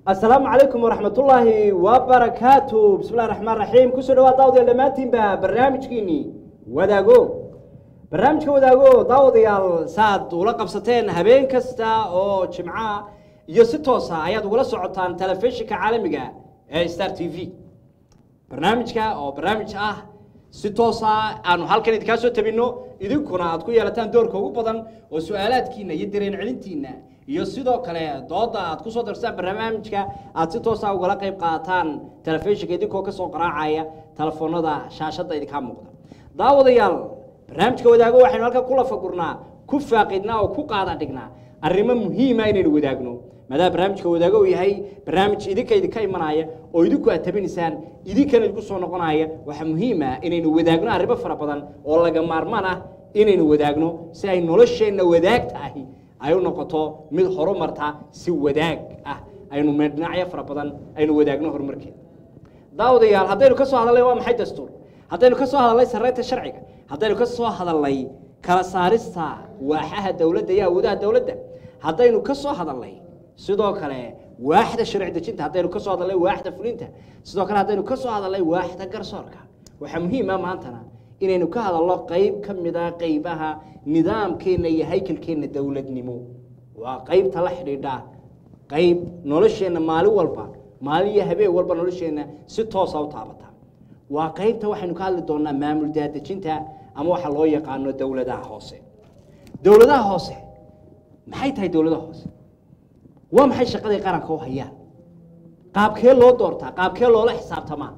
asalaamu calaykum waraxmatullaahi wabarakaatu bismillahi raxmaan raxiim kusoo dhawaad daawadayaal dhammaantiinba barnaamijkiinii wadaago barnaamijka wadaago daawadayaal saaad ula qabsateen habeen kasta oo jimca iyo si toosa ayaad ugula socotaan telefishinka caalamiga ee star t v barnaamijka oo barnaamij ah si toosa aanu halkan idinkaa soo tabinno idinkuna aad ku yeelataan doorka ugu badan oo su-aalaadkiina iyo dareen celintiina iyo sidoo kale dooda aad kusoo darsaan barnaamijka aad si toosa ugala qayb qaataan telefishinka idinkoo kasoo qaraacaya telefoonada shaashada idinkaa muuqda daawadayaal barnaamijka wadaago waxaynu halkan ku lafagurnaa ku faaqidnaa oo ku qaada dhignaa arrimo muhiima inaynu wadaagno maadaama barnaamijka wadaago uu yahay barnaamij idinka idinka imanaya oo idinku aad tabinaysaan idinkana idinku soo noqonaya waxaa muhiim ah inaynu wadaagno arrimo fara badan oo laga maarmaan ah inaynu wadaagno si ay nolosheenna wadaagta ahi ay u noqoto mid horumarta si wadaag ah aynu dhinacyo fara badan aynu wadaagno horumarkeeda daawadayaal haddaynu ka soo hadalnay waa maxay dastuur haddaynu ka soo hadalnay sarreynta sharciga haddaynu ka soo hadalnay kala saarista waaxaha dowladda iyo awoodaha dowladda haddaynu ka soo hadalnay sidoo kale waaxda sharci dejinta haddaynu ka soo hadalnay waaxda fulinta sidoo kale haddaynu ka soo hadalnay waaxda garsoorka waxaa muhiim ah maantana inaynu ka hadalno qayb ka mida qaybaha nidaamkeenna iyo haykalkeenna dowladnimo waa qaybta la xidhiidha qayb nolosheenna maalin walba maalin iyo habeen walba nolosheenna si toosa u taabata waa qaybta waxaynu ka hadli doonaa maamul daadejinta ama waxa loo yaqaano dowladaha hoose dowladaha hoose maxay tahay dowladaha hoose waa maxay shaqaday qaranka u hayaan qaabkee loo doortaa qaabkee loola xisaabtamaa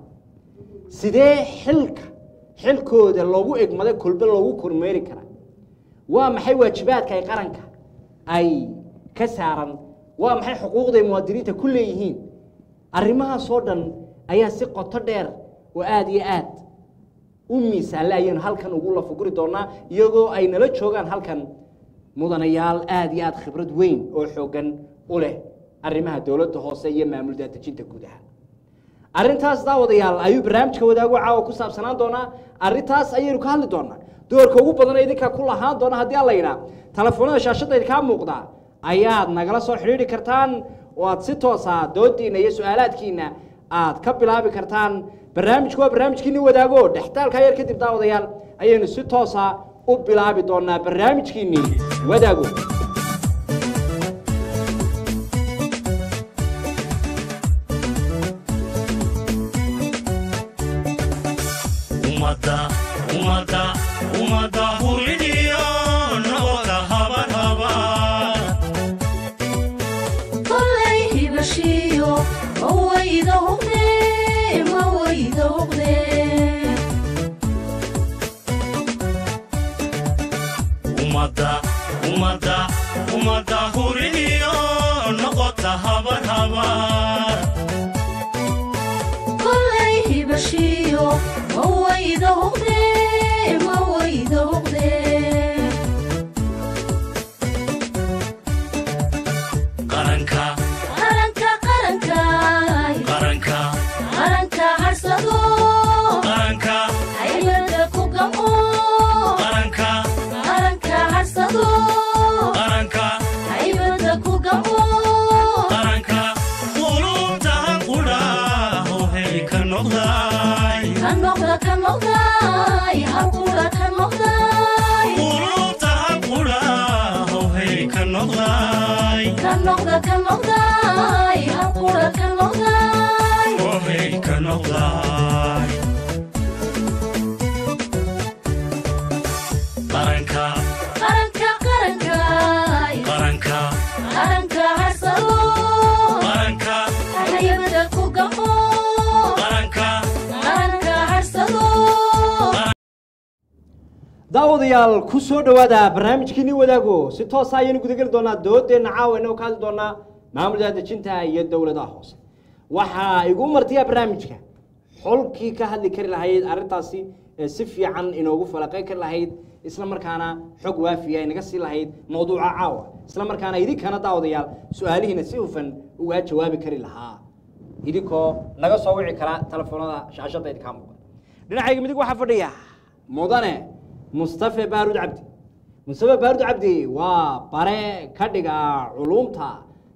sidee xilka xilkooda loogu egmada kolbe loogu kormeeri karaa waa maxay waajibaadka ay qaranka ay ka saaran waa maxay xuquuqday muwaadiniinta ku leeyihiin arrimahaasoo dhan ayaa si qoto dheer oo aada iyo aad u miisaalle ayaynu halkan ugu lafuguri doonaa iyagoo ay nala joogaan halkan mudanayaal aada iyo aad khibrad weyn oo xooggan u leh arrimaha dowladda hoose iyo maamul daadejinta gudaha arrintaas daawadayaal ayuu barnaamijka wadaago caawa ku saabsanaan doonaa arrintaas ayaynu ka hadli doonaa doorka ugu badan idinkaa ku lahaan doona haddii alla yidhaah telefoonada shaashadda idinkaa muuqda ayaad nagala soo xidhiidhi kartaan oo aad si toosa doodiina iyo su-aalaadkiina aad ka bilaabi kartaan barnaamijku waa barnaamijkiini wadaago dhextaalka yar kadib daawadayaal ayaynu si toosa u bilaabi doonaa barnaamijkiinii wadaago daawadayaal ku soo dhowaada barnaamijkiini wadaago si toosa ayaynu gudageli doonaa doodeenna caawa inoo ka hadli doonaa maamul daadejinta iyo dowladaha hoose waxaa igu martiyaa barnaamijka xolkii ka hadli kari lahayd arrintaasi ee si fiican inoogu falaqayn kari lahayd isla markaana xog waafiya inaga sii lahayd mawduuca caawa isla markaana idinkana daawadayaal su-aalihiina si hufan ugaa jawaabi kari lahaa idinkoo naga soo wici kara telefoonada shaashadda idinkaa muuqda dhinacayga midig waxaa fadhiya mudane mustafe baarud cabdi mustafe baarud cabdi waa bare ka dhiga culumta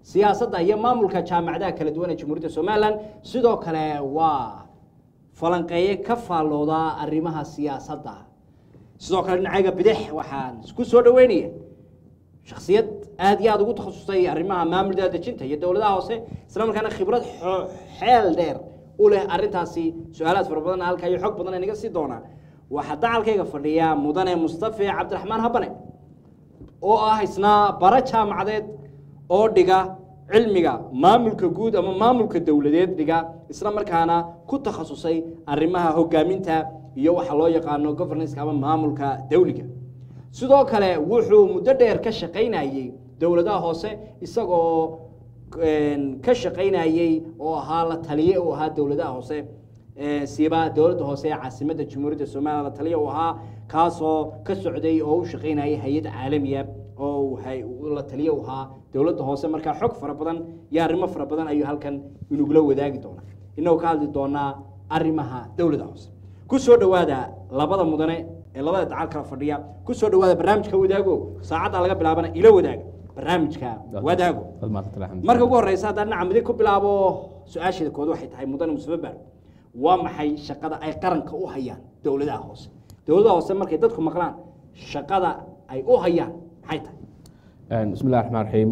siyaasadda iyo maamulka jaamacadaha kala duwan ee jamhuuriyadda somalilan sidoo kale waa falanqeeye ka faallooda arrimaha siyaasadda sidoo kale dhinacayga bidix waxaan isku soo dhaweynaya shaksiyad aad iyo aada ugu takhasustay arrimaha maamul daadejinta iyo dowladaha hoose isla markaana khibrad xo- xeel dheer u leh arrintaasi su-aalaad fara badan halka iyo xog badan inaga sii doonaa waxaa dacalkayga fadhiya mudane mustafe cabdiraxmaan habane oo ah isna bara jaamacadeed oo dhiga cilmiga maamulka guud ama maamulka dowladeed dhiga isla markaana ku takhasusay arrimaha hogaaminta iyo waxa loo yaqaano governance ama maamulka dawliga sidoo kale wuxuu muddo dheer ka shaqaynayey dowladaha hoose isagoo een, ka shaqaynayey oo ahaa la taliye u ahaa dowladaha hoose ee, siiba dowladda hoose ee caasimadda jamhuuriyadda somalilan la taliye u ahaa kaasoo ka socday oo u shaqaynayay hay-ad caalamiya oo uu hay- uu la taliye u ahaa dowladda hoose markaa xog fara badan iyo arrimo fara badan ayuu halkan inugula wadaagi doonaa inagoo ka hadli doonaa arrimaha dowladda hoose ku soo dhowaada labada mudane ee labada dacal kala fadhiya ku soo dhowaada barnaamijka wadaago saacadda laga bilaabana ila wadaaga barnaamijka wadaago marka ugu horeysa haddaan dhinaca midig ku bilaabo su-aasheeda kood waxay tahay mudane mustafa baar waa maxay shaqada ay qaranka u hayaan dowladaha hoose dowladaha hoose markay dadku maqlaan shaqada ay u hayaan maxay tahay بسم الله الرحمن الرحيم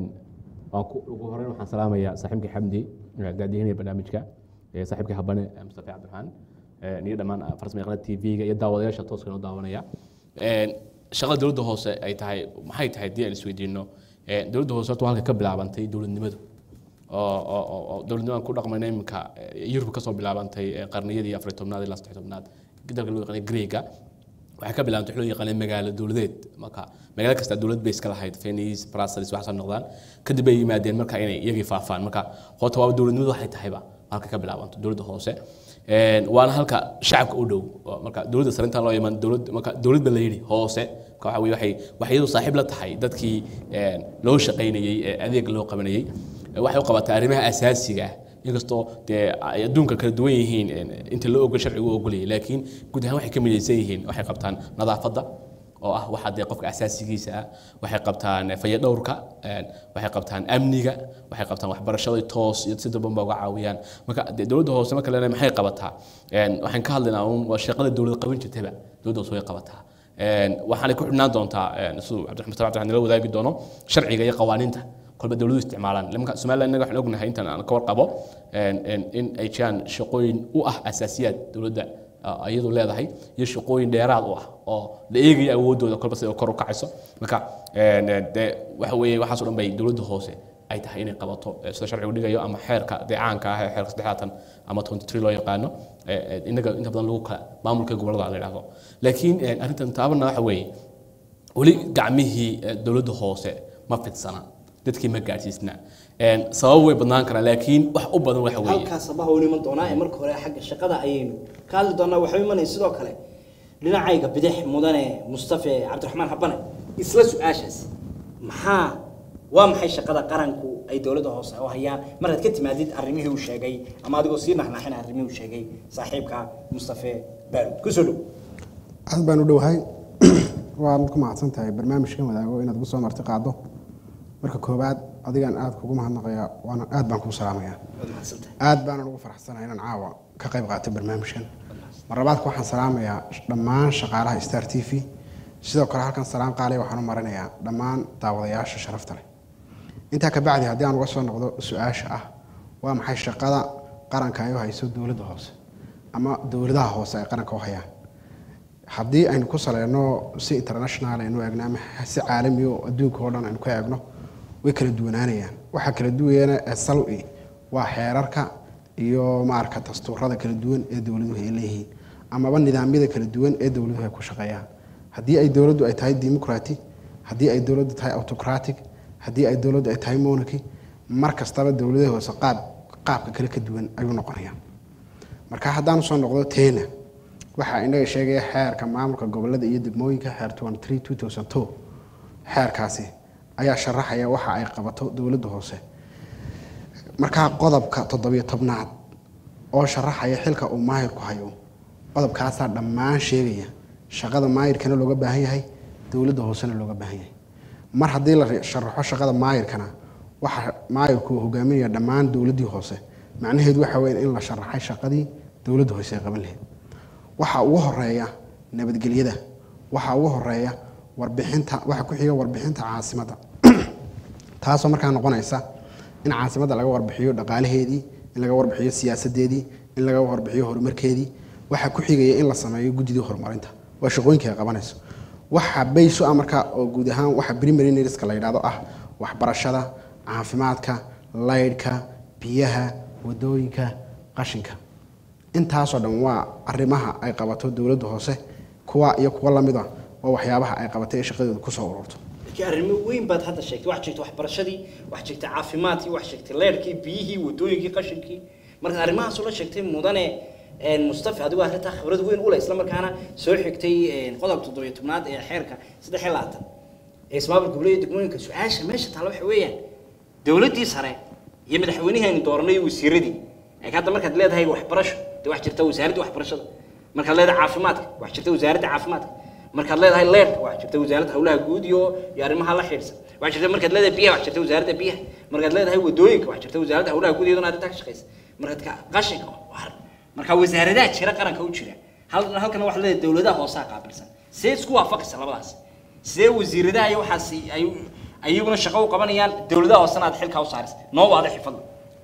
ugu horeyn waxaan salaamayaa saaxiibkii xamdi daadihinaya barnaamijka saaxiibkii habane mustafa cabdiraxmaan iyo dhammaan farsamayaqaanada tv-ga iyo daawadayaasha tooska noo daawanaya shaqada dowladda hoose ay tahay maxay tahay haddii aan isweydiino dowladda hoose horta waa halka ka bilaabantay dowladnimadu oo oo oo- oo dowladnimadan ku dhaqmayna iminka yurub kasoo bilaabantay qarniyadii afar iyo tobnaad ilaa saddex iyo tobnaad dalka loo yaqaanay greega waxay ka bilaabantay wax loo yaqaanay magaalo dowladeed marka magaalo kasta dowlad bay iska lahayd Venice Brussels waxaas noqdaan kadib bay yimaadeen marka inay iyagii faafaan marka horta waa dowladnimadu waxay tahayba halka ka bilaabanto dowladda hoose Een, waana halka shacabka u dhow oo marka dowladda sare intaan loo iman dowlad marka dowlad ba la yidhi hoose marka waxa weye waxay waxay iyadu saaxiib la tahay dadkii een, loo shaqaynayey ee adeeg loo qabanayey waxay u qabataa arrimaha asaasiga ah inkastoo dee ay adduunka kala duwan yihiin een, inta loo ogol sharcigu u ogolayay laakiin guud ahaan waxay ka midaysan yihiin waxay qabtaan nadaafadda oo ah waxa dee qofka asaasigiisa ah waxay qabtaan fayadhowrka een, waxay qabtaan amniga waxay qabtaan waxbarashada toos iyo si dalban ba uga caawiyaan marka dee dowladda hoose marka leena maxay qabataa Een, waxaan ka hadlaynaa uun waa shaqada dowladda qaban jirtaba dowladda hoose way qabataa Een, waxaanay ku xidhnaan doontaa een, siduu cabdiraxmaan mustafa cabdiraxmaan nala wadaagi doono sharciga iyo qawaaniinta kolba dowladuhu isticmaalaan nimanka somaliland innaga waxaan ognahay intaan aan ka warqabo een, een, in ay jiraan shaqooyin u ah asaasiyaad dowladda ah, iyadu leedahay iyo shaqooyin dheeraad u ah oo la eegaya awoodooda kolba sida kor u kacayso marka een, een, dee waxa weeye waxaas oo dhan bay dowladda hoose ay tahay inay qabato eh, sida sharcigu dhigayo ama xeerka deecaanka ah ee xeerka saddexaatan ama 23 loo yaqaano eh, eh, innaga inta badan lagu kala maamulka gobollada la yidhaahdo laakiin eh, arrintan taabana waxa weeye weli gacmihii eh, dowladda hoose ma fidsana dadkii ma gaadhsiisna Een, sabab way badnaan karaan laakiin wax u badan waxa weeye halkaas abaha u iman doonaa ee marka hore xagga shaqada ayaynu ka hadli doonaa waxaa imanaya sidoo kale dhinacayga bidix mudane mustafe cabdiraxmaan habane isla su-aashaas maxaa waa maxay shaqada qaranku ay dowladda hoose u hayaan markaad ka timaadid arrimihii uu sheegay ama adigoo sii naxnaxina arrimihii uu sheegay saaxiibka mustafe baarud kusoo dhow aad baan u dhowahay waad ku mahadsan tahay barnaamijkan wadaago inaad ugu soo marti qaado marka koowaad adigan aad kugu mahadnaqaya waana aad baan kugu salaamaya waad mahadsantahay aad baanan ugu faraxsanahay inaan caawa ka qayb qaato barnaamijkan mar labaadka waxaan salaamayaa dhammaan shaqaalaha star t v sidoo kale halkan salaam qaaliya waxaan u marinayaa dhammaan daawadayaasha sharafta leh intaa ka bacdi haddii aan uga soo noqdo su-aasha ah waa maxay shaqada qaranka ay u hayso dowladda hoose ama dowladaha hoose ay qaranka u hayaan haddii aynu ku saleyno si international aynu eegno ama si caalami oo adduunka oo dhan aynu ka eegno way kala duwanaanayaan waxaa kala duwayana sal-i waa xeerarka iyo maarka dastuurada kala duwan ee dowladuhu ay leeyihiin amaba nidaamyada kala duwan ee dowladuhu ay ku shaqeeyaan haddii ay dowladdu ay tahay democratic haddii ay dowladdu tahay autocratic haddii ay dowladdu ay tahay monarchy mar kastaba dowladaha hoose qaab qaabka kale ka duwan ayuu noqonayaa marka haddaan usoo noqdo teena waxaa inaga sheegaya xeerka maamulka gobolada iyo degmooyinka xeer 23 xeerkaasi ayaa sharaxaya waxa ay qabato dowladda hoose markaa qodobka toddobiyo tobnaad oo sharaxaya xilka uu maahirku hayo qodobkaasaa dhammaan sheegaya shaqada maahirkana looga baahan yahay dowladda hoosena looga baahan yahay mar haddii la sharaxo shaqada maahirkana waxa maayirku uu hogaaminaya dhammaan dowladdii hoose macnaheedu waxa weeye in la sharaxay shaqadii dowladda hoose ay qaban lahayd waxa ugu horeeya nabadgelyada waxa ugu horeeya warbixinta waxa ku xiga warbixinta caasimadda taasoo markaa noqonaysa in caasimadda laga warbixiyo dhaqaalaheedii in laga warbixiyo siyaasadeedii in laga warbixiyo horumarkeedii waxa ku xigaya in la sameeyo guddidii horumarinta waa shaqooyinka ay qabanayso waxa bayso ah markaa oo guud ahaan waxa primary needska la yidhaahdo ah waxbarashada caafimaadka laydhka biyaha wadooyinka qashinka intaasoo dhan waa arrimaha ay qabato dowladda hoose kuwa iyo kuwa lamid ah waa waxyaabaha ay qabatay ee shaqadooda kusoo ururto laakiin arrimo weyn baad hadda sheegtay wax sheegtay waxbarashadii wax sheegtay caafimaadkii wax sheegtay leerkii biyihii wadooyinkii qashinkii markaad arrimahaasoo la sheegtay mudane een, mustafa adigu arrintaa khibrad weyn u leh isla markaana soo xigtay een, qodobka toddobiyo tobnaad ee xeerka saddex iyo labaatan ee ismaamul goboleed degmooyinka su-aasha meesha taalla waxa weeyaan dowladdii sare iyo madaxweynihii aynu dooranay iyo wasiiradii ee hadda markaad leedahay waxbarasho dee wax jirta wasaaradda waxbarashada markaad leedahay caafimaadka wax jirta wasaaradda caafimaadka markaad leedahay leerka wax jirta wasaaradda howlaha guud iyo iyo arrimaha la xidhiidhsan wax jirta markaad leedahay biyaha wax jirta wasaaradda biyaha markaad leedahay wadooyinka wax jirta wasaaradda howlaha guud iyaduna arrintaa ka shaqaysa markaad ka qashinka war marka wasaaradaha jira qaranka u jira hal- halkana waxaad leedahay dowladaha hoosaa qaabilsan see isku waafaqaysa labadaas sidee wasiiradaha iyo waxaas ay ayaguna shaqo u qabanayaan dowladaha hoosena aad xilkaa u saaraysa noo waada xifadla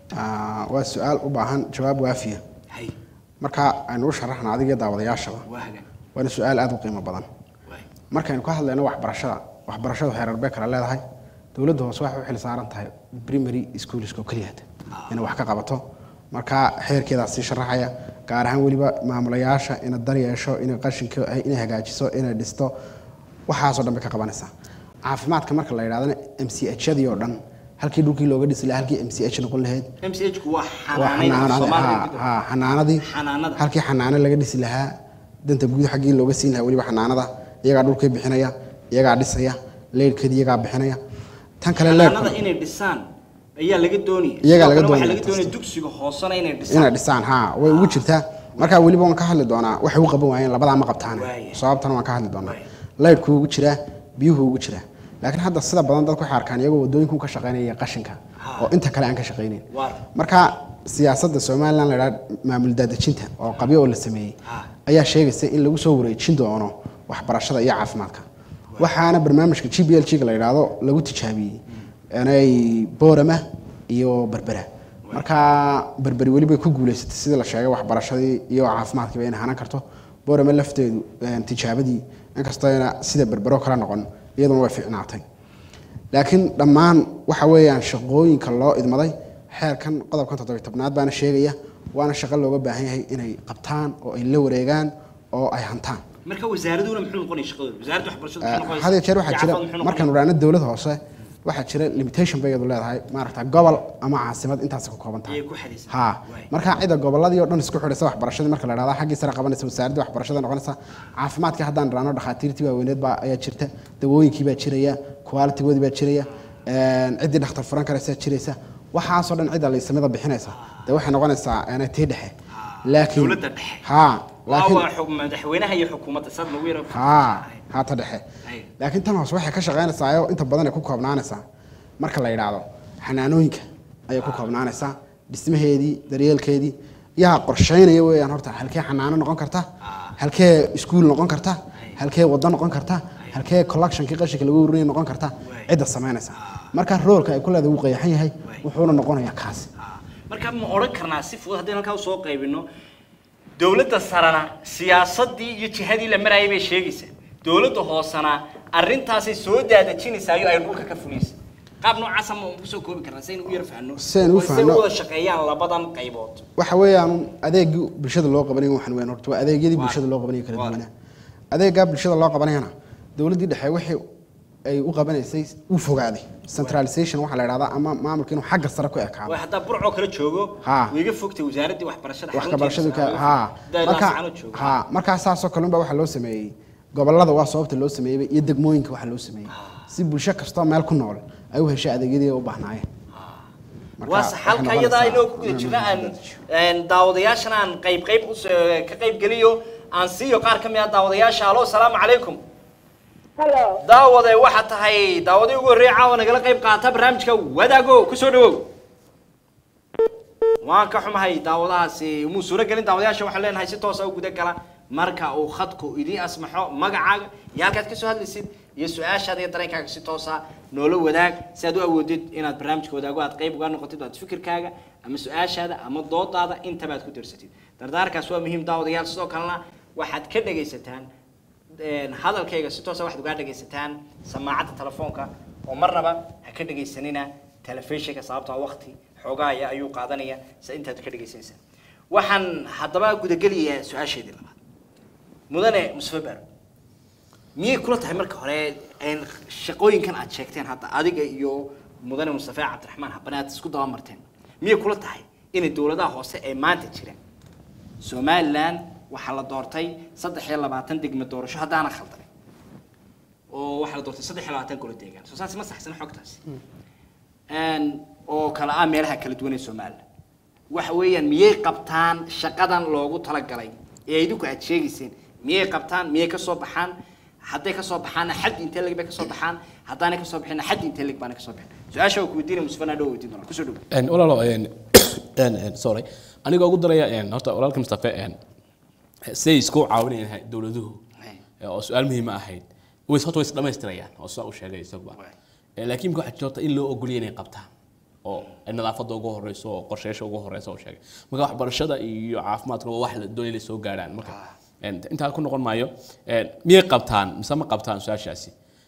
Ah, waa su-aal u baahan jawaab waafiya hay marka aynu u sharaxna adiga daawadayaashaba waa hagan waana su-aal aada u qiimo badan waay markaynu ka hadlayno waxbarashada waxbarashadu heerar bay kala leedahay dowladda hoose waxay u xil saaran tahay primary schoolska oo keliya inay wax ka qabato marka xeerkeedaa sii sharaxaya gaar ahaan weliba maamulayaasha inay dar yeesho inay qashinka inay hagaajiso inay dhisto waxaasoo dhan bay ka qabanaysaa caafimaadka marka la yidhahdana m c h yadii oo dhan halkii dhulkii looga dhisi lahaa halkii m c h noqon lahayd m c h ku waa waa xanaanayn xanaanadii Soomaaliya haa, gudaha. haa, xanaanadii Xanaanada. halkii xanaano laga dhisi lahaa danta guud xaggii looga siin lahaa weliba xanaanada iyagaa dhulkii bixinaya iyagaa dhisaya leyrhkeedii iyagaa bixinaya tan kale xanaanada leyrhka inay dhisaan ayaa laga doonaya Iyagaa laga Sidoo kale waxaa doonaya laga doonaya taas. dugsiga hoosena inay inay dhisaan dhisaan haa way ugu jirtaa marka weliba waan ka hadli doonaa waxay u qaban waayeen labadaa ma qabtaan Waaya. sababtana waan ka hadli doonaa Waaya. leyrhku ugu jiraa biyuhu ugu jiraa laakiin hadda sida badan dadku waxay arkaan iyagoo wadooyinku ka shaqaynaya qashinka oo inta kale aan ka shaqaynayn Waar. marka siyaasadda somalilan la idhaha maamul daadejinta oo qabyo oo la sameeyey Ha. ayaa sheegaysa in lagu soo wareejin doono waxbarashada iyo caafimaadka waxaana barnaamijka g b l g ga la yidhaahdo lagu tijaabiyey inay boorama iyo berbera marka berberi weliba ku guuleysatay sidii la sheegay waxbarashadii iyo caafimaadkiiba inay hanan karto boorama lafteedu eh, tijaabadii inkastayna sida berbero kala noqon iyaduna way fiicnaatay laakiin dhammaan waxa weeyaan shaqooyinka loo idmaday xeerkan qodobkan toddobiy tobnaad baana sheegaya waana shaqo looga baahan yahay inay qabtaan oo ay la wareegaan oo ay hantaan marka wasaaraduna muxuu noqonaya shaqadooda wasaaradda waxbarashada muxuu noqonaysaa? had iyo jeer waxaa jira Jacafaad muxuu markaan noqonaya? odhaano dowlad hoose waxaa jira limitation bay iyadu leedahay maaragta gobol ama caasimad intaas ku kooban tahay Ayay ku xadaysan. ha Waay. marka cida goboladii oo dhan isku xidhaysa waxbarashadii marka la dhahda xaggii sare qabanaysa wasaaradda waxbarashada noqonaysa caafimaadkii haddaan dhahno dhakhaatiirtii waaweyneed baa ayaa jirta dawooyinkii baa jiraya qualitigoodii baa jiraya een, ciddii dhakhtar furan karaysaa jiraysa waxaasoo dhan cidda laysamida bixinaysa dee waxay noqonaysaa een, tii dhexe laakiin Dowladda dhexe. ha waa laakiin waa xub- madaxweynaha iyo xukuumadda saad nagu yara haa haata dhexe Ay. laakiin tan hoose waxay ka shaqaynaysaa oo inta badan ay ku koobnaanaysaa marka la yidhaahdo xanaanooyinka ayay ku koobnaanaysaa dhismaheedii daryeelkeedii yaa qorshaynaya weeyaan horta halkee xanaano noqon karta halkee iskuul noqon karta halkee wado noqon karta halkee collectionkii qashinka lagu urinaya noqon karta cidda samaynaysa marka roolka ay ku leedahay wuu qayaxan yahay wuxuuna noqonayaa kaasi marka ma odhan karnaa si fudud haddii halkaa usoo qaybino dowladda sarena siyaasadii iyo jihadii la marayay bay sheegaysaa dowladda hoosena arrintaasay soo daadajinaysaa iyo ay dhulka ka fulaysa qaab noocaasa ma kusoo koobi karnaa saynu u yar fahno Saynu u oo say fahno. u wada shaqeeyaan labadan qaybood waxa weeyaan adeegii bulshada loo qabanaya waxaan weyn horta waa adeegyadii Waa. bulshada loo qabanaya kala Waa. duwanaa adeegaa bulshada loo qabanayana dowladdii dhexe wixii ay u qabanaysay u fogaaday centralization waxaa la idhahdaa ama maamulka inuu xagga sare ku ekaado waa haddaa burcoo kala joogo Ha. way iga fogtay wasaaraddii waxbarashada wax ka xarunteeda barashadu ka sare. ha Haddaa marka laasacano joogo. ha markaa saasoo kale unbaa waxaa loo sameeyey gobolada waa sababta loo sameeyey iyo degmooyinka waxaa loo sameeyey si bulsho kastoo meel ku nool ay u heshay adeegyadii ay u baahnaayeen Marka waa waxay halka noqonaysaa iyadaa inoo ku guda inaan jirna aan daadajiyo. een, daawadayaashana aan qayb qayb us- ka qayb geliyo aan siiyo qaar ka mid ah daawadayaasha alo asalaamu calaykum Hello. daawade waxaa tahay daawadii ugu horreeyay caawa nagala qayb qaata barnaamijka wadaago kusoo dhawow waan ka xumahay daawadahaasi muu suuro gelin daawadayaasha waxaan leenahay si toosa u guda gala marka uu khadku idiin asmaxo magacaaga iyo halkaad kasoo hadlaysid iyo su-aashaada iyo dareenkaaga si toosa noola wadaag si aad u awoodid inaad barnaamijka wadaago aad qayb uga noqotid aad fikirkaaga ama su-aashaada ama doodaada intaba aad ku darsatid dardaarkaas waa muhiim daawadayaal sidoo kalena waxaad ka dhegaysataan een, hadalkayga si toosa waxaad ugaa dhegaysataan samaacadda telefoonka oo marnaba ha ka dhegaysanina telefishinka sababtoo waqti xoogaaya ayuu qaadanaya si intaad ka dhegaysanaysaa waxaan haddaba gudagelayaa su-aasheedii labaad mudane mustafa baaro miyay kula tahay marka hore een, shaqooyinkan aad sheegteen hadda adiga iyo mudane mustafa cabdiraxmaan habane aad isku daba marteen miyay kula tahay inay dowladaha hoose ee maanta jira somaliland waxaa la doortay saddex iyo labaatan degme doorasho haddaana khaldanay oo waxaa la doortay saddex iyo labaatan golo deegaan soo saas ma saxsana xogtaasi Een, oo kala ah meelaha kala duwan ee somaliland waxa weeyaan miyay qabtaan shaqadan loogu talagalay ee idinku aad sheegayseen miyay qabtaan miyay kasoo baxaan hadday kasoo baxaana xad intee leg bay kasoo baxaan haddaanay kasoo bixina xad intee leg baana kasoo bixin su-aasha waa kuweydiinaya musfana dhow weydiin doona kusoo dhow Een, walaalo een, een, een, sorry aniga ugu daraya een, horta walaalka mustafe een, siday isku caawinayaan dowladuhu ee, oo su-aal muhiima ahayd ways horta way is dhamaystirayaan oo sidaa u sheegay isaguba Waay. Ee, laakiin waxaa jirta in loo ogoliya inay qabtaan oo nadaafadda ugu horeyso oo qorsheyaasha ugu horeysa oo sheegay marka waxbarashada iyo caafimaadka waa wax la doonaya inay soo gaarhaan marka een, intaa ku noqon maayo een, miyay qabtaan mise ma qabtaan su-aashaasi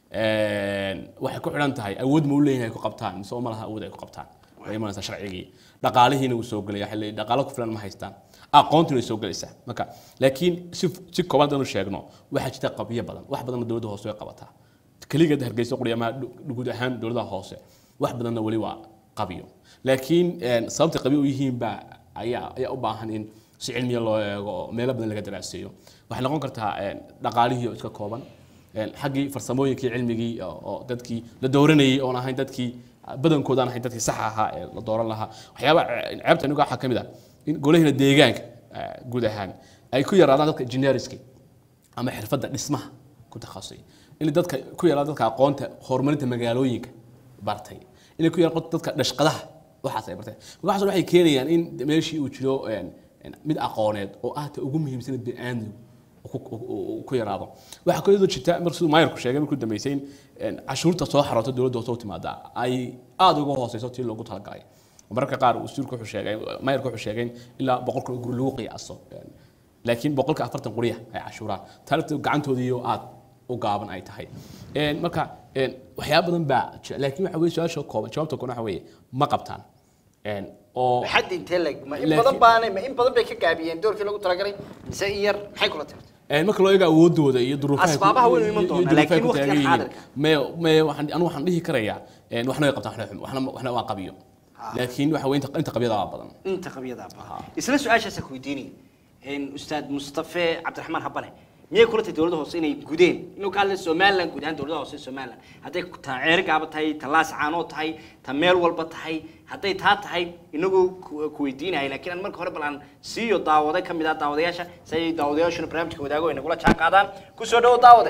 Een, waxay ku xidhan tahay awood ma u leeyahay ku qabtaan mise ma laha awood ay ku qabtaan way imanaysaa sharcigii dhaqaalihiina wuu soo gelaya xilli dhaqaalo ku filan ma haystaan aqoontina way soo gelaysaa marka laakiin si si kooban haddaan u sheegno waxaa jirta qabyo badan wax badanna dowladda hoose way qabataa keligeed hargeysa quriyamaha guud ahaan dowladaha hoose wax badanna weli waa qabyo laakiin een, sababta qabyo u yihiin baa ayaa ayaa u baahan in si cilmiya loo eego oo meelo badan laga daraaseeyo waxay noqon kartaa een, dhaqaalihii oo iska kooban een, xaggii farsamooyinkii cilmigii oo oo dadkii la dooranayay oon ahayn dadkii badankooda aan ahayn dadkii saxa ahaa ee la dooran lahaa waxyaaba ce- ceebta aniga waxaa ka mid ah in golaheena deegaanka eh, guud ahaan ay ku yaraadaan dadka engineerska ama xirfadda dhismaha ku takhasusay in dadka ku yaraado dadka aqoonta horumarinta magaalooyinka bartay inay ku yaraado dadka dhashqadaha waxaas ay barteen waxaas waxay keenayaan in meeshii uu jiro een, een, mid aqooneed oo ah ta ugu muhiimsan bini'aadamku uu ku- uu- uu ku yaraado waxaa kaloo jirta mar siduu maayarku sheegay markuu dambeysay in een, cashuurta soo xarooto dowladda hoose u timaada ay aada uga hooseyso tii loogu talagalay mararka qaar wasiirku wuxuu sheegay maayarku wuxuu sheegay in ilaa boqolka guri lagu qiyaaso een, laakiin boqolka afartan quriya ay cashuuraan taarikhda gacantoodiiyo aad u gaaban ay tahay Een, marka een, waxyaaba badan baa jira laakiin waxa weye su-aasha kooban jawaabta kooban waxa weeye ma qabtaan Een, oo xad intee leg ma in Laakiin- badan baana ma in badan bay ka gaabiyeen doorkii lagu talagalay mise in yar maxay kula tirtay Een, marka loo eego awoodooda iyo duruufaha ku- Asbaabaha waynu iman iyo doonaa, duruufaha laakiin ku waqtigan taagan yihiin. xaadirka. Mee- mee waxaan- anigu waxaan dhihi karayaa een, waxna way qabtaan waxna way xum- waxna waxna waa qabiyo laakiin waxa weye inta inta qabyada waa badan inta qabyada baa isla su-aashaasa ku weydiinaya een, ustaad mustafe cabdiraxmaan habane miyay kula tahay dowladda hoose inay gudeen inuu ka hadlay somaliland guud ahaan dowladda hoose somaliland hadday ta ceerigaaba tahay ta laas caanoo tahay ta meel walba tahay hadday taa tahay inagoo ku ku weydiinahay laakiin aan marka hore bal aan siiyo daawade ka mid ah daawadayaasha si ay daawadayaashuna barnaamijka wadaago ay nagula jaan qaadaan kusoo dhawo daawade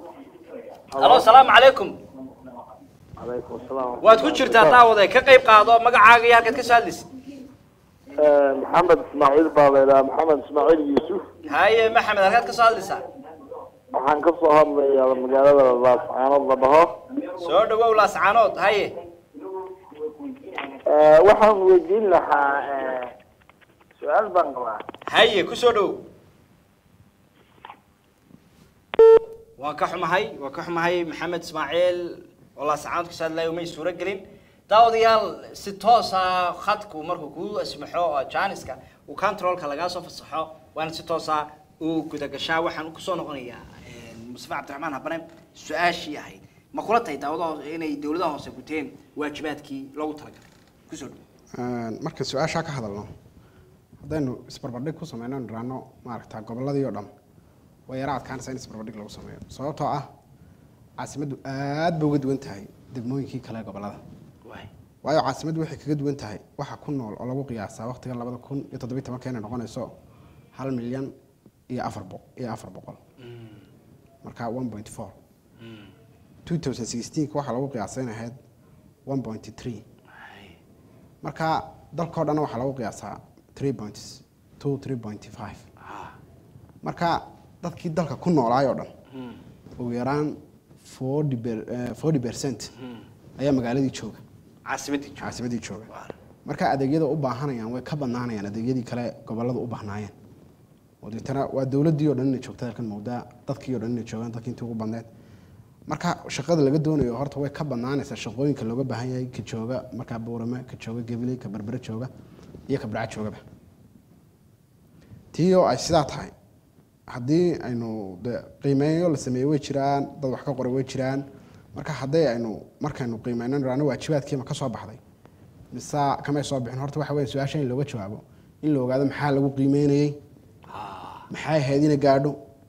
halo asalaamu calaykum calaykum asalaam waad ku jirtaa daawade ka qayb qaado magacaaga iyo halkaad ka soo hadlaysid maxamed ismaaciil baa la idhaha maxamed ismaaciil yuusuf haye maxamed halkaad ka soo hadlaysaa waxaan ka soo hadlayaa magaalada laascaanood la dhaho soo dhawow laascaanood haye waxaan weydiin lahaa su-aal baan qabaa haye ku soo dhowow waan ka xumahay waan ka xumahay maxamed ismaaciil oo laascaanood kasoo hadlayo may suuro gelin daawadayaal si toosa khadku markuu kuu asmaxo oo jaaniska uu controlka lagaa soo fasaxo waana si toosa uu gudagashaa waxaan kusoo noqonayaa mustafa cabdiraxmaan habane su-aashii ahayd ma kula tahay daawadaha inay dowladaha hoose guteen waajibaadkii loogu talagalay kusoo dhow Een, marka su-aashaa ka hadalno haddaynu isbarbardhig ku sameyno niraano maaragta gobolladii oo dhan way yara adkaanaysaa in isbarbardhig lagu sameeyo sababtoo ah caasimaddu aad bay uga duwan tahay degmooyinkii kale ee gobollada waay waayo caasimaddu waxay kaga duwan tahay waxa ku nool oo lagu qiyaasaa waqtigan labada kun iyo toddobiyi tobanka inay noqonayso hal milyan iyo afar boq iyo afar boqol marka one point four 2016 waxaa lagu qiyaasay in ahayd 1.3 marka dalkao dhan waxaa lagu qiyaasaa 3.2 3.5 marka dadkii dalka ku noolaay oo dhan ugu yaraan 40 per- eh, 40 percent ayaa magaaladii jooga caasimadii jooga. caasimadii jooga marka adeegyada u baahanayaan way ka badnaanayaan adeegyadii kale gobolada u baahnaayeen oo deetana waa dowladdii oo dhan inay joogta halkan mawdaa dadkii oo dhan inay joogaan dadkii intii ugu badneed marka shaqada laga doonayo horta way ka badnaanaysaa shaqooyinka looga baahan yahay ka jooga markaa buurame ka jooga gabiley ka berbere jooga iyo ka barca joogaba tii oo ay sidaa tahay haddii aynu de qiimeeyo la sameeyo way jiraan dad wax ka qoray way jiraan marka haddii aynu markaynu qiimeyno niraano waajibaadkiima ka soo baxday mise kamay soo bixin horta waxa weeye su-aasha in looga jawaabo in la ogaado maxaa lagu qiimeynayey maxay ahayd inay gaadho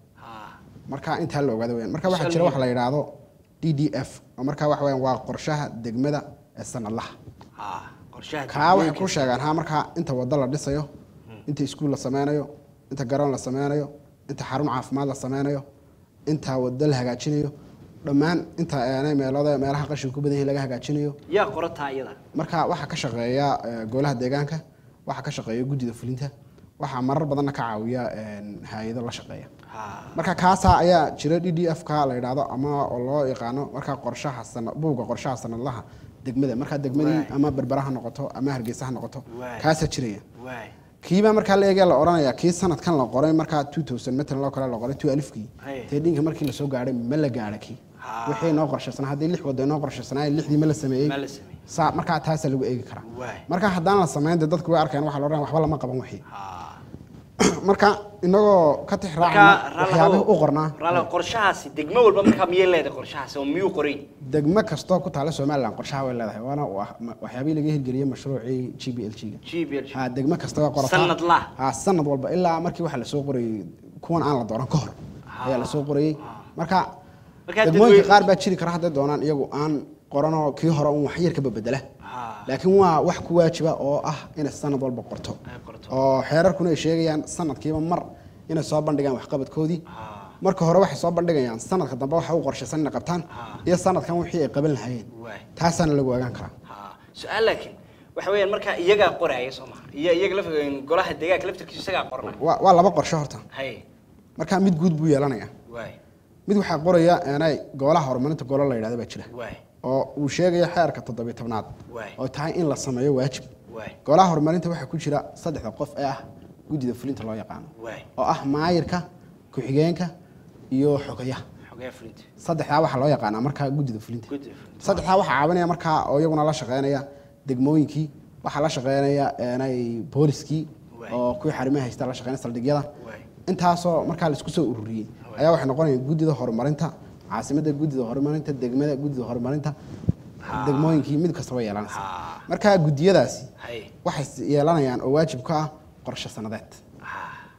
marka intaa la ogaado weyaan marka waxaa jira wax la yidhaahdo d d f oo marka waxa weyaan waa qorshaha degmada ee sanadlaha Ah, qorshaha kaa waxay degmooyinka. ku sheegaan ha markaa inta wado la dhisayo inta iskuul la sameynayo inta garoon la sameynayo inta xarun caafimaad la sameynayo inta wado la hagaajinayo dhammaan inta aanay meelooda meelaha qashin ku badan yahay laga hagaajinayo yaa qorataa iyada marka waxaa ka shaqeeya eh, golaha deegaanka waxaa ka shaqeeya guddida fulinta waxaa marar badanna ka caawiya een, hay-ado la shaqeeya marka kaasaa ayaa jira d d f ka la yidhaahdo ama oo loo yaqaano markaa qorshaha sana buugga qorshaha sanadlaha degmada markaa degmadii Waay. ama berbera ha noqoto ama hargeysa ha noqoto Waay. kaasaa jiraya waay kiibaa markaa la eegaya la oranaya kii sanadkan la qoray markaa 2000 matalan loo kale la qoray 2000kii Haye. teedhinka markii lasoo gaadhay ma la gaadha kii Ha. wixii noo qorshaysanaa haddii lix wado noo qorshaysanaa lixdii ma la sameeyey Ma la sameeyey. saa markaa taasaa lagu eegi karaa Waay. marka haddaan la samayn dee dadku way arkayaan waxaa la odhanaya waxba lama qaban wixii Ah. marka inagoo ka tix marka raacna waxyaabihii u qornaa raala qorshahaasi degmo walba markaa miyay leedahay qorshahaasi oo miyuu qoray degmo kastoo ku taala somalilan qorshaha way leedahay waana wa- ma- waxyaabihii laga hirgeliyey mashruucii g b l g ga g b l ha degmo kasta waa qorataa Sanad lah. ha sanad walba ilaa markii waxa lasoo qorayey kuwan aan la dooran ka hor ayaa lasoo qorayey marka Marka degmooyinka dadweyne- qaar baa jiri kara hadday doonaan iyagu aan qoranoo kii hore un wax yar ka babedela Ha. laakiin waa wax ku waajiba oo ah inay sanad walba qorto Ay qorto. oo xeerarkuna ay sheegayaan sanadkiiba mar inay soo bandhigaan waxqabadkoodii Ha. marka hore waxay soo bandhigayaan sanadka dambe waxa u qorshaysan inay qabtaan Ha. iyo sanadkan wixii ay qaban lahayeen Waay. taasaana lagu ogaan karaa Ha. su-aal laakiin waxa weeyaan markaa iyagaa qoraya soo maha iyo iyaga laf golaha deegaanka laftirkiisu isagaa qorna waa waa laba qorshe horta hay marka mid guud buu yeelanayaa waay mid waxaa qoraya eenay golaha horumarinta golo la yidhahdo baa jira waay oo uu sheegaya xeerka toddobiyo tobnaad Waay. oo tahay in la sameeyo waajib waay golaha horumarinta waxaa ku jira saddexda qof ee ah guddida fulinta loo yaqaano waay oo ah maayirka ku-xigeenka iyo xogayaha xogee fulinta saddexdaa waxaa loo yaqaanaa markaa guddida fulinta Guddida fulinta. saddexdaa waxaa caawinaya markaa oo iyaguna la shaqeynaya degmooyinkii waxaa la shaqeynaya eenay booliskii Waay. oo kuwii xarimaha haysta la shaqeynaya saldhigyada Waay. intaasoo markaa laisku soo ururiyey ayaa waxay noqonayaan guddida horumarinta caasimada guddida horumarinta degmada guddida horumarinta degmooyinkii mid kasta way yeelanaysa Ha. markaa guddiyadaasi hay waxay yeelanayaan oo waajib ka ah qorshe sanadeed ha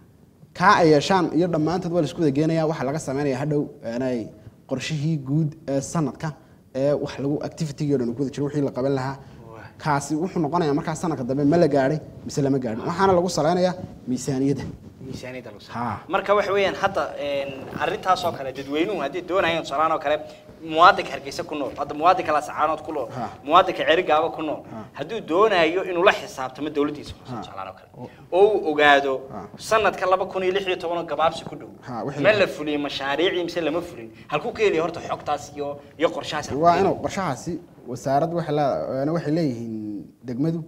kaa ay yeeshaan iyo dhammaantood waa laisku wada geenaya waxaa laga sameynaya hadhow aanay qorshihii guud ee sanadka ee wax lagu activity o dhan uu ku wada jiro wixii la qaban lahaa Waay. kaasi wuxuu noqonayaa markaa sanadka dambe ma la gaadhay mise lama gaadhin waxaana lagu saleynayaa miisaaniyadda miisaaniyadda lagu Ha. saaro marka waxa weeyaan hadda een, arrintaasoo kale dadweynuhu haddii doonayaan tusaalahaan oo kale muwaadinka hargeysa ku nool hadda muwaadinka lasacaanood ku nool Ha. muwaadinka cerigaaba ku nool hadduu doonayo inuu la xisaabtamo dowladdiisa hoose tusaalahaan oo kale oo uu ogaado Ha. sanadka laba kun iyo lix iyo toban oo gabaabsi ku dhow Ha, wixii ma la- la fuliyey mashaariicii mise lama fulin halkuu ka heliya horta xogtaas iyo iyo qorshahaas halkuu waa ka inuu heliya? qorshahaasi wasaaraddu waxay lee- waxay leeyihiin degmadu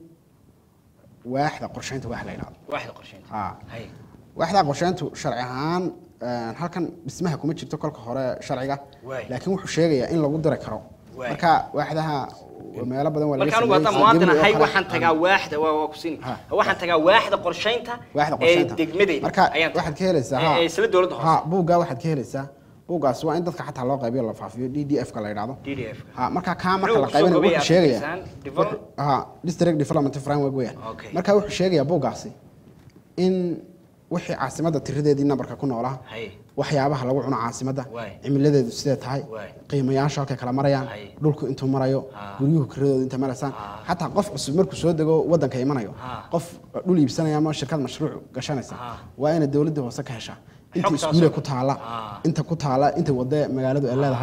waaxda qorsheynta wax la yidhahdo waaxda qorsheynta Ha. hay waaxda qorsheyntu sharci ahaan een, halkan dhismaha kuma jirto kolka hore sharciga Waay. laakiin wuxuu sheegayaa in lagu diri karo Waay. marka waaxdaha meelo badan waa laga marka anigu haddaan sameeyey, muwaadin Gabriel oo ahay kale. waxaan tagaa waaxda waa waa kusini Ha. waxaan tagaa waaxda qorsheynta waaxda ee qorsheynta degmadeyda marka ayaan waxaad ka helaysaa ee- ee isla dowladda ha hoose buuggaa waxaad ka helaysaa buuggaas waa in dadka xataa loo qaybiyo la faafiyo d d f ka la yidhahdo DDF ha marka kaa marka Muxuu la kusoo qaybinayo gobaya wuxuu sheegaya Afghanistan Develop- ha district development framework weeyaan Okay. marka wuxuu sheegayaa buuggaasi in wixii caasimadda tiradeedii nambarka ku noolaa hay waxyaabaha lagu cuno caasimadda Waay. cimiladeedu sidee tahay Waay. qiimayaasha halkay kala marayaan Hay. dhulku intuu marayo Ha. guryuhu kiradooda inta maraysaan Ha. xataa qof cusub markuu soo dego wadanka imanayo Ha. qof dhul iibsanaya ama shirkad mashruuc gashanaysa Ha. waa inay dowladda hoose ka heshaa inta Xogtaas iskuule oo- ku taala Ha. inta ku taala inta wade magaaladu ay leedahay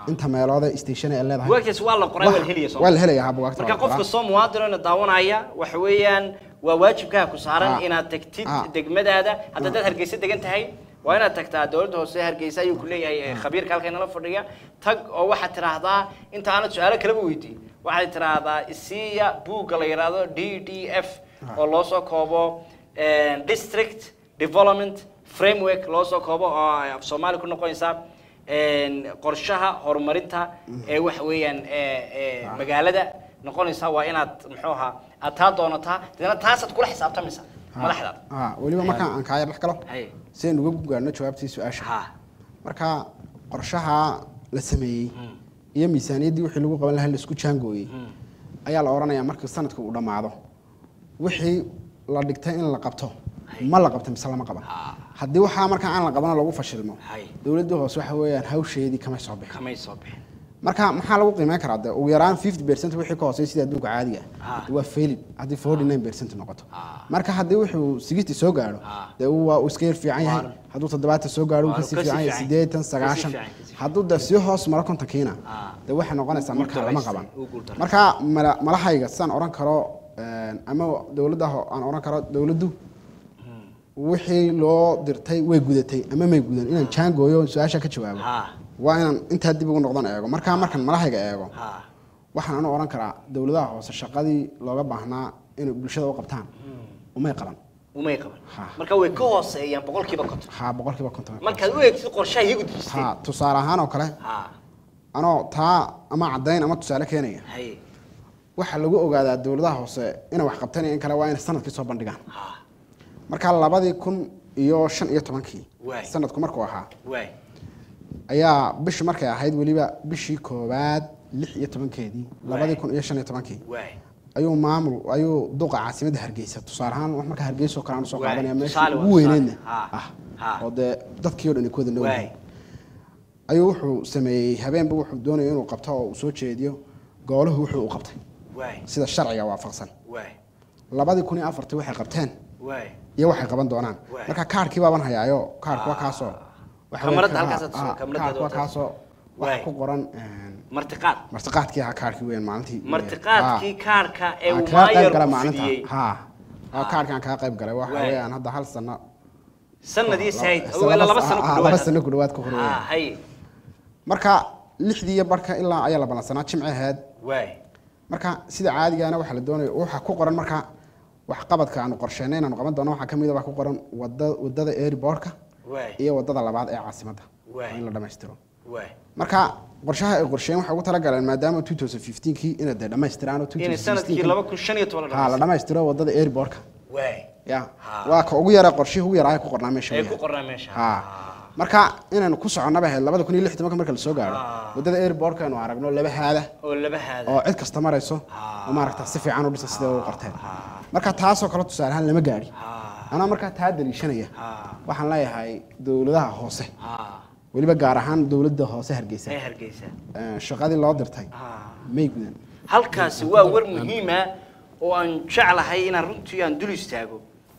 inta meelood ee station ay leedahay bugaagtaas waa la qoray waa la helaya waa la helaya ha bugaagta marka waa la qof qoraa. kastoo muwaadinona daawanaya waxa weeyaan waa waajibkaa ku saaran Ah. inaad tagtid Ah. degmadaada hadda dad hargeysa degan tahay waa inaad tagtaa dowladda hoose ee hargeysa ayuu ku leeyahay eh, khabiirka halkan nala fadhiya tag oo waxaad tidhaahdaa inta aanad su-aalo kaleba weydiin waxaad tidhaahdaa isiiya buugga la yidhaahdo d d f oo loo soo koobo eh, district development framework loo soo koobo oo ay af soomaali ku noqonaysa een, qorshaha horumarinta ee waxa weeyaan ee, ee, magaalada noqonaysa waa inaad muxuu ahaa aad taa doonataa deedna taasaad kula xisaabtamaysa madaxdaada ha weliba markaan aan kaaya dhex galo Hay. si aynu uga gaarno jawaabtii su-aasha ha marka qorshaha la sameeyey iyo miisaaniyaddii wixii lagu qaban lahaa la isku jaangooyey ayaa la odhanayaa markii sanadka uu dhammaado wixii la dhigtay in la qabto ma la qabta mise lama qaban haddii waxaa markaa aan la qabano lagu fashilmo Hay. dowladda hoose waxa weeyaan hawsheedii kamay soo bixin kamay soo bixin marka maxaa lagu qiimeyn karaa de ugu yaraan 50 percent wixii ka hooseeya sida adduunka caadiga Ah. ah waa failed haddii 49 percent noqoto Ah. marka haddii wuxuu 60 soo gaadho Ah. dee uu waa uu iska yar fiican yahay Waa- hadduu toddobaatan soo gaadho uu Waa kasii kasii fiican yahay fiican. sideetan Kasii sagaashan fiican, kasii fiican. hadduu de sii hoos maro kontonkiina Ah. dee waxay noqonaysaa Uu marka lama guuldareystay, qaban uu guuldareystay. marka mala- malahayga sidaan odhan karo een, ama dowladda ho- aan odhan karo dowladdu wixii loo dirtay way gudatay ama may gudan inaan jaangooyo su-aasha ka jawaabo ha waa inaan intaa dib ugu noqdan eego markaa markan malahayga eego ha waxaan anu odhan karaa dowladaha hoose shaqadii looga baahnaa inay bulshada u qabtaan umay qaban umay qaban Ha. marka way ka hooseeyaan boqolkiiba konton ha boqolkiiba konton markaad u eegtid qorshaha iyagu dejistay ha tusaale ahaan oo kale ha anoo taa ama caddayn ama tusaale keenaya hay waxaa lagu ogaadaa dowladaha hoose inay wax qabtaan iyo in kale waa inay sanadkii soo bandhigaan ha markaa labadii kun iyo shan iyo tobankii Waay. sanadku markuu ahaa waay ayaa bishii markay ahayd weliba bishii koowaad lix iyo tobankeedii labadii kun iyo shan iyo tobankii waay ayuu maamul ayuu duqa caasimadda hargeysa tusaale ahaan wax marka hargeysa oo kale aan usoo Waay, qaadanaya meeshii tusaale waa ugu weyneydna tusaale. Ha, ah ha. oo dee dadkii oo dhan ay ku wada waay noolyihiin ayuu wuxuu sameeyey habeenba wuxuu doonaya inuu qabto oo uu soo jeediyo goolahu wuxuu u qabtay waay sida sharciga waafaqsan waay labadii kun iyo afartii waxay qabteen waay iyo waxay qaban doonaan Waay. marka kaarkii baaban hayaayo kaarku waa kaasoo waxa weeye Kamarada ka- halkaas aad ah, soo- kamarada kaarku waa wadaad. kaasoo Waay. waxa ku qoran een, martiqaad martiqaadkii ahaa kaarkii weyn maalintii martiqaadkii kaarka ee aan uu kaga qayb maayar galay u maalinta fidiyey ha oo kaarkaan kaga qayb galay waxa Waay. weeyaan hadda hal sano sanadii sayd laba- wala laba sano ku ah, laba dhawaad sano ku dhawaad ku hor ha weeyaan. hay marka lixdii iyo barka ilaa ayaa la ballansanaa jimci ahayd waay marka sida caadigaana waxaa la doonaya waxaa ku qoran marka wax qabadka aanu qorsheynay inaanu qaban doono waxaa kamid a wax ku qoran wada wadada airportka waay iyo wadada labaad ee caasimadda Waay. waa in la dhammaystiro waay marka qorshaha ay qorsheeyeen waxay ugu talagaleen maadaama 2015kii inay dee dhammaystiraan oo inay sanadkii 2016 laba kun shan iyo toban la ha la dhamaysto dhammaystiro wadada airportka waay ya Ha. waa ka ugu yara qorshihii ugu yaraa ee ku qornaa meesha ee ku weeyaan. qornaa meesha ha marka inaynu ku soconnaba ahayd labada kun iyo lix tobanka marka la soo gaaro Ah. wadada airportka aynu aragno laba haada oo laba haada oo cid kasta marayso Ah. oo maaragta si fiican u dhisa sida u qorteen Ah. marka taasoo kale tusaale ahaan lama gaadhi ha anaa markaa taa daliishanaya ha waxaan leeyahay dowladaha hoose ha weliba gaar ahaan dowladda hoose hargeysa ee hargeysa Eh, shaqadii loo dirtay ha may gudan halkaasi waa war muhiima oo aan jeclahay inaan runtii aan dul istaago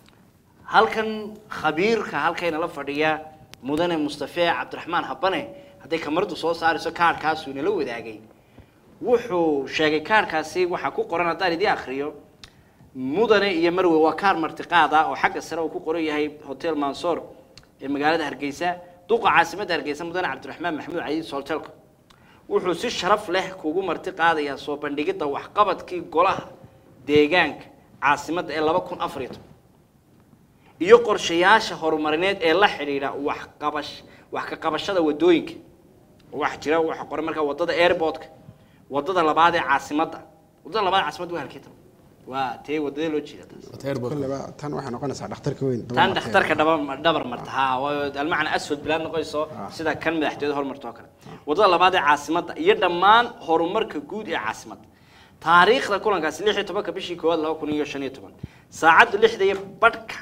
halkan khabiirka halkayna la fadhiya mudane mustafe cabdiraxmaan habane hadday kamaradu soo saarayso kaarhkaasuu inala wadaagay wuxuu sheegay kaarhkaasi waxaa ku qoran haddaan idii akriyo mudane iyo marwe waa kaar martiqaad ah oo xagga sare uu ku qoran yahay hotel mansoor ee magaalada hargeysa duqa caasimadda hargeysa mudane cabdiraxmaan maxamuud cadiis hotelka wuxuu si sharaf leh kugu marti qaadayaa soo bandhigidda waxqabadkii golaha deegaanka caasimadda ee laba kun afar iyo toban iyo qorshayaasha horumarineed ee la xidhiidha waxqabash wax ka qabashada wadooyinka waxa jira waxa qoran markaa wadada airportka wadada labaad ee caasimadda wadada labaad ee caasimadda waa halkee tan waa tee wadada loo jeeda taas kolleba tan waxay noqonaysaa dhakhtarka weyn daba tan martay. dhakhtarka dhaba dhabar marta ha waa almacna asfad bilaad noqonayso sida kan madaxtooyada horumarta oo kale wadada labaad ee caasimadda iyo dhammaan horumarka guud ee caasimadda taariikhda kulankaasi lix iyo tobanka bishii koowaad laba kun iyo shan iyo toban saacadda lixda iyo badhka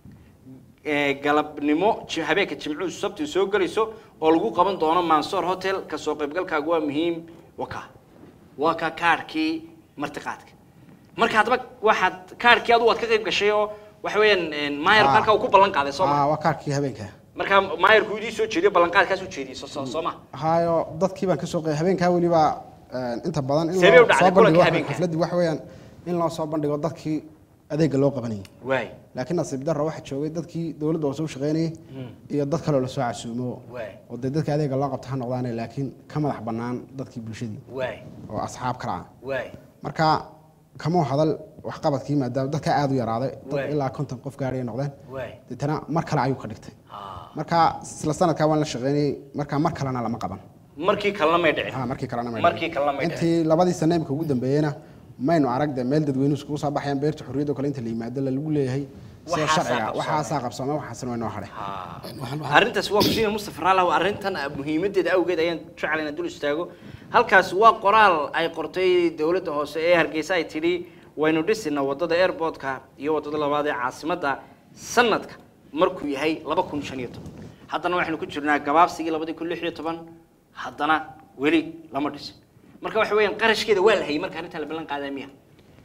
ee galabnimo ji- habeenka jimcuhu sabti soo gelayso oo lagu qaban doono mansoor hotel ka soo qaybgalkaagu waa muhiim waka waa ka kaarhkii martiqaadka marka haddaba waxaad kaarhkii adu waad ka qayb gashay oo waxa weeyaan maayar Ah. halkaa uu ku ballan qaaday soo Ah, ma waa kaarkii habeenka markaa maayarku idii soo jeediyo ballanqaadkaas u jeediyey soo soo soo ma hayo dadkii baan kasoo qeey habeenkaa weliba een, inta badan in Sidee u loo dhacday soo bandhigo kulanka wax- habeenka? xafladii waxa weeyaan in loo soo bandhigo dadkii adeega loo qabanayay waay laakiin nasiib darro waxaa joogay dadkii dowladda hoose u shaqeynayay iyo dad kaloo lasoo casuumo Waay. oo dee dadka adeega loo qabta ha noqdaane laakiin ka madax bannaan dadkii bulshadii waay oo asxaab kala ah waay marka kamuu hadal waxqabadkii maadaama dadka aada u yaraaday Waay. dad ilaa konton qof gaadhay ay noqdeen waay deetana mar kale ayuu ka dhigtay Ah. marka isla sanadkaa waan la shaqeynayay marka mar kalena lama qaban markii kalena may dhicin ha markii kalena ma Markii kalena ma intii labadii sane imika ugu dambeeyeyna maynu arag de meel dadweynuhu iskugu soo baxayaan beerta xorriyadda oo kale inta la yimaado lagu leeyahay sida Waxaasaa sharciga qabsoomay. waxaasaa qabsoomay waxaasna waa inoo hadhay arrintaas waa kusiina mustafa raalaw arrintan muhiimadeeda awgeed ayaan jecel inaan dul istaago halkaas waa qoraal ay qortay dowladda hoose ee hargeysa ay tidhi waynu dhisina wadada airportka iyo wadada labaad ee caasimadda sanadka markuu yahay laba kun shan iyo toban haddana waxaynu ku jirnaa gabaabsigii labadii kun lix iyo toban haddana weli lama dhisin marka waxa weeyaan qarashkeeda waa la hayay marka arrintan la ballan qaadaa miya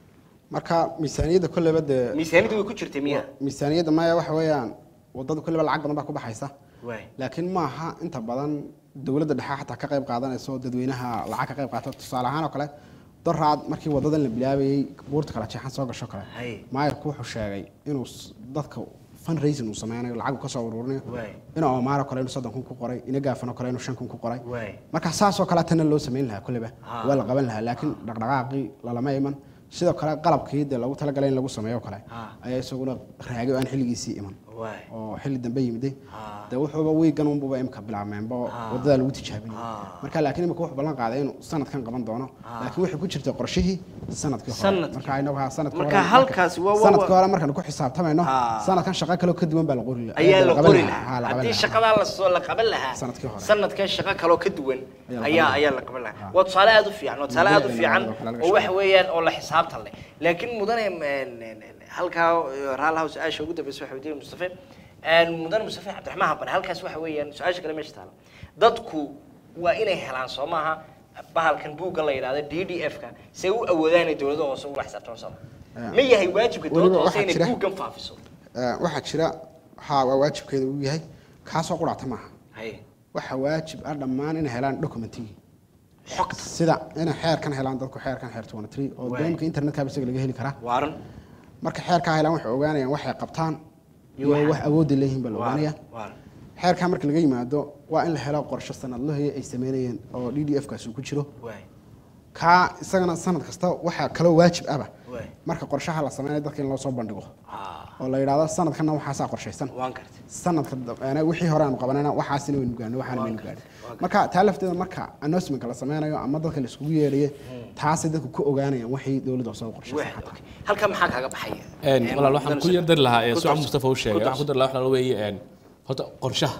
marka miisaaniyadda kolleyba dee miisaaniyaddu way ku jirtay miya miisaaniyadda maya waxa weeyaan wadada kolleyba lacag badan baa ku baxaysa waay laakiin maaha inta badan dowladda dhexe xataa ka qayb qaadanaysa oo dadweynaha lacag ka qayb qaata tusaale ahaan oo kale doraad markii wadadan la bilaabayey buurta kala jeexan soo gasho kale Hay. maayarku wuxuu sheegay inuu s- dadka fundraising uu sameynayo lacag uu kasoo ururinayo Waay. ina omaaro kale inuu soddon kun ku qoray ina gaafano kale inuu shan kun ku qoray Waay. marka saasoo kale tana loo samayn lahaa kolleyba Ah. waa la qaban lahaa laakiin dhaqdhaqaaqii lalama iman sidoo kale qalabkii dee lagu talagalay in lagu sameeyo oo kale Ah. ayaa isaguna raagay oo aan xilligiisii iman waay oo xilli dambe yimiday Ah. dee wuxuuba wiigan unbuba imka bilaabmeenba oo Ah. wadadaa lagu tijaabinay Ah. marka laakiin imika wuxuu ballan qaaday inuu sanadkan qaban doono laakiin waxay ku jirta qorshihii sanadkii hore Sanadkii. marka inagu ha sanadkii Marka hore- halkaasi waa- waa- sanadkii hore markaan ku xisaabtamayno Ah. sanadkan shaqo kaloo ka duwan baa la qori lahaa ayaa la qaban qori Ha, lahaa la qaban haddii lahaa. shaqadaa lasoo la qaban lahaa Sanadkii hore. sanadkan shaqo kaloo ka duwan Ayaa la ayaa qaban ayaa la qaban lahaa waa tusaale aad u fiican waa tusaale aad u fiican oo kale laga oo waxa shaqeeyo. weeyaan oo la xisaabtan leh laakiin mudane m- n- n- halkaa raalaha su-aasha ugu dambeysa waxa weydiiyey mustafe n- mudane mustafe cabdiraxmaan habane halkaas waxa weeyaan su-aasha kale meesha taala dadku waa inay helaan soo maaha bahalkan buugga la yidhahdo d d f ka say u awoodaan inay dowladda hoose ula xisaabtamo soo Yeah. ma yahay waajibka Weliba dowladda hoose waxaa inay jira- buuggan faafiso Eh, waxaa jira ha waa waajibkeeda uu yahay kaasoo quraata maaha haye waxa waajib ah dhammaan inay helaan documentigii xogta sida inay xeerkan helaan dadku xeerkan xeer 23 oo Waay. deemka internetka isaga laga heli karaa waaran marka xeerkaa helaan waxay ogaanayaan waxay qabtaan Iyo iyo waxa- wax awoodda leeyihiin baa la ogaanaya waaran xeerkaa marka laga yimaado waa in la helo qorshe sanadlahoya ay sameynayeen oo d d f kaasi uu ku jiro waay kaa isagana sanad kasta waxaa kaloo waajib aba waay marka qorshaha la sameynayo dadka in loo soo bandhigo ah oo la yidhaahdo sanadkanna waxaasaa qorshaysan waan gartay sanadka dambeena wixii hore aanu qabanayna waxaasina waynu gaadhnay waxaana waynu gaadhin marka taa lafteeda marka announcementka la sameynayo ama dadka la iskugu yeedhaye taasay dadku ku ogaanayaan waxay dowladda soo qorshaysan Waay, okay. halkaa maxaa kaaga baxaya Een, walaal waxaan ku yar dari lahaa ee Ku suca darso. mustafa uu sheegay Ku waxaan ku darso. dari lahaa waxa la weeye een, horta qorshaha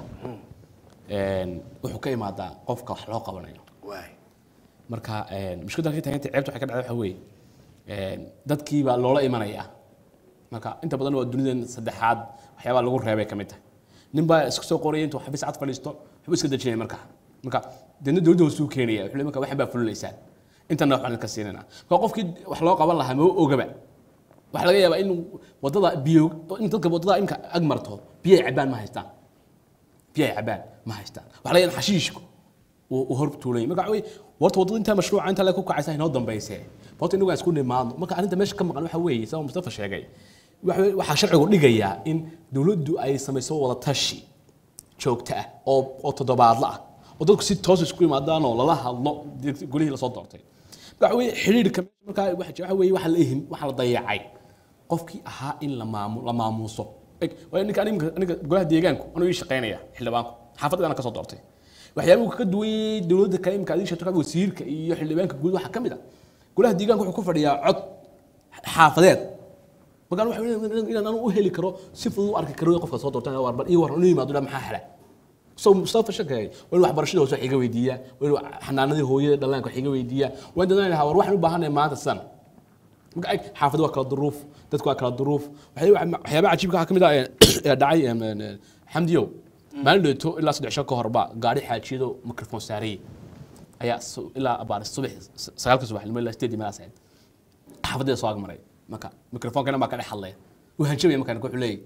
een, wuxuu ka imaadaa qofka wax loo qabanayo waay marka een, mushkiladda ka taaganta ceebta waxay ka dhacday waxa weeye een, dadkii baa loola imanaya marka inta badan waa dunidan saddexaad waxyaabaa lagu reebay ka mid tahay nin baa iska soo qoraya intuu xabis cad fadhiisto waxbuu iska dejinaya marka marka deedna dowladda hoosuu keenaya wuxuu leeyahay marka waxan baa fulinaysaan intana waxbaan idinka siinayna marka qofkii wax loo qaban lahaa ma ogaba waxaa laga yaabaa in wadada biyo in dadka wadada imka ag marto biyo ay cabaan ma haystaan biyo ay cabaan ma haystaan waxaa laga yaabaa in xashiishku uu uu hor tuulay marka waxa weeye warta wadada intaa mashruuca inta la ku kacaysa inoo dambayse horta inagu aan isku nimaadno marka arrinta meesha ka maqan waxa weeye sida mustafa sheegay waxa weeye- waxaa sharcigu dhigayaa in dowladdu ay samayso wada tashi joogto ah oo oo toddobaadla ah oo dadku si toos isku yimaadaan oo lala hadlo deg- golihii lasoo doortay waxa weeye xiriirka meesha markaa waxa jira- waxa weeye waxa la ihim waxa la dayacay qofkii ahaa in la maamu la maamuuso Eg, waayo ninka aniga aniga golaha deegaanku anuu ii shaqaynaya xildhibaanku xaafadana ka soo doortay waxyaabuhu ka duwan yahay dowladda kale imka adii sheegto wasiirka iyo xildhibaanka guud waxaa ka mid ah golaha deegaanka wuxuu ku fadhiyaa cod xaafadeed markaan waxa weeye inaan anu u heli karo si fudud u arki karo qofka soo doortan war bal ii war inu yimaado dhaa maxaa xela so mustafa shakay waa in waxbarashada hoose wax iga weydiiyaa waa in xanaanadii hooyada dhallaanka wax iga weydiiyaa waa in dadaan lahaa war waxaan u baahanahay maanta sidan marka ag xaafadu waa kala duruuf dadku waa kala duruuf waxay- waxyaabaha cajiibka waxaa ka mid ah ee ee dhacay em, em, em, xamdiyow maalin dheeto ilaa saddex shan ka horba gaari xaajiyado mikrofon saarayay ayaa su- ilaa abaar subax sagaalka subaxnimo ilaa sideedii meelaas ahayd xaafadeeda soo agmaray marka mikrofonkana baa ka dhex hadlaya wuu hanjabaya markaan wuxuu leeyahy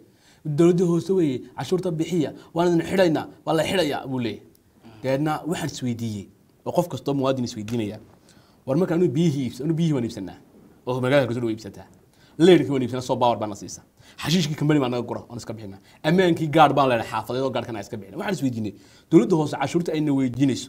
dowladda hoose weeye cashuurta bixiya waan idin xidhaynaa waa la xidhayaa buu leeyahay dabeedna waxaan isweydiiyey oo qof kastoo muwaadin isweydiinaya war marka anu biyihii iibs anu biyihii waan iibsanaa oo magaalada kasoo dhow iibsataa leerkii waan iibsanaa soo baawar baan na siisa xashiishkii kambani baan naga gura oon iska bixinaa ammaankii gaadh baan leenahay xaafadeed oo gaadhkan aan iska bixina waxaan isweydiinay dowladda hoose cashuurta ayna weydiinayso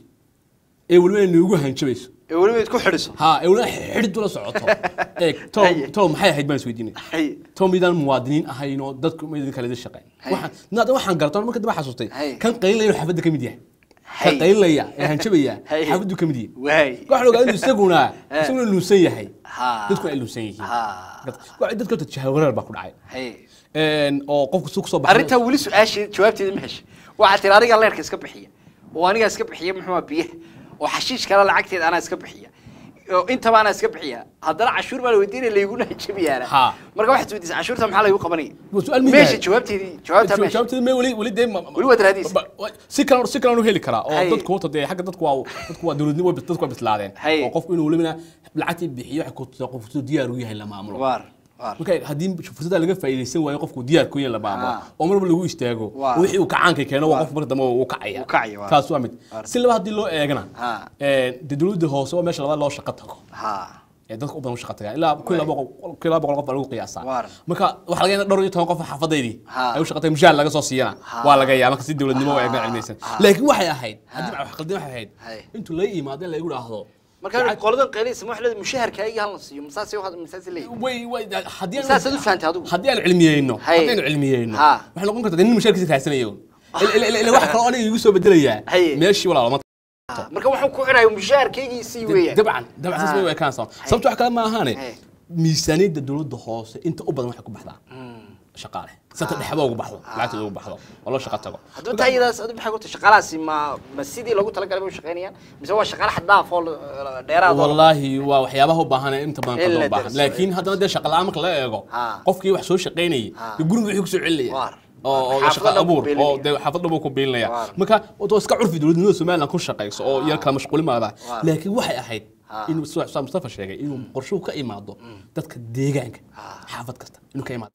ee weliba ay noogu hanjabayso ee weliba id ku xidhiso ha ee weliba xidhid ula socoto ee tom Haye. tom maxay ahayd baan isweydiinay Haye. tom midaan muwaadiniin ahayn oo dadku ma idin kale shaqeyn waxaan naada waxaan gartaa marka daba xasuustay Haye. kan qaylinaya inuu xaafadda ka mid yahay kan Haye. qaylinaya ee hanjabaya Haye. xaafaddu ka mid yahay waay waxaan ogaa inuu isaguna isaguna luusan yahay Ha. dadku ay luusan yihiin Ha. Dad- dadka horta jahawareer baa ku dhacay hay Een, oo qofku suu kusoo baxay arrintaa weli su-aashii jawaabteeda ma heshay waxaad tiri anigaa leerka iska bixiya oo anigaa iska bixiya muxuu ahaa biyaha oo xashiish kale lacagteeda anaa iska bixiya oo intaba anaa iska bixiya haddana cashuur baa la weydiinaya layguna jabiyaana Ha. marka waxaad weydiisay cashuurta maxaa laygu qabanaya Waa su'aal muhiim meesha ah. jawaabteedii jawaabtaa meesha jawaabteeda me weli weli dee ma- ma- Weli waad raadinaysaa. ba- ba- si kalan si kalan u heli karaa oo Haye. dadku horta dee xagga dadku waa dadku waa dowladnimo way- dadku waa bislaadeen Haye. oo qofku inuu welibana lacagtii bixiyo waxa ku tusaa qofku diyaar u yahay la maamulo waar waar marka haddii fursadda laga faa'iidaysan waayo qofku diyaar ku yahay la maamulo Ha. oo marba lagu istaago Waa. wixii uu kacaanka keeno waa Waa. qof marka dambe uu kacaya Uu kacaya, waa. taas waa mid Waa. si laba haddii loo eegana Ha. een, dee dowladda hoose waa meesha labaad loo shaqo tago ha ee dadka u badan u shaqa tagaa ilaa kun iyo laba boqol- kun iyo laba boqol qof baa lagu qiyaasaa Waar. marka waxaa laga yaabaa dhowr iyo toban qof oo xaafadeydii Ha. ay u shaqatay mushaar laga soo siiyana Ha. waa laga yaabaa marka si dowladnimo Ha. waa eegna cilmiyeysan Ha. laakiin waxay ahayd haddii wax qaldin waxay ahayd Hay. intuu la yimaado in lagu dhaahdo marka qoladan qaylaysa ma waxleed mushaharkaaga hal la siiyo masaasay waxaad masaasay leeyihin way way haddii aan- Saasaad u fahantay adigu? haddii aan cilmiyeyno Hay. haddii aan cilmiyeyno Ha. waxay noqon kartaa nin mushaarkiisa raadsanayo ila ila ila wax kale oo aniga igu soo bedelayaa Hay. meeshii walaalo ma marka waxaan ku xidhaya mushaharkaygiisii weeyaan dabcan dabcan saas way ekaan sababta wax kale ma ahaane Hay. miisaaniyadda dowladda hoose inta u badan waxay ku baxdaa shaqaale sata dhexba ugu baxdo lacagteeda ugu baxdo oo loo shaqo tago haddaba taayadaas adu maxay ku tahay shaqaalahaasi ma ma sidii loogu talagalay bay u shaqaynayaan mise waa shaqaale xad dhaaf oo la- dheeraad oo wallaahi waa waxyaabaha u baahan ee inta badan In ka la loo baahan darso. laakiin haddana dee shaqa la'aan marka la eego Ha. qofkii wax soo shaqaynayay Ha. dee guriga wixii kusoo celinaya Waar. oo oo Xaafad shaqa dhan buu abuur oo biilinaya. dee xaafad dhan buu ku biilinaya Waar. marka waa iska curfi dowladnimada somaliland ku shaqayso oo yar kala mashquulimaada Waar. laakiin waxay ahayd Ha. inuu sida Xusaan Mustafa sheegay inuu qorshuhu ka imaado dadka deegaanka xaafad kasta inuu ka imaado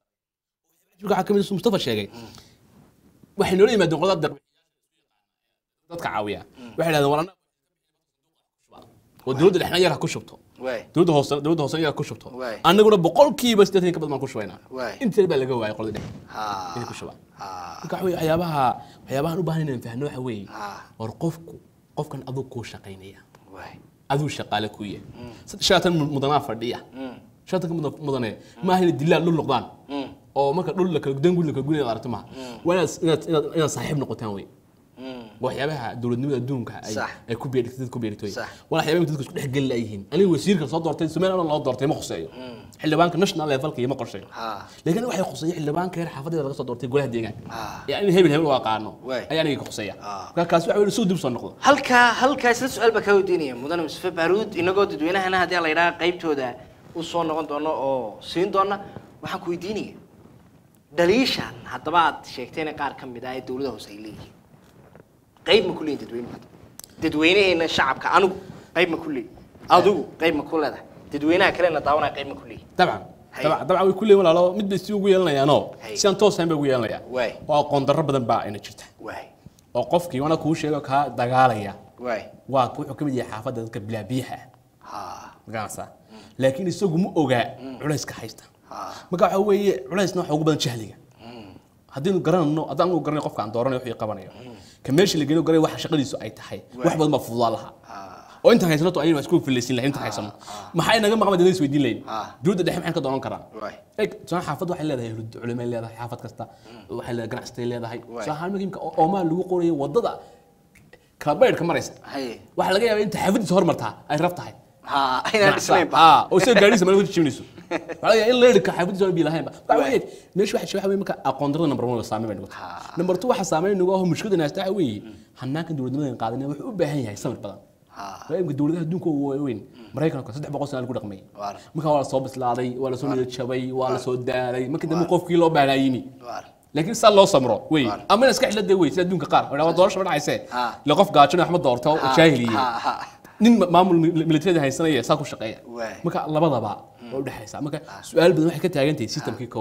waxaa kamid ah Mustafa sheegay waxay noola yimaadeen qolada deeq dadka caawiya waxay dhahdeen war annaga oo dowladda dhexna yar ha ku shubto waay dowladda hoose dowladda hoose yar ha ku shubto Waay. annaguna boqolkiiba siddeetan ka badan baan ku shubaynaa Waay. inteeda baa laga waayay qolada dhexe ha inay ku shubaan ha marka waxa weeye waxyaabaha waxyaabahan u baahan inaan fahno waxa weeye Ha. war qofku qofkan aduu kuu shaqaynaya waay aduu shaqaale ku yahay shaatan mudanaa fadhiya shaatanka mudan- mudane maaha inay dilaan dhul noqdaan oo marka dhul la kala dan guri la kala guri aragto maaha waa inaad inaad inaad inaad saaxiib noqotaan wey waxyaabaha dowladnimada adduunka ay Sax. ay ku beertay dad ku beertay Sax. waa waxyaabaha dadku isku dhex geli laayihiin aniga wasiirka soo doortay Soomaaliland loo doortay ma khuseeyo xildhibaanka national levelka iyo ma qorsheeyo Ha. laakiin waxay khuseeyo xildhibaanka reer xaafadeeda laga soo doortay golaha deegaanka Ha. yani in hebel hebel waa qaano Waay. ayaa aniga khuseeya Ha. marka kaas waxa weeye suu dib soo noqdo halkaa halkaa isla su-aal baa kaa weydiinaya mudane mustafa baaruud inagoo dadweynahana haddii la yidhaha qaybtooda u soo noqon doono oo siin doona waxaan ku weydiinaya dhaliishan haddaba aad sheegtayna qaar ka mid ah ee dowlada hoose ay leeyihiin qayb ma ku leeyihin dadweynuhu hadda dadweynaheena shacabka anigu qayb ma ku leeyihin adigu qayb ma ku leedahay dadweynaha kalena daawanaya qayb ma ku leeyihin dabcan Hay. dabcan dabcan way ku leeyihin walaalo mid bay si ugu yeelanayaanoo Hay. si aan toos ahayn bay ugu yeelanayaan Waay. oo aqoon darro badan baa ina jirta waay oo qofkii wana kuu sheego kaa dagaalaya waay waa wuxuu ka mid yahay xaafadda dadka bilaa biyaha ah ha magaranaysaa laakiin isagu ma ogaa culayska haysta ha marka waxa weeye culaysna waxa ugu badan jahliga haddaynu garanayno haddaan anu garanay qofka aan dooranayo wuxuu qabanayo ka meesha la geliyo garay waxa shaqadiisu ay tahay wax badan baa fududaa lahaa oo intaan haysanato ayaynu isku filaysin lahayn intaan haysano maxay naga maqan dadin isweydiin lahayn Ah. dowladda dhexe maxay ka doonan karaan Waay. eg soo xaafad waxay leedahay culimay leedahay xaafad kasta waxay leedahay ganacsatay leedahay Waay. soo hal muhiimka oo oomaa lagu qorayo wadada kala baydhka maraysa haye waxaa laga yaabaa inta xaafadiisa hormartaa ay raf tahay ha inaan dhisnaynba ah oo soo gaadhiisa meel wada jibinayso waxaa laga yaabaa in leerka xaafadiisa aan biilahaynba waxa weeye meesha waxa waxa weeye marka aqoon darrada number 1 saameyn bay noqotay Ha. number 2 waxa saameyn nagu ah mushkilada naasta waxa weeye hanaanka dowladnimada qaadanaya wuxuu u baahan yahay samir badan ha waaimka dowladaha adduunka ugu waaweyn maraykanka saddex boqol sana lagu dhaqmay Waar. marka waa la soo bislaaday waa la soo niyad jabay waa la soo daalay marka dambe qofkii loo baahnaa yimi waar laakiin saa loo samro wey Waar. ama in iska xilada wey sida adduunka qaar waa doorasho ma dhacayse Ha. ila qof gaajana wax ma doorto oo Ha, jaahiliye ha, ha. nin ma- maamul mil- militariga haysanaya saa ku shaqeeya Waay. marka labadaba waa u dhexaysa marka su-aal badan waxay ka taagan tahay systemkii kow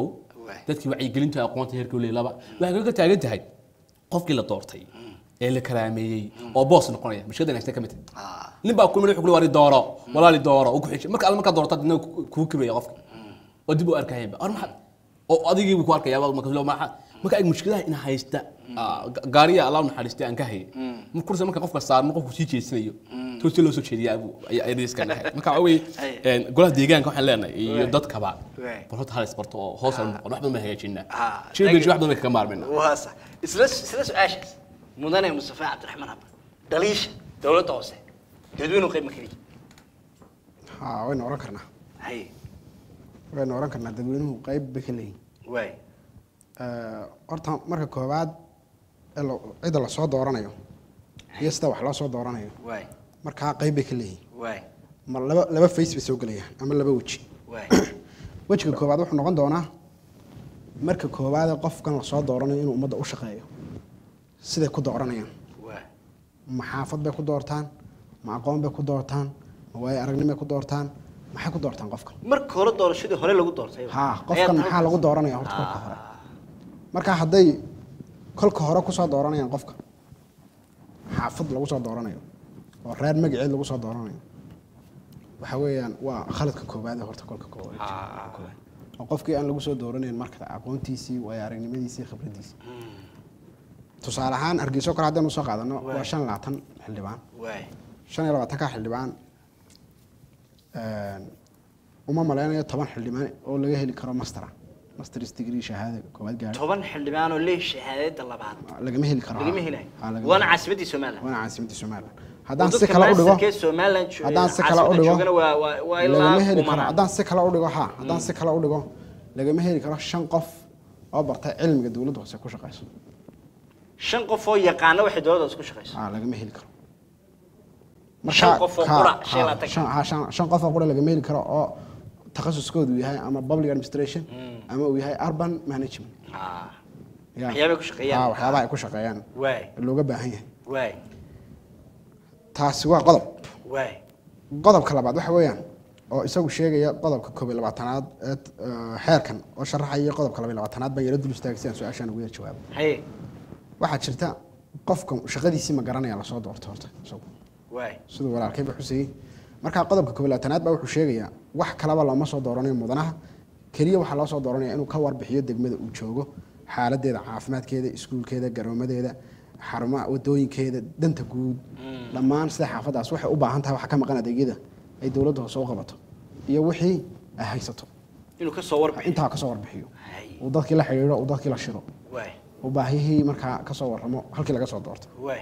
Waay. dadkii wacyigelinta aqoonta heerka u laba waxay kaga taagan tahay qofkii la doortay ee la karaameeyey oo boos noqonaya mushkiladan haysta ka mid tahay Ah. nin baa kulmay wuxuu ku wari dooro walaali dooro uu ku xishay marka marka doorto dadna kugu kibaya qofka oo dib u arkayba ar maxad oo adigii buu ku arkaya marka loo maxa marka ay mushkilaha in haysta ah, ga- gaariya allah naxariistay aan ka hayay marka kursi marka qofka saarno qofku sii jeesanayo toosi loo soo jeediyaa buu ay riska dhahay marka waxa weeye een, golaha deegaanka waxaan leenahay iyo dadkaba Waay. bal horta halis barto oo hoos aan noqon wax badan baan hagaajinaa Ah, shirbeji thank you. wax badan bay kaga maarmina waa sax isla isla su-aashaas mudane mustafa cabdiraxmaan habba dhaliisha dowladda hoose dadweynuhu qayb ma keliya ha waynu oran karnaa haye waynu oran karnaa dadweynuhu qayb bay ka leeyihin waay horta marka koowaad ee la- cidda lasoo dooranayo iyo sida wax loo soo dooranayo waay markaa qayb bay ka leeyihin waay ma laba laba face bay soo gelayaan ama laba weji waay wejiga koowaad wuxuu noqon doonaa marka koowaad ee qofkan lasoo dooranayo inuu ummadda u shaqeeyo siday ku dooranayaan waay ma xaafad bay ku doortaan ma aqoon bay ku doortaan ma waayo aragnimay ku doortaan maxay ku doortaan qofkan marka hore doorashadii hore lagu doortay ha qofkan maxaa lagu dooranaya horta kolka hore marka hadday kolka hore kusoo dooranayaan qofka xaafad lagu soo dooranayo oo reer magaceed lagu soo dooranayo waxa weeyaan waa khaladka koowaad ee horta kolka koowaad oo qofkii aan lagu soo dooranayn marka aqoontiisii waayo aragnimadiisii khibradiisii tusaale ahaan hargeyso kale haddaynu soo qaadano waa shan iyo labaatan xildhibaan waay shan iyo labaatanka xildhibaan uma malaynayo toban xildhibaan oo laga heli karo mastera masters degree shahaada koowaad gaari toban xildhibaan oo leeh shahaadada labaad lagama heli karo lagama helayo Ha, lagama waana helo. caasimadii somaliland waana caasimadda somaliland haddaan Oo si dadka kale u dhigo masterkee somaliland jo- haddaan si kale u caasimadda dhigo joogana waa waa waa ilaa lagama heli karo kumanaan haddaan si kale u dhigo ha haddaan si kale u dhigo lagama heli karo shan qof oo bartay cilmiga dowladda hoose ku shaqeyso shan qof oo yaqaana waxay dowladda isku shaqeyso ah lagama heli karo Shan qof oo ka- qura, ha, shan iyo labaatan. shan- ha, shan- shan qof oo qura lagama heli karo oo takhasuskoodu yahay ama public administration ama uu yahay urban management Ah, Ya. waxyaabay ku shaqeeyaan. Ha, waxyaabaha ay ku shaqeeyaan waay looga baahan yahay waay taasi waa qodob waay qodobka labaad waxa weeyaan oo isagu sheegaya qodobka koob iyo labaatanaad ee eh, xeerkan oo sharaxaya qodobka laba iyo labaatanaad baan yaro dul istaagay si aan su-aashaan ugu yar jawaabo haye waxaa jirta qofka shaqadiisii ma garanaya lasoo doorto horta isagu waay siduu walaalkayba xusayey markaa qodobka koob iyo labaatanaad baa wuxuu sheegayaa wax kalaba looma soo dooranayo mudanaha keliya waxaa loo soo dooranaya inuu ka warbixiyo degmada uu joogo xaaladeeda caafimaadkeeda iskuulkeeda garoomadeeda xarumaha wadooyinkeeda danta guud dhammaan sida xaafadaas waxay u baahan tahay waxa ka maqan adeegyada ay dowladda hoose u qabato iyo wixii ay haysato inuu ka soo warbixiyo intaa kasoo warbixiyo Hay. uu dadkii la xidhiidho uu dadkii la shiro waay uu baahihii markaa kasoo warramo halkii laga soo doorto waay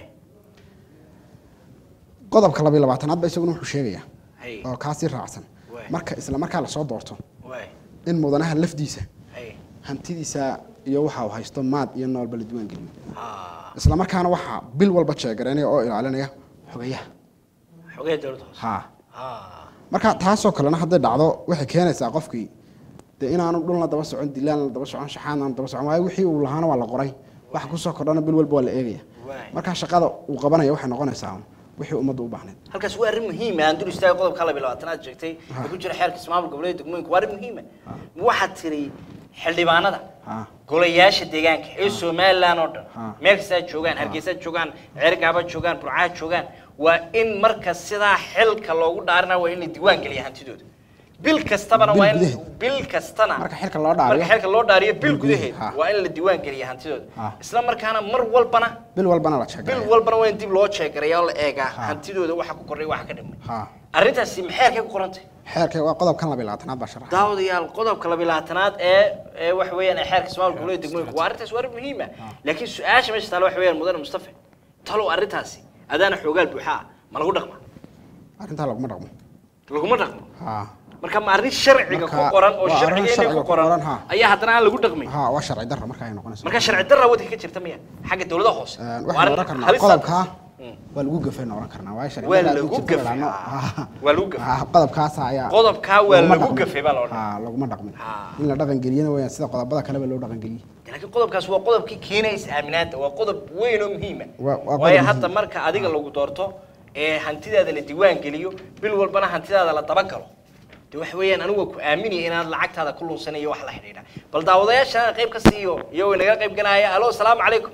qodobka laba iyo labaatanaad ba isaguna wuxuu sheegayaa haye oo kaasii raacsan Waay. marka isla markaa lasoo doorto waay in mudanaha lafdiisa haye hantidiisa iyo waxa uu haysto maad iyo noolba la diiwaan geliyo Ah, isla markaana waxaa bil walba jeegareynaya oo ilaalinaya xogayaha xogee dowladda hoose ha Ah, marka taasoo kalena hadday dhacdo waxay keenaysaa qofkii dee inaanu dhulna daba socon dilaan la daba socon shaxaadna daba socon waayo wixii uu lahaana waa la qoray waxa kusoo kordhana bil walba waa la eegaya Waay. marka shaqada uu qabanaya waxay noqonaysaa wixii ummadda u baahneyd halkaas waa arrin muhiima aan dul istaagay qodobka laba iyo labaatanaad sheegtay ee ku jira xeerka ismaamul goboleedka degmooyinka waa arrin muhiima waxaad tiri xildhibaanada ha golayaasha deegaanka ee somaliland oo dhan Ha. meel kastaa joogaan hargeysa joogaan ceergaaba joogaan burcaha joogaan waa in marka sidaa xilka loogu dhaarina waa in la diiwaan geliya hantidooda bil kastabana Bil waa in gudaheed. bil kastana Marka xilka loo dhaariyo. marka xilka loo dhaariyo bil Bil gudaheed gudaheed, ha. waa in la diiwaan geliya hantidooda Ha. isla markaana mar walbana bil walbana la bil jeegaraya walbana waa in dib loo jeegaraya oo la eegaa Ha. hantidooda waxa ku korray waxa ka dhimay ha arrintaasi maxay ku qorantay xeerka waa qodobkan laba iyo labaatanaad baa sharaxa daawadayaal qodobka labilaatanaad ee ee waxa weeyaan ee xeerka ismaamul goboleedka degmooyinka waa arrintaas waa arrin muhiima laakiin su-aasha meesha taala waxa weeyaan mudane mustafa talow arrintaasi adaana xoogaal buuxa ah ma lagu dhaqma arrintaa laguma dhaqmo laguma dhaqmo ha marka ma arrin sharciga ku Marka, qoran oo waa arrin sharcigeena sharciga ku ku qoran, qoran ha. ayaa haddana aan lagu dhaqmay ha waa sharci darra marka ay noqonayso marka sharci darra waddanka ka jirta miya xagga dowladaha hoose Een, Waa waxaan arrin oran karnaa halis ah. qodobkaa Mm. waa lagu gafayna oran karnaa waayo sharci Waa darra haddii lagu jirto la gafay, idhaahno, ha. ha. Waa lagu gafay. Ha, qodobkaasa ayaa Qodobkaa waa laguma lagu dhaqmin. gafay baa la odhan. Ha, laguma dhaqmin Ha. in la dhaqan geliyana weyaan sida qodobada kaleba loo dhaqan geliyey laakiin qodobkaas waa qodobkii keenaysa aaminaanta waa qodob weyn oo muhiima Waa- waa qodob waayo muhiim. hadda marka adiga lagu doorto ee hantidaada la diiwaan geliyo bil walbana hantidaada la dabagalo de waxa weeyaan anigu waa ku aaminaya inaad lacagtaada ku lunsanayo wax la xidhiidha bal daawadayaashana qayb ka siiyo iyagoo inaga qayb galaya halo salaamu calaykum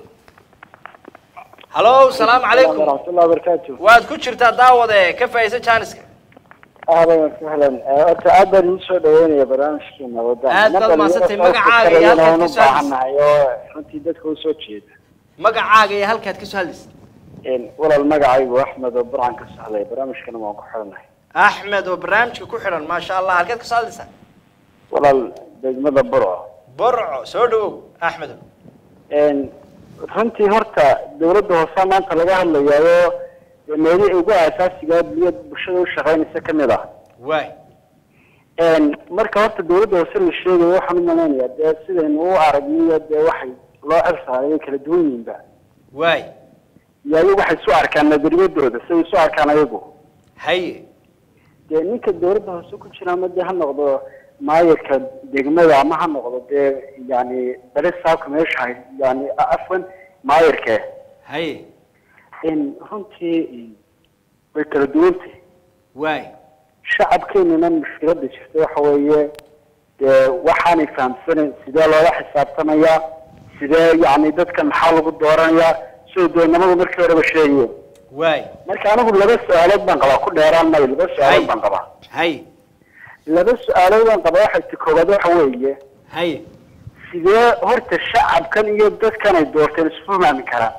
halo salaamu calaykum waraxmatullahi wabarakaatu waad ku jirtaa daawade ka faa'iidaysa jaaniska ahlan wasahlan horta aad baan idin soo dhaweynaya barnaamijkiina wada Aad baad mahadsantahay. Magacaaga iyo halkaad ka soo hadlaysid. baahanahay oo runtii dadka usoo jeeda magacaaga iyo halkaad ka soo hadlaysa Een, walaal magacaygu axmed oo burcan ka sahlay barnaamijkana waan ku xidhanahay axmed oo barnaamijka ku xidhan maasha allah halkaad ka soo hadlaysaa walaal degmada burco borco soo dhawow axmedo Een, runtii horta dawladda hoose maanta laga hadlayaayo dee meelihii ugu aasaasiga biyo bulshada u shaqeynaysa ka mid ah waay Een, marka horta dawladda hoose la sheegayo waxaan u malaynayaa dee sidaynu u aragniyo dee waxay loo xilsaaray way kala duwan yihiinba waay iyo ayagu waxay isu arkaan nadariyadooda siday isu arkaan ayagu haye dee ninka dawladda hoose ku jira ama dee ha noqdo maayarka degmada ama ha noqdo dee yani bale saabka meesha hay yani afwan maayarka haye in runtii way kala duwantay waay shacabkeenuna mushkilada jirta waxa weeye dee waxaanay fahamsanayn sidee loola xisaabtamayaa sidee yani dadka maxaa lagu dooranayaa sida doonamadu markii horeba sheegayeen waay marka anigu laba su-aalood baan qabaa ku dheeraan mayo laba su-aalood baan qabaa haye laba su-aalood baan qabaa waxay ti koowaad waxa weeye haye sidee horta shacabkan iyo dadkan ay doorteen isu fahmi karaan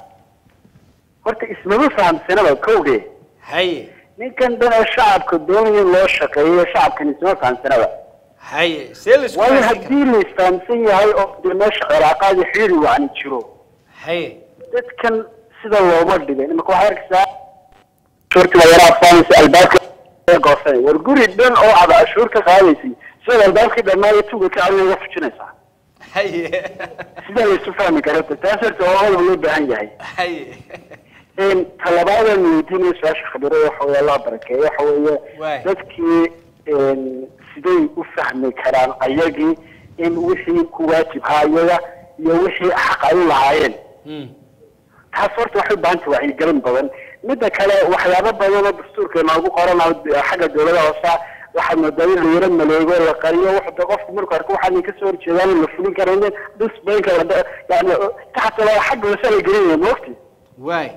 horta ismama fahamsanaba kowge haye ninkan dhan ee shacabka doonaya in loo shaqeeyo shacabkan isma fahamsanaba haye see la isku waayo fahansiin karaa? haddii la isfahamsan yahay oo dee meesha cilaaqaadi xiri wacni jiro haye dadkan sida looma dhigay imika waxaa arkaysaa cashuurtii la yara afsaanaysa albaabka goosanay war guri dhan oo aad cashuur ka qaadaysay sidaad albaabkii dhammaaya tuga ka celin uga fujinaysaa haye sidaa la isu fahmi karata taas horta waa qodob loo baahan yahay haye Een, talabaadaan weydiinaya su-aasha khabiro waxa weeye allah barakeeyo waxa weeye Waay. dadkii een, siday u fahmi karaan ayagii in wixii ku waajibhaa iyaga iyo wixii xaq ay u lahaayeen Hmm. taas horta waxay u baahan tahay wacyigelin badan midda kale waxyaabo badan oo dastuurka inoogu qoran oo de- xagga dawlada hoosa waxaad moodaa in la yaro maleego la qariyo wuxuu de qofku markuu arko waxaan kasoo horjeedaan in la fulin karaynin disbaynka yani taxta la xagga hoose la gelinaya moogti waay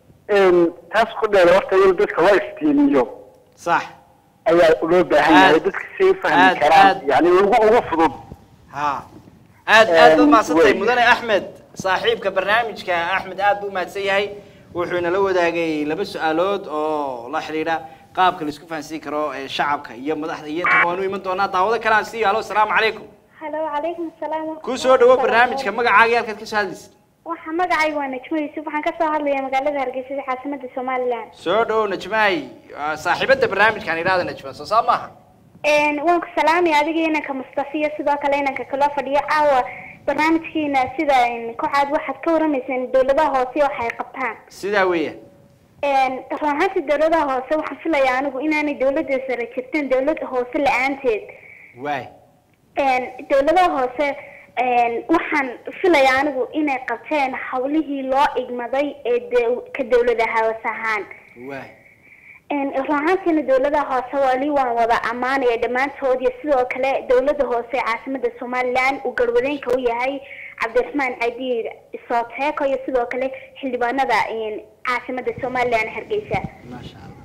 taas ku dheer horta in dadka loo iftiimiyo sax ayaa loo baahan Aad- yahay dadka si ay u fahmi aad- karaan aad- yani ugu ugu fudud ha aad aad baad Een, mahadsantahay wey. mudane axmed saaxiibka barnaamijka axmed aad buu mahadsan yahay wuxuu inala wadaagay laba su-aalood oo la xidhiidha qaabka la isku fahansiin karo ee shacabka iyo madaxda iyo inta waanu iman doonaa daawado kale aan siiyo halo asalaamu calaykum halo calaykum salaam ku soo dhawo barnaamijka magacaaga iyo halkaad ka soo hadlaysid waxa magacaygu waa najmo yuusuf waxaan ka soo hadlayaa magaalada hargeysa ee caasimada somaliland soo dhawo najmaay waa saaxiibada barnaamijkaan idhaahda najma soo saa maaha Een, waan ku salaamaya adiga inanka mustafa iyo sidoo kale inanka kaloo fadhiyo caawa barnaamijkiina sida een, ku caad waxaad ka waramayseen dawladaha hoose waxa ay qabtaan sidaa weeyaan Een, run ahaantii dawladaha hoose waxaan filayaa anigu inaanay dawladda sare jirtin dawladda hoose la-aanteed waay Een, dawladaha hoose een, waxaan filayaa anigu inay qabteen hawlihii loo igmaday ee daw- ka dawladaha hoose ahaan waay Een, run ahaantiina dawladaha hoose wali waan wada ammaanaya dhammaantood iyo sidoo kale dawladda hoose ee caasimada somaliland uu garwadeenka u yahay cabdiraxmaan cadiir isooteeko iyo sidoo kale xildhibaanada een, caasimada somaliland hargeysa maasha allah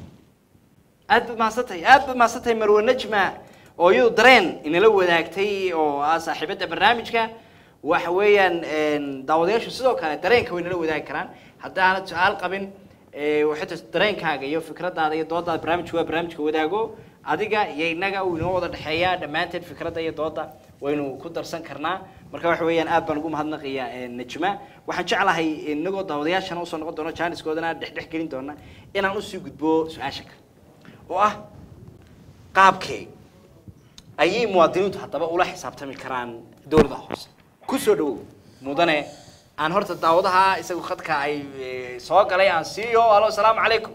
aad baad mahadsantahay aad baad mahadsantahay marwe najma oo iyadu dareen inala wadaagtay oo ah saaxiibada barnaamijka waxa weeyaan een, daawadayaashu sidoo kale dareenka way nala wadaagi karaan haddaanad su-aal qabin ee, waxay tahay dareenkaaga iyo fikradaada iyo doodaada barnaamijku waa barnaamijka wadaago adiga iyo inaga uu inoo wada dhexeeyaa dhammaanteed fikradda iyo dooda waynu ku darsan karnaa marka waxa weeyaan aad baan ugu mahadnaqayaa ee, najma waxaan jeclahay inagoo daawadayaashana usoo noqon doono jaaniskoodana dhexdhex gelin doona inaan usii gudbo su-aasha kale oo ah qaabkee ayay muwaadiniintu haddaba ula xisaabtami karaan dowladda hoose ku soo dhawow mudane aan horta daawadaha isagu khadka ay eh, soo galay aan siiyo halo asalaamu calaykum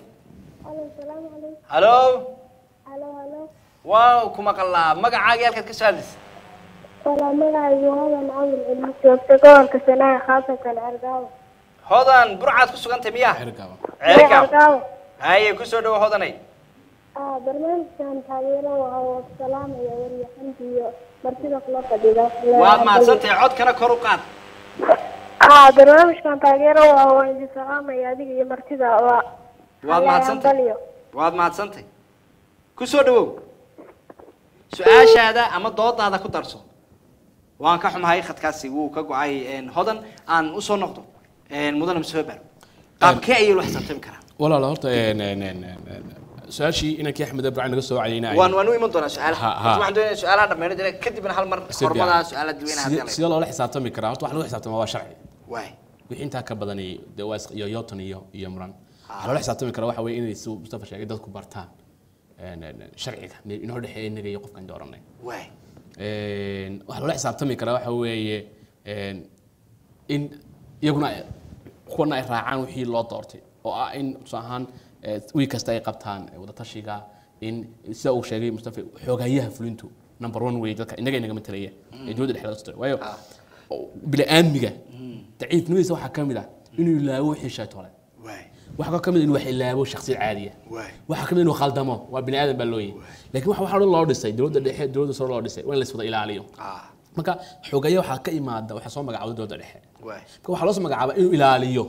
halo waa ku maqalaa magacaagii halkaad ka soo hadlaysa Wala magacaygu Hodan Cawil Cilmi joogta gobolka Sana'a khaasatan Argaawo. hodan burcaad ku sugantay miyaa xergaaba ceerigaab Argaawo. haye ku soo dhawo hodanay aa barnaamijkan taageero waa waa salaamaya waryaxanti iyo martida kula fadhida waad mahadsantahay codkana kor u qaad aa barnaamijkan taageero waa waa idin salaamaya adiga iyo martida waa waad mahadsantahay Hambalyo. waad mahadsantahay ku soo dhawow su-aashaada ama doodaada ku darso waan ka xumahay khadkaasi wuu ka go-ay een, hodan aan usoo noqdo een, mudane museber qaabkee ayay la xisaabtami karaan walaal horta een, een, een, een, su-aashii inankii axmed ibrahim naga soo wacayna waan waan u iman doonaa su-aalaha Ha, ha. waxaan doonaya su-aalaha dhammeyn dira kadibna hal mar hormadaa su-aalaha dadweynaha hadii la sida loola xisaabtami karaa horta wax lagu xisaabtama waa sharci waay wixii intaa ka badan iyo dee waa is- iyo yoton iyo iyo muran waxaa loola xisaabtami karaa waxa weeye inay si mustafa sheegay dadku bartaan een, een, een, sharciga me- inoo dhexeeya inaga iyo qofkan dooranay waay Een, waxaa loola xisaabtami karaa waxa weeye een, in iyaguna ay- kuwana ay raacaan wixii loo doortay oo ah in tusaale ahaan eh, wiil kasta ay qabtaan eh, wadatashiga in sida uu sheegay mustafa xoogayaha fulintu number one way dadka inaga inaga matalaya ee dowladda dhexdeeda soo waayo bili-aadmiga daciifnimadiisa waxaa ka mid ah inuu ilaawo wixii shaytole waay waxaa ka mid ah inuu wax ilaabo shakhsi caadiya waay waxaa ka mid ah inuu khaldamo waa bini aadan baa loo yahay laakiin waxa waxaa loo dhisay dowladda dhexe dowladda sare loo dhisay waa in la iswada ilaaliyo ah marka xoogaya waxaa ka imaada waxaa soo magacaabay dowladda dhexe waay marka waxaa loo soo magacaabaa inuu ilaaliyo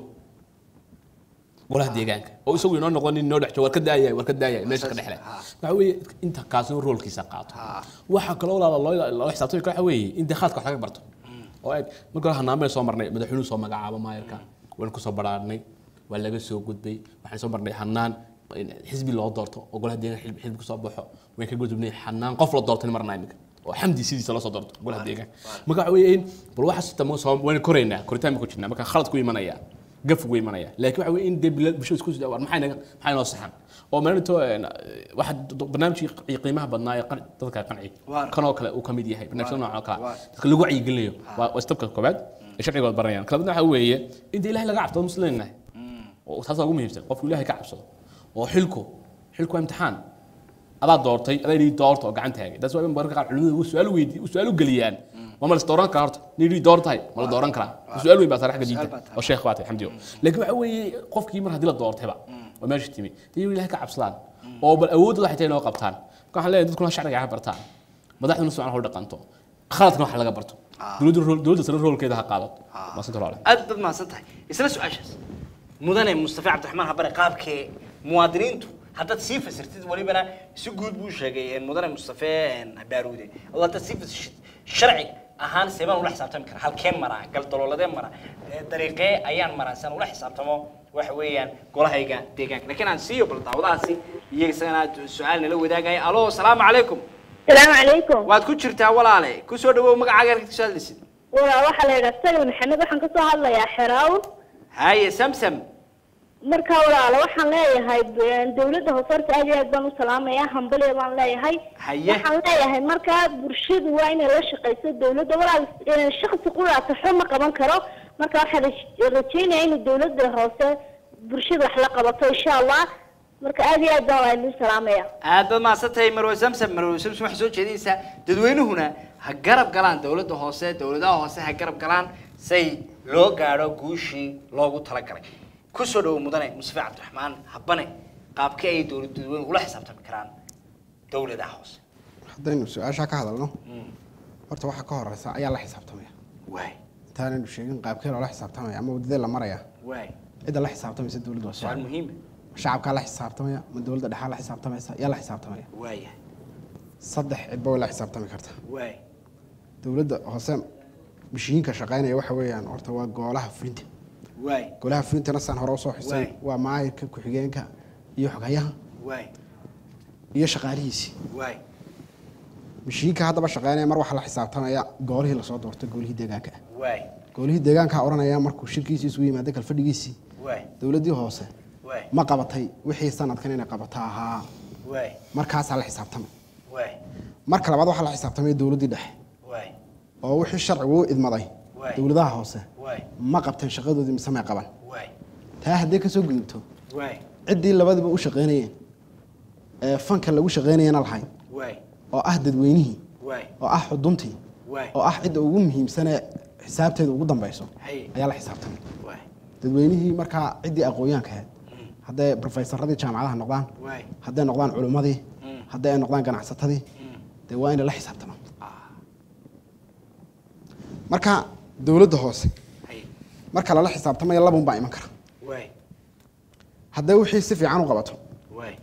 golaha deegaanka oo isagu inoo noqon nin noo dhex joogo war ka daayay war ka daayay meesha ka dhexle waxa weeye inta kaasina roolkiisa qaato waxaa kaloo walaala loo loo xisaabtami kara waxa weeye in dee khaadka wax laga barto oo eeg marka hore hanaanbay soo marnay madaxweynuhu soo magacaabo maayarka waan kusoo baraarnay waa laga soo gudbay waxaan soo marnay hanaan in xisbi loo doorto oo golaha deegaanka xisbi xisbi kusoo baxo waan ka gudubnay hanaan qof la doortay marnaa iminka oo xamdi sidiisa loo soo doorto golaha deegaanka marka waxa weeye in bal waxa sitamo soo waan koraynaa koritaan ku jirnaa marka khalad ku imanaya gaf ugu imanaya laakiin waxa weeye in dee bila- bulshada isku sida war maxay naga maxay noo saxan oo maalinto waxa barnaamijkii qiimaha badnaa ee qan- dadka qanci Waar. kanoo kale uu ka mid yahay barnaamijyada noocan oo kale Waar. dadka lagu wacyigelinayo waa waa istabka koobaad ee sharcigood baranayaan kalabadna waxa weeye in dee ilahay laga cabsado muslimin nahay oo taas waa ugu muhiimsan qofku ilahay ka cabsado oo xilku xilku waa imtixaan adaa doortay adaa yidhi doorta oo gacan taagay taas waa in mararka qaar culimadu u su-aal weydi u su-aal u geliyaan waa ma la is dooran karaa horta nin yidhi door tahay ma la dooran karaa su-aal weyn baa saaran xagga diinta baa tahay. oo sheekh baa tahay xamdiyo laakiin waxa weeye qofkii mar haddii la doortayba oo meesha timi dee ilahay ka cabsadaan oo bal awoodda waxay tahay inoo qabtaan marka waxaan leeyahay dadkuna sharciga ha bartaan madaxduna sucan hol dhaqanto khaladkana wax laga barto dowladda rool- dowladda sare roolkeeda ha qaadato maasinta loo aad baad mahadsan tahay isla su-aashaas mudane mustafa cabdiraxmaan habare qaabkee muwaadiniintu haddaad sii fasirtid walibana si guud buu sheegay een, mudane mustafe een, baaruude oo haddaad sii fasirtid sharci ahaan seebaan ula xisaabtami karaa halkee maraa galdalooladee mara ee, dariiqee ayaan maraa si aan ula xisaabtamo waxa weeyaan golahayga deegaanka laakiin aan siiyo bal daawadahaasi iyo isagana su-aal nala wadaagaya alo asalaamu calaykum salaamu calaykum waad ku jirtaa walaale kusoo dhawow magacaaga halkaad kasoo hadlaysid walaa waxaa la yidhaha salim maxamed waxaan kasoo hadlayaa xeraawn haye samsam marka walaalo waxaan leeyahay b- dawladda hoose horta aad iyo aad baan u salaamayaa hambalya baan leeyahay Haye. waxaan leeyahay markaa bulshadu waa inay la shaqayso dawladda walaal eh, shakhsi quraata xo ma qaban karo marka waxaan raj- rajaynayaa in dawladda hoose bulshada wax la qabato insha allah marka aad iyo aad baan waa idin salaamaya aad baad mahadsantahay marwe samsam marwe samsam waxay soo jeedinaysaa dadweynuhuna ha garab galaan dowladda hoose dowladaha hoose ha garab galaan say loo gaadho guushii loogu talagalay kusoo dhawo mudane mustafa cabdiraxmaan habane qaabkee ay dowlad dadweynuhu ula xisaabtami karaan dowladaha hoose haddaynu su-aashaa ka hadalno horta waxaa ka horeysa ayaa la xisaabtamaya waay intaanaynu sheegin qaabkee loola xisaabtamaya ama wadadee la maraya waay cidda la xisaabtamaysa dowladda waa su-aal shacab muhiima shacabkaa la xisaabtamaya ma dowladda dhexaa la xisaabtamaysa yaa la xisaabtamaya waaya saddex cidba way la xisaabtami kartaa waay dowladda hoose mashiinka shaqaynaya waxa weeyaan horta waa goolaha fulinta waay golaha fulintana saan hore usoo xusay Waay. waa maayirka ku-xigeenka iyo xoghayaha waay iyo shaqaalihiisii waay mashiinka haddaba shaqaynaya mar waxaa la xisaabtamaya goolihii lasoo doortay goolihii deegaanka ah waay goolihii deegaanka odhanaya markuu shirkiisii isugu yimaada kalfadhigiisii waay dowladdii hoose waay ma qabatay wixii sanadkan inay qabato ahaa waay markaasaa la xisaabtamay waay marka labaad waxaa la xisaabtamay dowladdii dhexe waay oo wixii sharcigu u idmaday Waay. dowladaha hoose waay ma qabteen shaqadoodii mise may qaban waay taa haddii kasoo gudubto waay ciddii labadiba u shaqaynayeen ee fanka lagu shaqaynayana lahayd waay oo ah dadweynihii waay oo ah xuduntii waay oo ah cidda ugu muhiimsanee xisaabteeda ugu dambayso Hay. ayaa la xisaabtamay waay dadweynihii markaa ciddii aqoonyaanka ahayd hadday profesaradii jaamacadaha noqdaan waay hadday noqdaan culimmadii Mm. hadday ay noqdaan ganacsatadii Mm. dee waa inay la xisaabtamaan marka dowladda hoose hay marka lala xisaabtamayo labun baa iman kara waay hadday wixii si fiican u qabato waay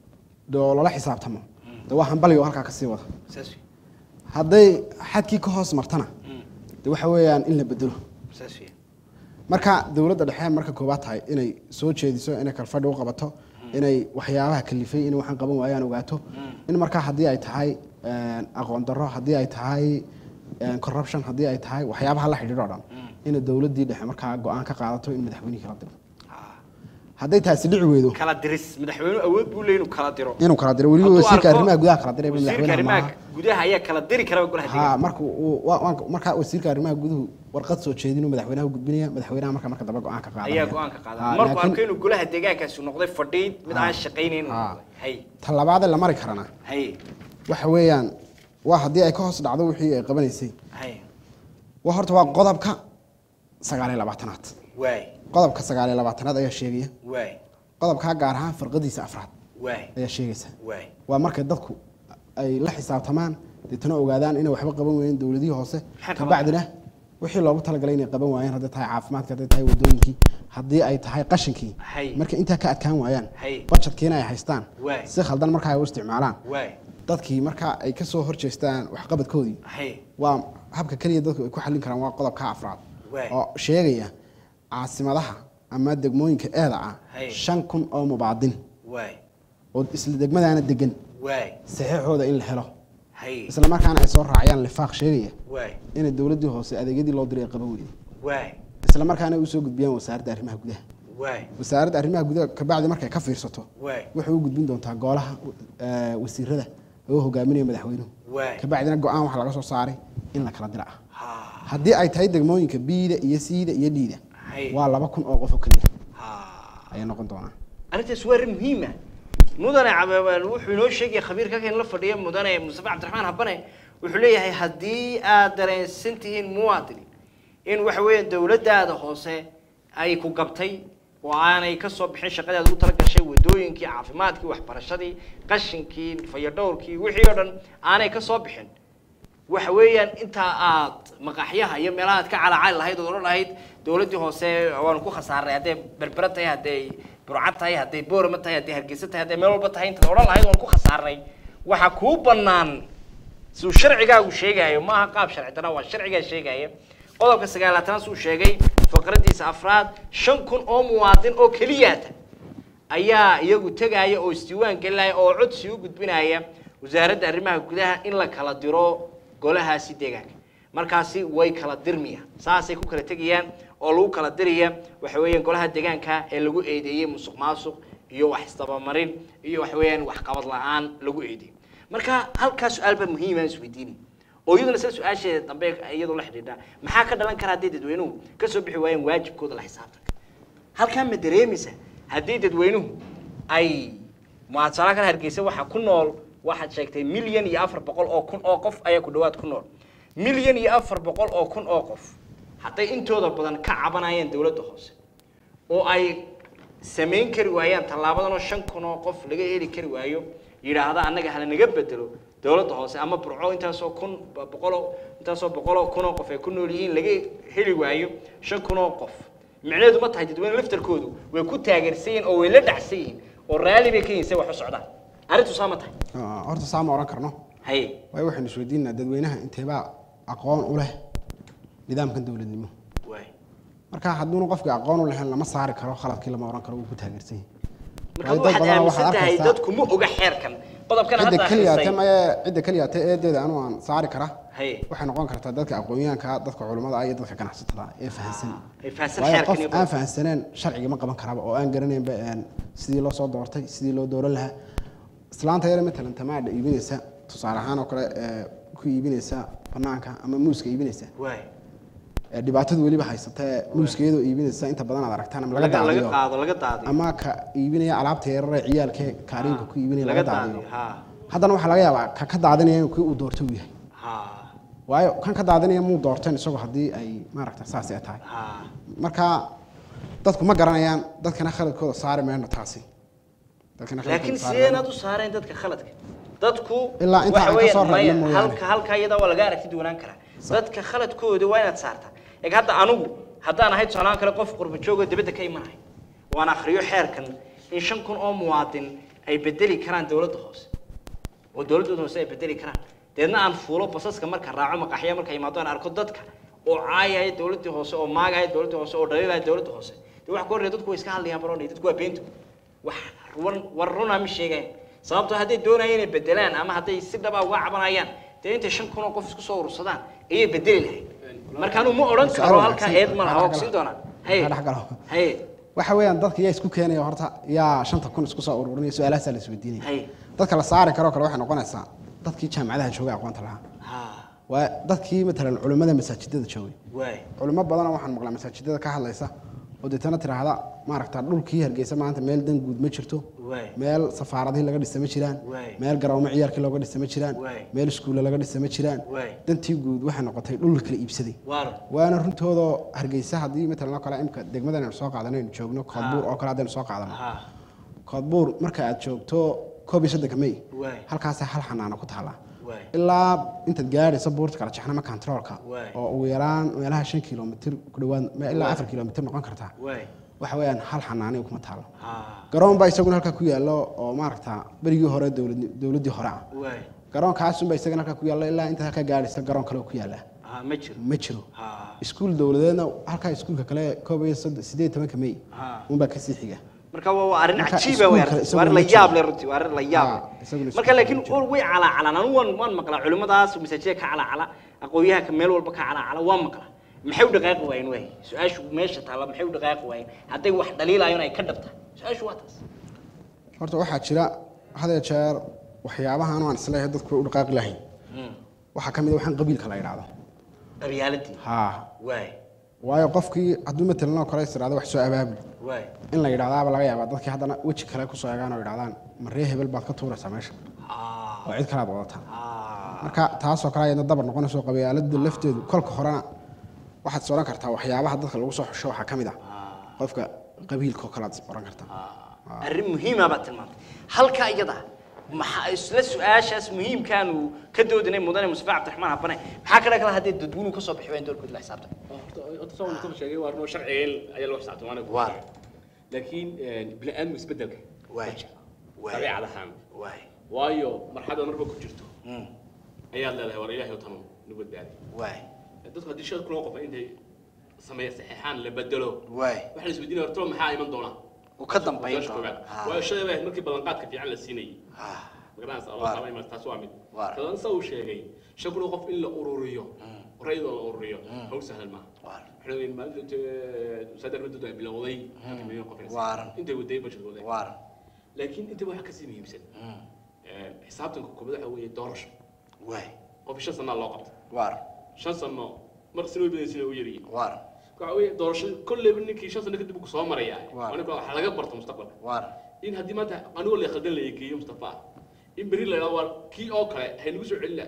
oo lala xisaabtamo dee waa hambaligo halkaa kasii wada saas wey hadday xadkii ka hoos martana Mm. dee waxa weeyaan in la bedelo saas wey marka dowladda dhexe marka koobaad tahay inay soo jeediso inay kalfadhi u qabato inay waxyaabaha kalifay inay waxaan qaban waayaan ogaato in markaa haddii ay tahay een, aqoon darro haddii ay tahay een, corruption haddii ay tahay waxyaabaha la xidhiidho o dhan inay dowladdii dhexe markaa go-aan ka qaadato in madaxweynihii kala diro hadday taasi dhici weydo kala diris madaxweynuhu awood buu leeyahay inuu kala diro inuu kala diro weliba Hadduu wasiirka arko- arrimaha gudaha kala diray wasiirka madaxweynaha arrimaha maaha gudaha ayaa kala diri karaba golaha ha deegaanka marka uu- waa- waan- markaa wasiirka arrimaha guduhu warqad soo jeedin uu madaxweynaha u gudbinaya madaxweynaha marka marka dambe go-aan ka qaadaya ayaa go-aan ka qaada Ha, markuu laakiin- arko inuu golaha deegaankaasi noqday fadhiid mid aan shaqaynayn inuu Ha. noqday hay tallabaadee la mari karana hay waxa weeyaan waa haddii ay ka hoos dhacdo wixii ay qabanaysay hay waa horta waa qodobka sagaal iyo labaatanaad waay qodobka sagaal iyo labaatanaad ayaa sheegaya waay qodobkaa gaar ahaan farqadiisa afraad waay ayaa sheegaysa waay waa markay dadku ay la xisaabtamaan deetana ogaadaan inay waxba qaban waayeen dowladihii hoose Maxay qaban kabacdina wixii loogu talagalay inay qaban waayeen hadday tahay caafimaadka hadday tahay wadooyinkii haddii ay tahay qashinkii Hay. marka intaa ka adkaan waayaan Hay. bajetkiina ay haystaan Waay. si khaldan marka ay u isticmaalaan waay dadkii marka ay ka soo horjeestaan waxqabadkoodii hay waa habka keliya dadku ay ku xallin karaan waa qodobka afraad Waay. oo sheegaya caasimadaha ama degmooyinka eeda ah Hay. shan kun oo mubaadin waay oo isla degmadaana degan waay saxiixooda in la helo hay isla markaana ay soo raaciyaan lifaaq sheegaya waay inay dowladdii hoose adeegyadii loo diray ay qaban weyday waay isla markaana ay usoo gudbiyaan wasaaradda arrimaha gudaha waay wasaaradda arrimaha gudaha kabacdi markay ka fiirsato waay waxay u gudbin doontaa golaha eh, wasiirada oo hogaaminaya madaxweynuhu waay kabacdina go-aan waxaa laga soo saaray in la kala dira ah ha haddii ay tahay degmooyinka biida iyo siida iyo dhiida Hay. waa laba kun oo qof oo keliya ha ayay noqon doonaan arrintaas waa arrin muhiim ah mudane cababaan wuxuu inoo sheegaya khabiirka kan la fadhiya mudane mustafa cabdiraxmaan habane wuxuu leeyahay haddii aad dareensan tihiin muwaadini in waxa weeyaan dowladdaada hoose ay ku gabtay oo aanay ka soo bixin shaqadaada u tala gashay wadooyinkii caafimaadkii waxbarashadii qashinkii fayadhowrkii wixii oo dhan aanay ka soo bixin waxa weeyaan intaa aad maqaxyaha iyo meelaha aad ka calacali lahayd ood odhan lahayd dowladdii hoose waanu ku khasaaray hadday berbera tahay hadday burcad tahay hadday boorama tahay hadday hargeysa tahay hadday meel walba tahay intaad odhan lahayd waanu ku khasaaray waxaa kuu bannaan siduu sharcigaagu sheegaayo maaha qaab sharci dara waa sharcigaa sheegaya qodobka sagaalaatanaad suu sheegay faqradiisa afraad shan kun oo muwaadin oo keliyaata ayaa iyagu tegaya oo isdiiwaan gelinaya oo codsi u gudbinaya wasaaradda arrimaha gudaha in la kala diro golahaasi deegaanka markaasi way kala dirmaya saasay ku kala tegayaan oo lagu kala diraya waxa weeyaan golaha deegaanka ee lagu eedeeyey musuq maasuq iyo wax isdabamarin iyo waxa weeyaan waxqabad la-aan lagu eedeeyey marka halkaa su-aal baa muhiima isweydiinay oo iyaduna sida su-aasheeda dambe iyadoo la xidhiidha maxaa ka dhalan kara hadday dadweynuhu ka soo bixi waayaan waajibkooda la xisaabtanka halkaa ma dareemaysa haddii dadweynuhu ay muadsala kan hargeysa waxaa ku nool waxaad sheegtay milyan iyo afar boqol oo kun oo qof ayaa ku dhawaad ku nool milyan iyo afar boqol oo kun oo qof hadday intooda badan ka cabanayaan dowladda hoose oo ay samayn kari waayaan tallaabadan oo shan kun oo qof laga heli kari waayo yidhaahda annaga hala naga bedelo dowladda hoose ama burco intaasoo kun boqoloo intaasoo boqoloo kun oo qof ay ku nool yihiin laga heli waayo shan kun oo qof micnaheedu ma tahay dadweyne laftarkoodu way ku taageersan yihiin oo way la dhacsan yihiin oo raalli bay ka yihiin say wax u socdaan arrintu saa ma tahay Ah, horta saa ma oran karno haye waayo waxaynu isweydiinaa dadweynaha inteebaa aqoon u leh nidaamkan dowladnimo waay marka hadduuna qofkii aqoon u lahayn lama saari karo khaladkii lama oran karo wuu ku taageersan yahay marka Waayo dad waxaad badan waxaad aaminsan tahay arkaysaa- dadku ma oga xeerkan qodobkan cidda hadda keliyaate akhrisay maye cidda keliyaate eedeeda anu aan saari kara haye waxay noqon kartaa dadka aqoonyahanka dadka culimmada iyo dadka ganacsatada ee fahansan ay fahansan waayo xeerkan qof iyo aan fahansaneen sharciga ma qaban karaba oo aan garanaynba een, sidii loo soo doortay sidii loo dooran lahaa islaanta yare matalan tamaadha iibinaysa tusaale ahaan oo kale ee, ku iibinaysa banaanka ama muuska iibinaysa waay ee, dhibaatadu weliba haysata ee muuska iyadoo iibinaysa inta badan aad aragtaan ama laga laga laga daadiyo qaado laga daadiyo ama ka iibinaya alaabta yarare ciyaalkee kaariinka ku iibinaya laga laga daadiyo daadiyo ha haddana waxaa laga yaabaa ka ka daadinaya inuu kii uu doorto uu yahay ha waayo kan ka daadinaya muu doorteen isagoo haddii ay maaragta saas ay tahay ha marka dadku ma garanayaan dadkana khaladkooda saari mayno taasi dadkana khaladkooda laakiin saari sideen mayno. aad u saareen dadka khaladka dadku Ilaa inta waxa aan ka weeyaan soo reebno maya, mooyaane. halka halka iyada waa laga aragti duwanaan karaa dadka khaladkooda waa inaad saartaa eeg hadda anigu haddaan ahayd soonaan kale qof qurba joog oo dibadda ka imanahay waan akhriyo xeerkan in shan kun oo muwaadin ay bedeli karaan dowladda hoose oo dowladooda hoose ay bedeli karaan deedna aan fuulo basaska marka raaco maqaxya marka imaado aan arko dadka oo caayaya dowladii hoose oo maagaya dowladda hoose oo dhaliilaya dowladda hoose dee waxa ku horreeya dadku way iska hadlayaan baroonay dadku waa beento wax run war runa ma sheegayan sababtoo hadday doonayaan inay bedelaan ama hadday si dhaba uga cabanayaan dee intay shan kun oo qof isku soo urursadaan ayay bedeli lahayd marka anu ma odhan karo Su'aal halkaa wanaagsan. eed ma laha waa Waxaa kusiin doonaa haye Waxaa dhex galo. haye waxa weeyaan dadka yaa isku keenaya horta yaa shanta kun isku soo ururinaya su-aalahaasaa la isweydiinaya Hay. dadka la saari karoo kale waxay noqonaysaa dadkii jaamacadaha joogay aqoonta lahaa ha waa dadkii matalan culimmada masaajidada joogay waay culimo badanoo waxaan maqlaa masaajidada ka hadlaysa oo deetana tiraahda maaragta dhulkii hargeysa maanta meel dan guud ma jirto Waay. meel safaaradihii laga dhisa ma jiraan Waay. meel garoomo ciyaarkii looga dhisa ma jiraan Waay. meel iskuulle laga dhisa ma jiraan Waay. dantii guud waxay noqotay dhul la kala iibsaday waar waana runtoodoo hargeysa haddii matalan oo kale imka degmadan aynu soo qaadanaynu joogno koodbuur oo kale haddaynu soo qaadano ha koodbuur marka aad joogto koob iyo soddonka may Waay. halkaasa hal xanaano ku taallaa waay ilaa intaad gaadhayso buurta kala jaxnama controolka Waay. oo ugu yaraan meelaha shan kilomitir ku dhawaad me- ilaa afar kilomitir noqon kartaa waay waxa weeyaan hal xanaaniga kuma taalo ha garoon baa isaguna halkaa ku yaallo oo maaragta berigii hore dowlad- dowladdii hore ah waay garoonkaasunbaa isagana halkaa ku yaallo ilaa intaad halkaa gaadhaysa garoon kale oo ku yaalla ha ma jiro ma jiro ha iskuul dowladeedna halkaa iskuulka kale koob iyo soddon sideed iyo tobanka may Ha. unbaa kasii xiga marka waa waa arrin Marka cajiiba wey iskuulka arrintaas. isaguna waa arrin la ma jiro. yaab leh runtii waa arrin la yaab Ha, leh isaguna marka iskuulka laakiin ma jiro. way calaacalaan anigu waan waan maqlaa culimmadaas masaajida ka calaacala aqoonyahanka meel walba ka calaacala waan maqlaa maxay u dhaqaaqi waayeen waay su-aashu meesha taalla maxay u dhaqaaqi waayeen hadday wax dhaliilaayeen ay ka dhabtaa su-aashu waa taas horta waxaa jira had iyo jeer waxyaabahan aan isleeyahay dadku way u dhaqaaqi lahayn waxaa ka mid a waxaan qabiilka la idhaahdo qabyaaladii haa waay waayo qofkii hadduu matalan oo kale is idhahdo wax soo abaabul waay in la yidhahdaaba laga yaabaa dadkii haddana weji kale kusoo eegaan oo idhahdaan maree hebel baad ka tuuraysaa meesha ha oo cid kale aad wadataa ha marka taasoo kale ayadna dabar noqonayso qabyaalada lafteedu kolka horena waxaad is odhan kartaa waxyaabaha dadka lagu soo xusho waxaa ka mid ah qofka qabiilka oo kale aad is odhan kartaa arrin muhiima baad tilmaantay halka iyada maxaa isla su-aashaas muhiimkaanu ka doodinay mudane mustafa cabdiraxmaan habane maxaa kale kale haddii dadweynuhu ka soo bixi waayeen doorkooda la xisaabtan horta horta soo mustafa sheegay waa runoo sharciga in ayaa loo xisaabtay waana ku Waa. laakiin bini aadamku isbedelka Waay. Waay. dabiicad ahaan waay waayo marxalada marba ku jirto Mm. ayaad leedahay war ilaahay tanu nu badbaadi waay dadku haddii shad kuloo qofa intay sameeya saxiixaan la bedelo waay waxaa la isweydiinaya horta maxaa iman doona uu ka dambayn Su-aasha doona koowaad. waayo shalay bay ahayd markii ballanqaadka fiican la siinayay Ha. magaranaysa Waar. allah taala iman taas waa mid Waar. kadan sa uu sheegay shan kun oo qof in la ururiyo rayadoo la ururiyo hawl sahlan maaha Waar. waxay leeyihin maalinta sadar madadu ay bilowday halka milyan qof inay Waaran. intay waday bashadooday waaran laakiin inta waxaa kasii muhiimsan xisaabtanka kubada waxa weeye doorasho waay qof shan sanaa loo qabta waaran shan sano mar sino badaysin u yaryihin waaran waxa weeye doorasho kolleyba ninkii shan sano kadib uu soo maraya Waar. aniga waxa laga barto mustaqbalka waaran in haddii maanta anigoo la khaldan la eegeeyo mustafa in berri la yidhahdo waa kii oo kale haynagu soo celina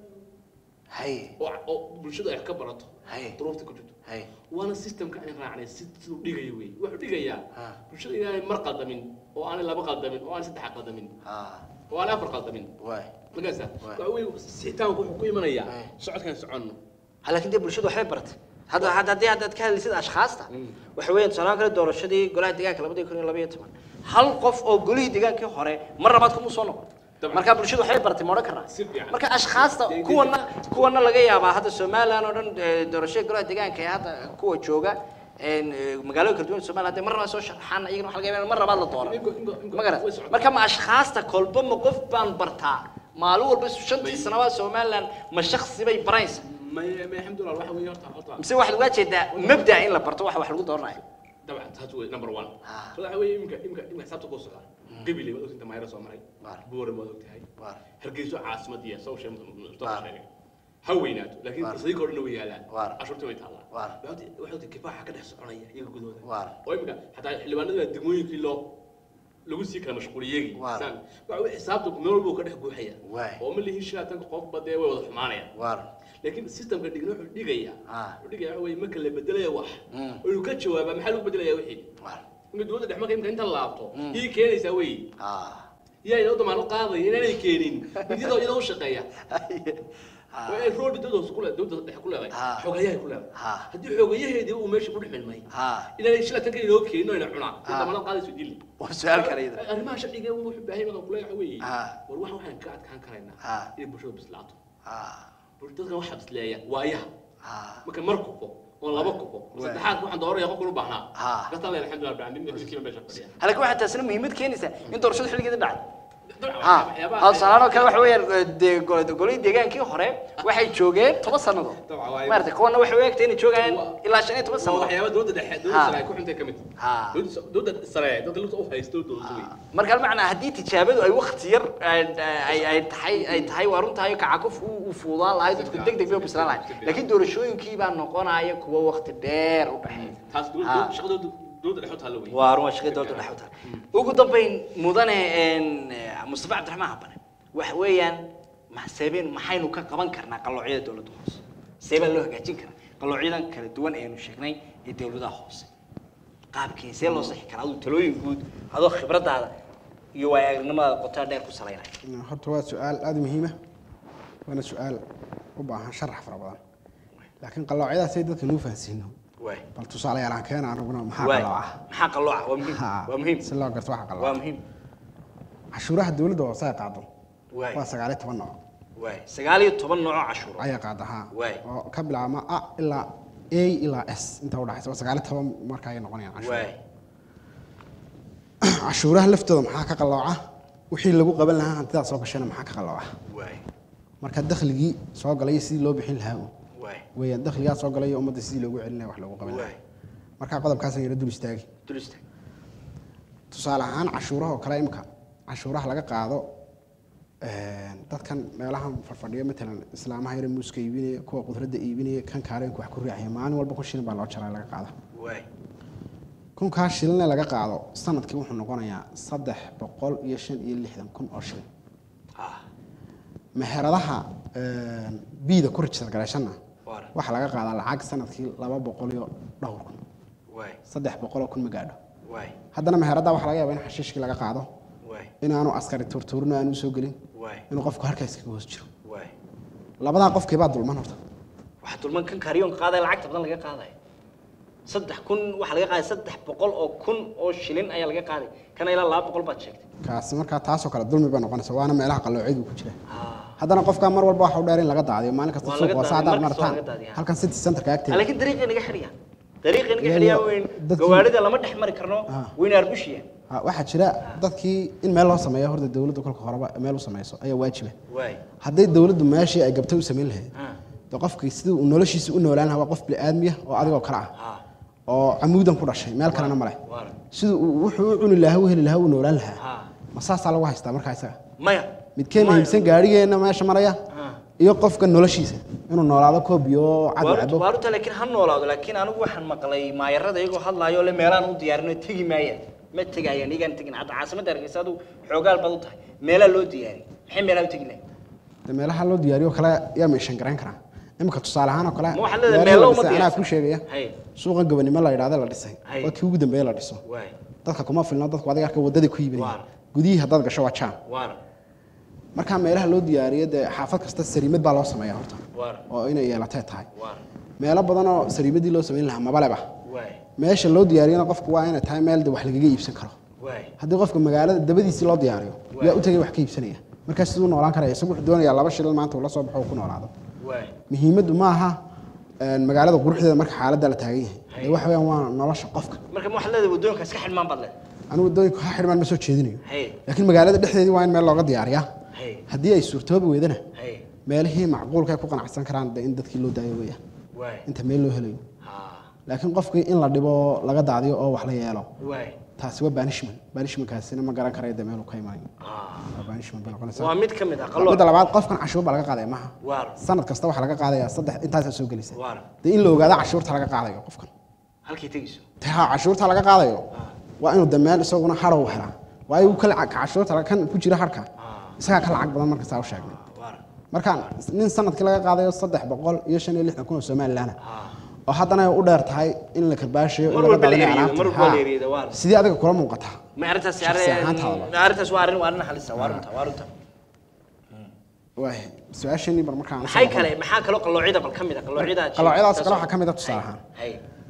hay oo oo bulshadu ay wax ka barato Hay. duruufta ku jirto hay waana systemka aan raacnay si siduu dhigayo wey wuxuu dhigayaa Ha. bulshada inaanay mar qaldamin oo aanay laba qaldamin oo aanay saddex qaldamin ha oo aanay afar qaldamin waay markaasa Waay. waxa weeye sixitaanku wuxuu ku imanayaa Hay. socodkaan soconno Ha, laakiin dee bulshadu waxbay baratay hadda hadda haddii haddaad ka hadlaysid ashkhaasta waxa weeyaan tusaalaha kale doorashadii golaha deegaanka labadii kun iyo laba iyo toban hal qof oo golihii deegaankii hore mar labaad kuma soo noqon Dabcan. marka bulshadu waxbay baratay ma odhan karnaa Si fiican. marka ashkhaasta Dee- dee- kuwana kuwana laga yaabaa hadda somalilan oo dhan eh, doorashada golaha deegaanka ee hadda kuwa jooga een, eh, magaalooyin kala duwan somaliland hadday mar labaad soo sharxaan iyagana waxa laga yaabaa in mar labaad la doono Inko- inko- inko- ma garan way socdaan. marka ma ashkhaasta kolba ma qof baan bartaa maalin walba shantii sanabaad somaliland ma shaksi bay baraysa may may alxamdulillah waxa weeye horta horta mise waxaad uga jeedaa mabda in la barto waxa wax lagu dooranayo dabcan taas wey number one Ah. so waxa weeye imika imika imika xisaabta kuu socda gabiley waad ogtahay mayra soo maray Waar. buuram waad ogtahay Waar. hargeyso caasimadiya soo sheeg mustafa Waar. sheegay ha weynaato laakiin Waar. fursadii kordhina way yaalaan Waar. cashuurta way taallaa Waar. waxay ogtahay kifaaxa ka dhex soconaya iyaga gudahooda Waar. oo imika xataa xildhibaanada degmooyinkii loo lagu sii kala mashquuliyegi Waar. saan waxa weeye xisaabta meel walba uu ka dhex buuxaya Waay. oo ma lihin shilaatanka qofba dee way wada xumaanayaan waar laakiin systemka dhigna wuxuu dhigaya Ah. wuxuu dhigaya waxa weeye marka la bedelaya wax Mm. oo uu ka jawaaba maxaa lagu bedelaya wixii Waar. inka dowladda dhex marka imka inta laabto Mm. ii keenaysaa wey Ah. yaa iyadoo damaano qaadaya inaanay keenin mid iyadoo iyadoo u shaqeeya Ah. waa ay roolbi dowladda hoose ku le- dowladda dhexe ku leedahay Ah. xoogayahay ku leedahay Ah. haddii xoogayaheedii uu meesha ku dhex milmay Ah. inaanay shila tan kale inoo keenin oo ina cunaa Ah. in damaanad qaadayso dili Waa su'aal kale iyada. arrimaha sharciga wuxuu baahay marka kule waxa weeye Ah. war waxa waxaan ka adkaan karaynaa Ah. inay bulshada bislaato Ah. bul- dadkan waxaa bisleeya waayaha Ah. marka mar kufo oo laba kufo Waay. saddexaad waxaan dooraya qofkan u baahnaa Ah. kastaan leeyahay alxamdulilah rabbil caalamiin midkiiba meesha fadhiya halka waxaa taasina muhiimad keenaysaa in doorashada xilligeeda dhacdo Dabcan, ha waxyaabaha- tusaalahaan oo kale waxa weeyaan dee gol- golihii deegaankii hore waxay joogeen toban sannadood Dabcan, waa- maarata kuwana waxay u egtay inay joogayaan Waa- ilaa shan iyo toban waa sannadood waxyaaba dowladda dhexe Ha. dowladda sare ay ku xuntay ka mid Ha. Dowladda- dowladda sare dadka lugta u haysto dowladda wey marka macnaa haddii tijaabadu ay wakti yar ay- ay ay tahay ay tahay waa runtahay kacakuf uu uu fuudaan lahay dadku deg deg bay u bislaan lahay laakiin doorashooyinkii baa noqonaya kuwa wakti dheer u dhexeeya taas Ha. dowladda shaqadooda dowladda dhexe u taalla wey waa run shaqada dowladda dhexe u tahay ugu dambayn mudane een, mustafa cabdiraxmaan habane waxa weeyaan maxseebeen maxaynu ka qaban karnaa qaloocyada dowladda hoose see baa loo hagaajin karaa qalloocyadan kala duwan eenu sheegnay ee dowladaha hoose qaabkii see loo saxi karaa aduu talooyin guud adoo khibradaada iyo waaya aragnimadaada qotaa dheer ku salaynaya horta waa su-aal aada muhiima waana su-aal u baahan sharax fara badan laakiin qaloocyadaasay dadka nuu fahansiino waay bal tusaalayaal aan keena anaguna maxaa waay qalooca maxaa qalooca waa muhiim Ha, waa muhiim si loo garto waxa waa qalooca muhiim cashuuraha dowladda hoose ay qaado waay waa sagaal iyo toban nooc waay sagaal iyo toban nooc oo cashuuro ayaa qaada ha Waay. oo ka bilaabma a ilaa a ilaa s inta udhaxaysa waa sagaal iyo toban marka ay noqonayaan cashuur waay cashuuraha laftooda maxaa ka qalooca wixii lagu qaban lahaa hantidaa soo gashana maxaa ka qalooca waay marka dakhligii soo galay sidii loo bixin lahaa un waay weeyaan dakhligaa soo galay iyo ummadda sidii loogu celin lahaa wax loogu qaban waay lahaa marka qodobkaasaan yara dul istaagi dulista tusaale ahaan cashuuraha oo kale imika cashuuraha laga qaado een, dadkan meelahan farfadhiyo matalan islaamaha yare muuska iibinaya kuwa qudradda iibinaya kan kaaleenka wax ku riixaya maalin walba kun shilin baa loo jaraa laga qaada waay kunkaa shilinee laga qaado sanadkii wuxuu noqonayaa saddex boqol iyo shan iyo lixdan kun oo shilin ah meheradaha een, biida ku rijistar garayshanna waara waxaa laga qaadaa lacag sanadkii laba boqol iyo dhowr kun waay saddex boqoloo kun ma gaadho waay haddana meheradda waxaa laga yaabaa in xashiishkii laga qaado waay inaanu askari turtuurino aanu usoo gelin waay inuu qofku halkaas kaga hoos jiro waay labadaa qofkiibaa dulman horta waxaa dulman kan kaaryoonka qaadaya lacagta badan laga qaadaya saddex kun waxaa laga qaaday saddex boqol oo kun oo shilin ayaa laga qaaday kana ilaa laba boqol baad sheegtay kaasi markaa taasoo kale dulmi bay noqonaysa waana meelaha qalloociyadu ku jira ah haddana qofkaa mar walba waxa u dheer in laga daadiyo maalin kasta Waa suuq laga hoose daadiyo, haddaad mar kasta waa martaan laga daadiyaa. halkan city centerka agteeda laakiin dariiqii naga xidhiya dariiqii naga Iyaga xidhiya weyn dadkii- gawaarida lama dhex mari karno Ah. wayna arbushiya Ha, waxaa jira dadkii in meel loo sameeyo horta dowladda kolka horeba meel u sameyso ayaa waajiba waay hadday dowladdu meeshii ay gabtay u samayn lahayd ah de qofkii sidii uu noloshiisa u noolaan lahaa waa qof bini'aadmiya oo adigoo kale ah ah oo camuudan ku dhashay meel kalena ma leh waara siduu uu- wuxuu u cuni lahaa u heli lahaa u noolaan lahaa ah ma saasaa lagu haystaa markaa isaga maya midkeen Maya. muhiimsan gaadhigeenna meesha maraya ah iyo qofka noloshiisa inuu noolaado koob iyo cad waaruta cabo waaruta laakiin ha noolaado laakiin anigu waxaan maqlay maayarada iyagoo hadlaayo le meelaan u diyaarin oo tegi maayaan ma tegayaan iyagaan tegin hadda caasimadda hargeysa adu xoogaal baad u tahay meelaa loo diyaariyay maxay meelaa u tegi lahayn de meelaha loo diyaariyo kale yaa meeshan garayn karaa imika tusaale ahaan oo kale Ma waxaad leedahay meelaha meelo la uma dhisay anaa diyaarsan. ku sheegaya Hay. suuqa gabanimo la yidhahda la dhisay Hay. waa kii ugu dambeeye la dhiso waay dadka kuma filno dadku adiga arka wadadii ku iibinaya Waar. gudihii haddaad gasho waa jaan waara markaa meelaha loo diyaariyo dee xaafad kasta sariimad baa loo sameeya horta waara oo inay yeelatee tahay waara meelo badan oo sariimadii loo samayn lahaa mabaleba waay meesha loo diyaariyana qofku waa inay tahay meel de wax lagaga iibsan karo waay haddii qofka magaalada dabadiisii loo diyaariyo yaa u tegay wax ka iibsanaya markaas siduu noolaan karaya isagu wuxuu doonayaa laba shilin maanta uu la soo baxo uu ku noolaado waay muhiimaddu ma aha een, magaalada quruxdeeda marka xaaladda la taagan yahay Hay. ee waxa weeyaan waa nolosha qofka marka ma waxaad leedahay waddooyinka iska xidhmaan baad leedahay anigu waddooyinka ha xidhmaan ma soo jeedinayo hay laakiin magaalada dhexdeedii waa in meel looga diyaariyaa hay haddii ay suurtoobi weydana hay meelihii macquulka ay ku qanacsan karaan de in dadkii loo daayo weeyaan waay inta meel loo helayo ah laakiin qofkii in la dhibo laga daadiyo oo wax la yeelo waay taasi waa banishment banishmentkaasina ma garan karayo de meeluu ka imanayo ah waa banishment bay noqonaysaa waa mid ka mid ah midda qalooc labaad qofkan cashuur baa laga qaadaya maaha waara sanad kasta waxaa laga qaadayaa saddex intaasaa soo gelaysa waara dee in la ogaado cashuurta laga qaadayo qofkan halkay tegayso dee ha cashuurta laga qaadayo waa inuu dameen isaguna hadhow helaa waayo uu ka lacag ka cashuurta kan ku jira harka ah isagaa ka lacag badan marka saa u sheegnay waara marka nin sanadkii laga qaadayo saddex boqol iyo shan iyo lixdan kun oo somalilan oo haddana ay u dheer tahay in la karbaashayo in Mar laga walba la daadinayo eryado, mar alaabta. walba la Ha. eryado, waa. sidee adiga kula muuqataa ma arrintaas Shakhsi ahaantaada. arrintaas waa arrin waa arrin halisa waa runta waa runta waay su-aasheenii bar markaan usoo maxay noqon. kale maxaa kaloo qalloocida bal ka mid a qalloocida qaloocyadaas kale waxaa ka mid ah tusaale ahaan hay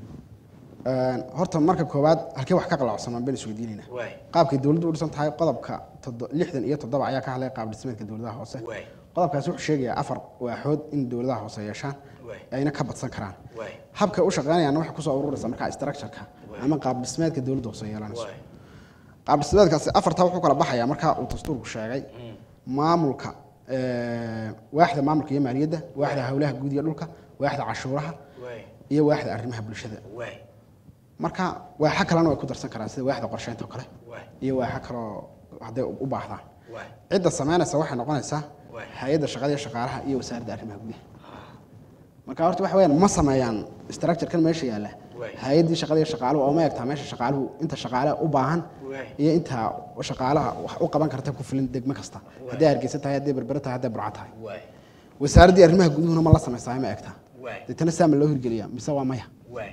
Een, horta marka koowaad halkee wax ka qalacsanaan baan isweydiinayna Waay. qaabkay dowladdu u dhisan tahay qodobka toddo- lixdan iyo toddoba ayaa ka hadlaya qaab dhismeedka dowladaha hoose Waay. qodobkaasi wuxuu sheegayaa afar waaxood in dowladaha hoose yeeshaan Waay. ayna ka badsan karaan Waay. habka u shaqeynayaana waxay kusoo ururaysa markaa structureka ama qaab dhismeedka dowladda hoose yeelanayso Waay. qaab dhismeedkaasi afartaa wuxuu kala baxayaa markaa uu dastuurku sheegay maamulka ee, waaxda maamulka iyo maaliyadda waaxda howlaha guud iyo dhulka waaxda cashuuraha waay iyo waaxda arrimaha bulshada waay marka waaxa kalena way ku darsan karaan sida waaxda qorsheynta oo kale waay iyo waaxa kaloo hadday u baahdaan waay cidda samaynaysa waxay noqonaysaa Waay. hay-adda shaqada iyo shaqaalaha iyo wasaaradda arrimaha gudaha marka horta waxa weyaan ma sameeyaan structure-kan meesha yaalla Waay. hay-addii shaqada iyo shaqaaluhu oo ma egtaa meesha shaqaaluhu inta shaqaale u baahan Waay. iyo inta shaqaalaha wax u qaban karta ku filan degmo kasta hadday hargeysa tahay hadday berbera tahay hadday burca tahay waay wasaaraddii arrimaha guduhuna ma la samaysaa ma egtaa waay deetana saa ma loo hirgeliyaa mise waa maya waay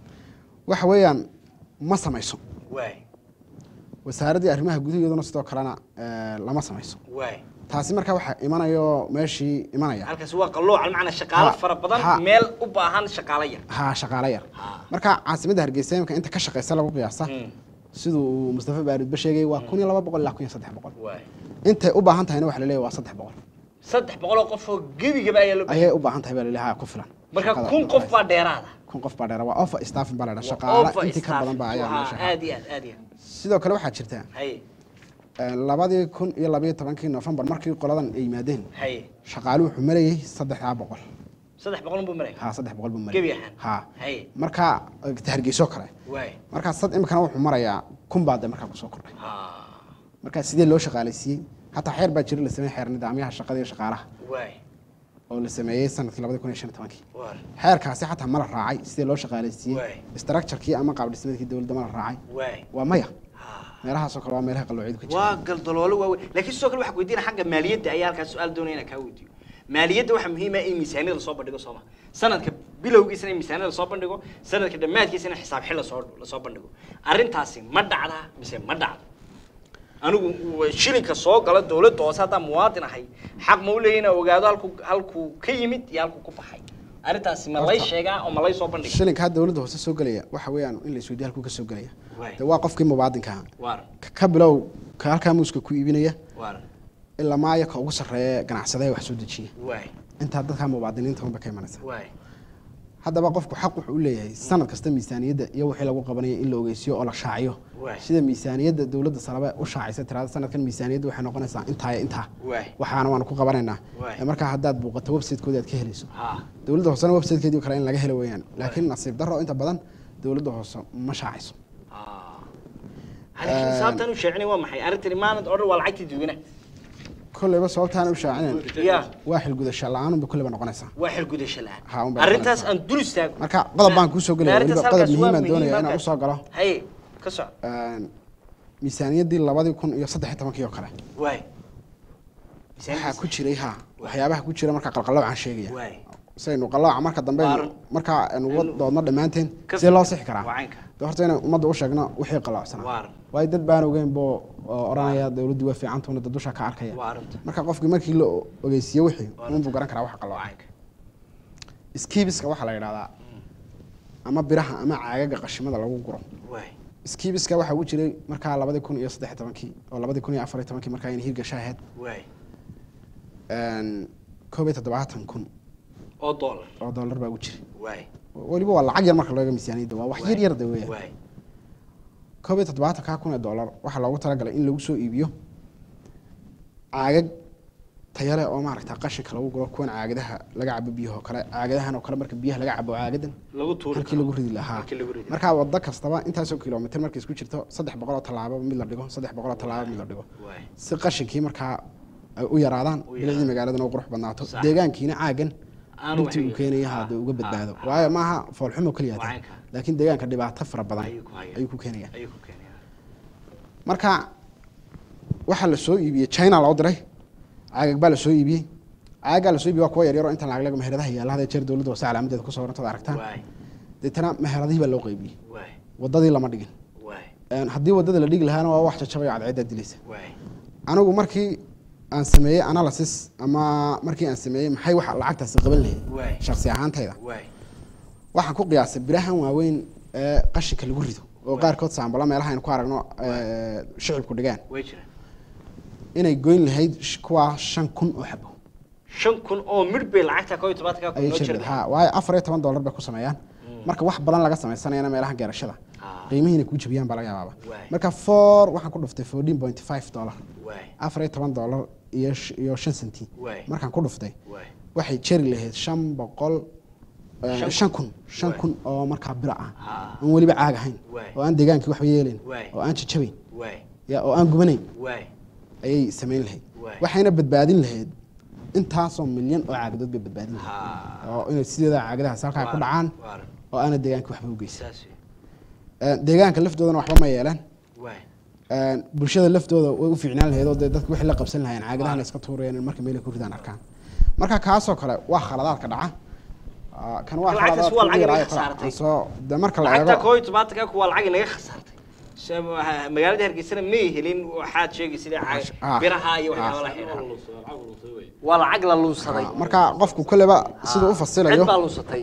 waxa weeyaan ma samayso waay wasaaraddii arrimaha gudaha iyaduna sidoo kalena eh, lama samayso waay taasi marka waxaa imanayo meeshii imanaya halkaas waa qallooc macnaa shaqaalo Ha, fara ha. badan meel u baahan shaqaalo yar ha shaqaale yar Ha. marka caasimadda hargeysa imika inta ka shaqeysa lagu qiyaasa Mm. siduu uu mustafa baaridba sheegay waa kun iyo laba boqol ilaa kun iyo saddex boqol waay intay u baahan tahayna waxa laleeyahay waa saddex boqol saddex boqol oo qof oo gebigaba ayaa loo ayay u baahan tahay baa laleeyahay ku filan marka Shaqada kun ku qof filan. baa dheeraada kun qof baa dheera waa offer staffing baa la dhaha shaqaale Over intii ka badan baa ayaa staff. meesha aad iyo aad aad iyo aad sidoo kale waxaa jirta hay eh, labadii kun iyo labayo tobankii novembar markii qoladan ay yimaadeen hay shaqaaluhu wuxuu marayay saddexdaa boqol saddex boqol buu maraya ha saddex boqol buu gebi marayay ahaan ha hay marka eh, hargeyso kale waay markaa sad imikana wuxuu marayaa kun baa de markaa kusoo kordhay ha markaa sidee loo shaqaalaysiiyey hataa xeer baa jira la sameeyey xeer nidaamyaha shaqada iyo shaqaalaha waay oo la sameeyey sanadkii labadi kun iyo shan iyo tobankii waar xeerkaasi xataa ma la raacay sidee loo shaqaalaysiiyey Waay. structurekii ama qaab dhismeedkii dowladda ma la raacay waay waa maya ha meelahaasoo kale waa meelaha qalloociyadu ka jira waa galdaloolo waaweyn laakiin sidoo kale waxaa weydiina xagga maaliyadda ayaa halkaas su-aal doonaya inaan kaa weydiiyo maaliyadda waxaa muhiim ah in miisaaniyada lasoo bandhigo sooma sanadka bilowgiisana in miisaaniyada lasoo bandhigo sanadka dhammaadkiisana xisaab xil lasoo lasoo bandhigo arrintaasi ma dhacdaa mise ma dhacdo anigu w- shilinka soo gala dowladda hoose haddaan muwaadin ahay xaq ma u leeyahay inaan ogaado halku halkuu ka yimid iyo halkuu ku baxay arrintaasi ma lay Horta- sheegaa oo ma lay soo bandhiga shilinkaa dowladda hoose soo gelaya waxa weeyaan in la isweydiyo halkuu ka soo gelaya Waay. de waa qofkii mubaadinka ahaa waaran Ka- ka bilow ka halkaa muuska ku iibinaya waaran ilaa maaya ka ugu sarreeya ganacsadaha wax soo dejiya waay intaa dadkaa mubaadiniinta unba ka imanaysa waay haddaba qofku xaq wuxuu u leeyahay sanad kasta miisaaniyadda iyo wixii lagu qabanaya in la ogeysiyo oo la shaaciyo Waay. sida miisaaniyadda dowladda salabe u shaacaysa tirada sanadkan miisaaniyadda waxay noqonaysaa intaa iyo intaa waay waxaana waanu ku qabanaynaa Waay. Ee markaa haddaad buuqato websitekoodi aad ka helayso ha dowladda hoosena websitekeedii kale in laga helo weeyaan laakiin nasiib darro inta badan dowladda hoose ma shaacayso laakiin sababtan u sheecinay waa maxay arrintani maanad odhan waa lacagtii dadweynaha kolleyba sababtaana u shaacinayn ya waa xilgudasho la-aanunba kolleyba noqonaysaa waa xilgudasho Ha, la-aan un baa arrintaas noqonaysaa. aan dul istaago marka qodob baan kuu soo gelaya Arrintaas weliba qodob halkaas waa muhiimaan doonaya inaan halkaas. usoo galo haye ka soco Een, miisaaniyaddii labadii kun iyo saddex iyo tobankii oo kale waay waxaa ku jiray ha waxyaabaha ku jira marka qalqaloocan sheegaya waay saynu qalooca marka dambe Baaran. marka aynu uga doodno dhammaanteen Ka sidee loo sixi karaa waa caynka. de horta inay ummadda u sheegno wixii qaloocsana Waaran. waayo dad baan ogeyn boo oo odhanaya dowladdii waa fiicantuna dad dusha ka arkaya waa arrinta marka qofkii markii la ogeysiiye wixii unbuu garan karaa wax waa qalooca caynka skibiska waxaa la yidhahdaa ama biraha ama caagaga qashimada lagu guro waay skibiska waxaa ugu jiray markaa labadii kun iyo saddex iyo tobankii oo labadii kun iyo afar iyo tobankii markaa ayna hirgasha ahayd waay Een, koob iyo toddobaatan kun oo dollar oo dollar baa ugu jiray waay weliba waa lacag yar marka looga miisaaniyadda waa wax yar yar de weeyaan waay koob iyo toddobaatankaa kun ee dollar waxaa loogu talagalay in lagu soo iibiyo caagag tayale oo maaragta qashinka lagu guro kuwan caagadaha laga cabo biyaha oo kale caagadahan oo kale marka biyaha laga cabo caagadan lagu tuuri halkii lagu ridi lahaa halkii lagu ridi markaa waddo kastaba intaasoo kilomitr markay isku jirto saddex boqol oo tallaabo mid la dhigo saddex boqol oo tallaabo mid la dhigo waay si qashinkii markaa ay u yaraadaan U bilicdii yaraadaan. magaaladana u qurux badnaato Sax. deegaankiina caagan Aanu dhibtii uu waxay- keenaya Ah, hadduu uga ah, badbaado ah. waayo maaha foolxumo keliya Waa taa caynka. laakiin deegaanka dhibaato fara badan Ayuu ku haya. ayuu ku keenaya ayuu ku keenaya marka waxaa la soo iibiyey china loo diray caagag baa la soo iibiyey caagaa lasoo iibiyo waa kuwa yaryaro inta lacag laga meheradaha yaalla hadee jeer dowladda hoose calaamadeeda ku sawirantood aragtaan waay deetana meheradihii baa loo qaybiyey waay wadadii lama dhigin waay Een, haddii wadada la dhigi lahaana waa wax jajabaya cadceeddaa dilaysa waay anigu markii aan sameeyey analysis ama markii aan sameeyey maxay waxa lacagtaasi qaban Waay. lahayd shaksi ahaantayda waay waxaan ku qiyaasay birahan waaweyn ee qashinka lagu rido oo qaarkood saambala meelaha aynu ku aragno ee, shicibku dhigaan way jiraan inay goyn lahayd sh- kuwaa shan kun oo xabo shan kun oo midh bay lacagta koo iyo tobaatanka kun ayay noo jireen jirta ha waayo afar iyo toban dollar bay ku sameeyaan marka wax badan laga sameysanayana meelaha geerashada Ah. qiimihiina kuu jabiyaan baa laga yaabaaba Waay. marka four waxaan ku dhuftay fourteen point five dollar waay afar iyo toban dollar iyo sh- iyo shan senti Waay. markaan ku dhuftay waay waxay jeri lahayd shan boqol eh, Shan shan kun shan Waay. kun oo markaa bira ah Ah. aan weliba caag ahayn Waay. oo aan deegaankii waxba yeelayn Waay. oo aan jajabayn waay ya oo aan gubanayn waay ayay samayn lahayd Waay. waxayna badbaadin lahayd intaasoo milyan oo caagadood bay badbaadin lahayd ha oo inay sideeda caagadahaas halkaa ku dhacaan waar oo aana deegaankii waxba u geysan saas wey. Eh, deegaanka laftoodana waxba ma yeelan waay Eh, bulshada laftooda way u fiicnaan lahayd oo dee dadku wixii la qabsan lahayn caagadaha la iska tuurayaan in marka meelay ku ridaan arkaan marka kaasoo kale waa khaladaadka dhaca Ah, kan waa Lacagtaas khaladaadka waa ugu lacag yaraayo inaga kale. khasaartay. Aan soo de marka la lacagta eego koo iyo tobaatanka kuwa lacag inaga khasaartay Se- waxa- magaalada hargeysana may helin waxaad sheegay sida caag- Ah. biraha iyo Ah. waxyaaba la xidhan waa lacag la lunsaday Ah, marka qofku kolleba siduu u fasilayo cid baa lunsatay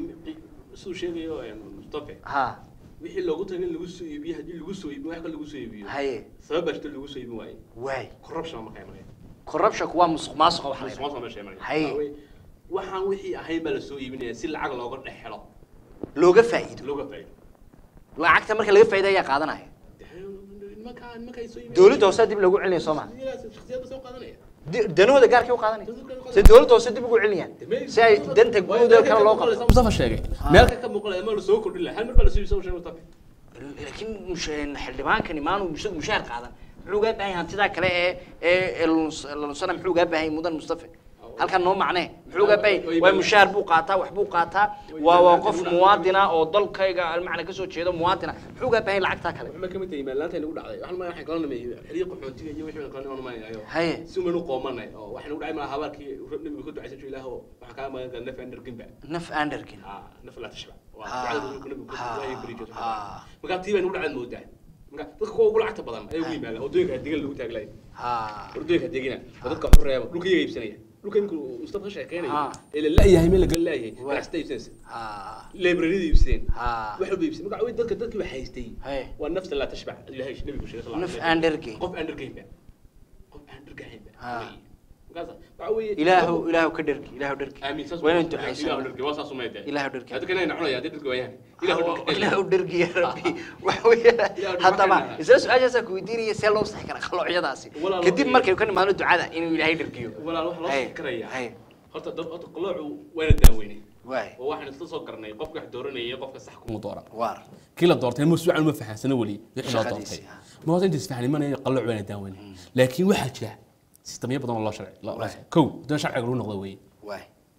siduu sheegayo mustafe ha wixii loogu talagalay lagu soo iibiyo haddii lagu soo iibiyo wax kale lagu soo iibiyo haye sabab baa jirta lagu soo iibin waaye waay corruption markaa imanaya corruptionku waa musuq maasuqa wax la yidhahdo. musuqmaasuqa meesha imanaya Haye. Waxaa weeye, waxaan wixii ahayn baa lasoo iibinaya si lacag looga dhex helo looga faa'iido looga faa'iido lacagta marka laga faa'iido ayaa qaadanaya nimankaa nimankaa ay soo iibinayaan dowladda hoose dib lagu celinaya soo ma shakhsiyadda soo qaadanaya Di- danahooda gaarkay u qaadanaya se dowladda hoose dib ugu celinayaan si ay danta guud oo kale loo qabto mustafa sheegay meel ka muuqanaya ma lasoo kordhin lahaa hal mar baa lasoo iibsan sheegay mustafa laakiin mush- xildhibaankani maanu isagu mushaar qaadan muxuu ugaa baahan yahay hantidaa kale ee ee ee luns- la lunsana muxuu ugaa baahan yahay mudan mustafa halkan noo macnee muxuu ugaa baahan yahay waa mushaar buu qaataa wax buu qaataa waa waa qof muwaadina oo dalkayga macna kasoo jeeda muwaadina muxuu ugaa baahan yahay lacagtaa kale waxba kamid tahay maalaanta nagu dhacday waxaan ma waxaan kala namay xiriir qaxootiga iyo wixii kala namay ayo haye si umaynu qoomanay oo waxaan ugu dhacay malaha habaalkii nabiga ku ducaysan jiray ilaahu waxaan kaa magan galnay naf aan dharginba naf anderkin ah naf la tashba waa Ah. ducada nabiga ku Ah. ducayay bari jirto Ah. marka tii baan ugu dhacay moodaa marka dadka kuwa ugu lacagta badan ayay ugu yimaadaan wadooyinka degan lagu taaglay ha wadooyinka degina oo dadka waxu reeba dhulka iyaga iibsanaya dhulka imika mustafa ka sheekeynayo Ah. ee la la'yahay meel laga la'yahay Waa. ganacsata iibsanaysa ha librariyada iibsadeen ha wax walba iibsadeen marka way dadka dadkii wax haystay Haye. waa nafta la tashbac ilaahay nabigu sheegay sallallahu naf alayhi wasallam. anderkin qof aan dhargaynba qof aan dhargaynba Ah. markaas waxa weeye ilaahu ilaahu ka dhergi ilaahu dhergi aamin saas waa inaan ilaahu ducaysano dhargay waa saas umayda Ilaahu dhargay. hadda kana cunaya hadda dhargay waayaan ilaahu dhargay ilaahu dhergi ya rabbi waxa weeye Ilaahu haddaba dhargay. isla su-aashaasaa ku weydiinaya see loo saxi karaa qaloocyadaasi Walaal, kadib walaal. markay ka nimaadno ducada inuu ilaahay dhergiyo walaal waxa loo Haye, fikirayaa haye. horta dad horta qaloocu wayna daaweynay waay oo waxaan isla soo garanay qofka wax dooranaya qofka sax kuma dooran waar kii la doortay ma suucan ma fahansana weli wixii loo Shaqadiisii, doortay ah. ma hoos inta isfahanimanayo qalooc wayna daaweynay laakiin waxaa jira sistamyo badan oo loo sharci loo- Waay. kow dan sharciga lagu noqdo weeye waay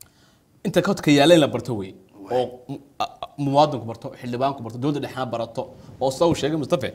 inta kodka yaalla in la barto wey oo mu- a- a- muwaadinku barto xildhibaanku barto dowladda dhexna barato oo sida uu sheegay mustafe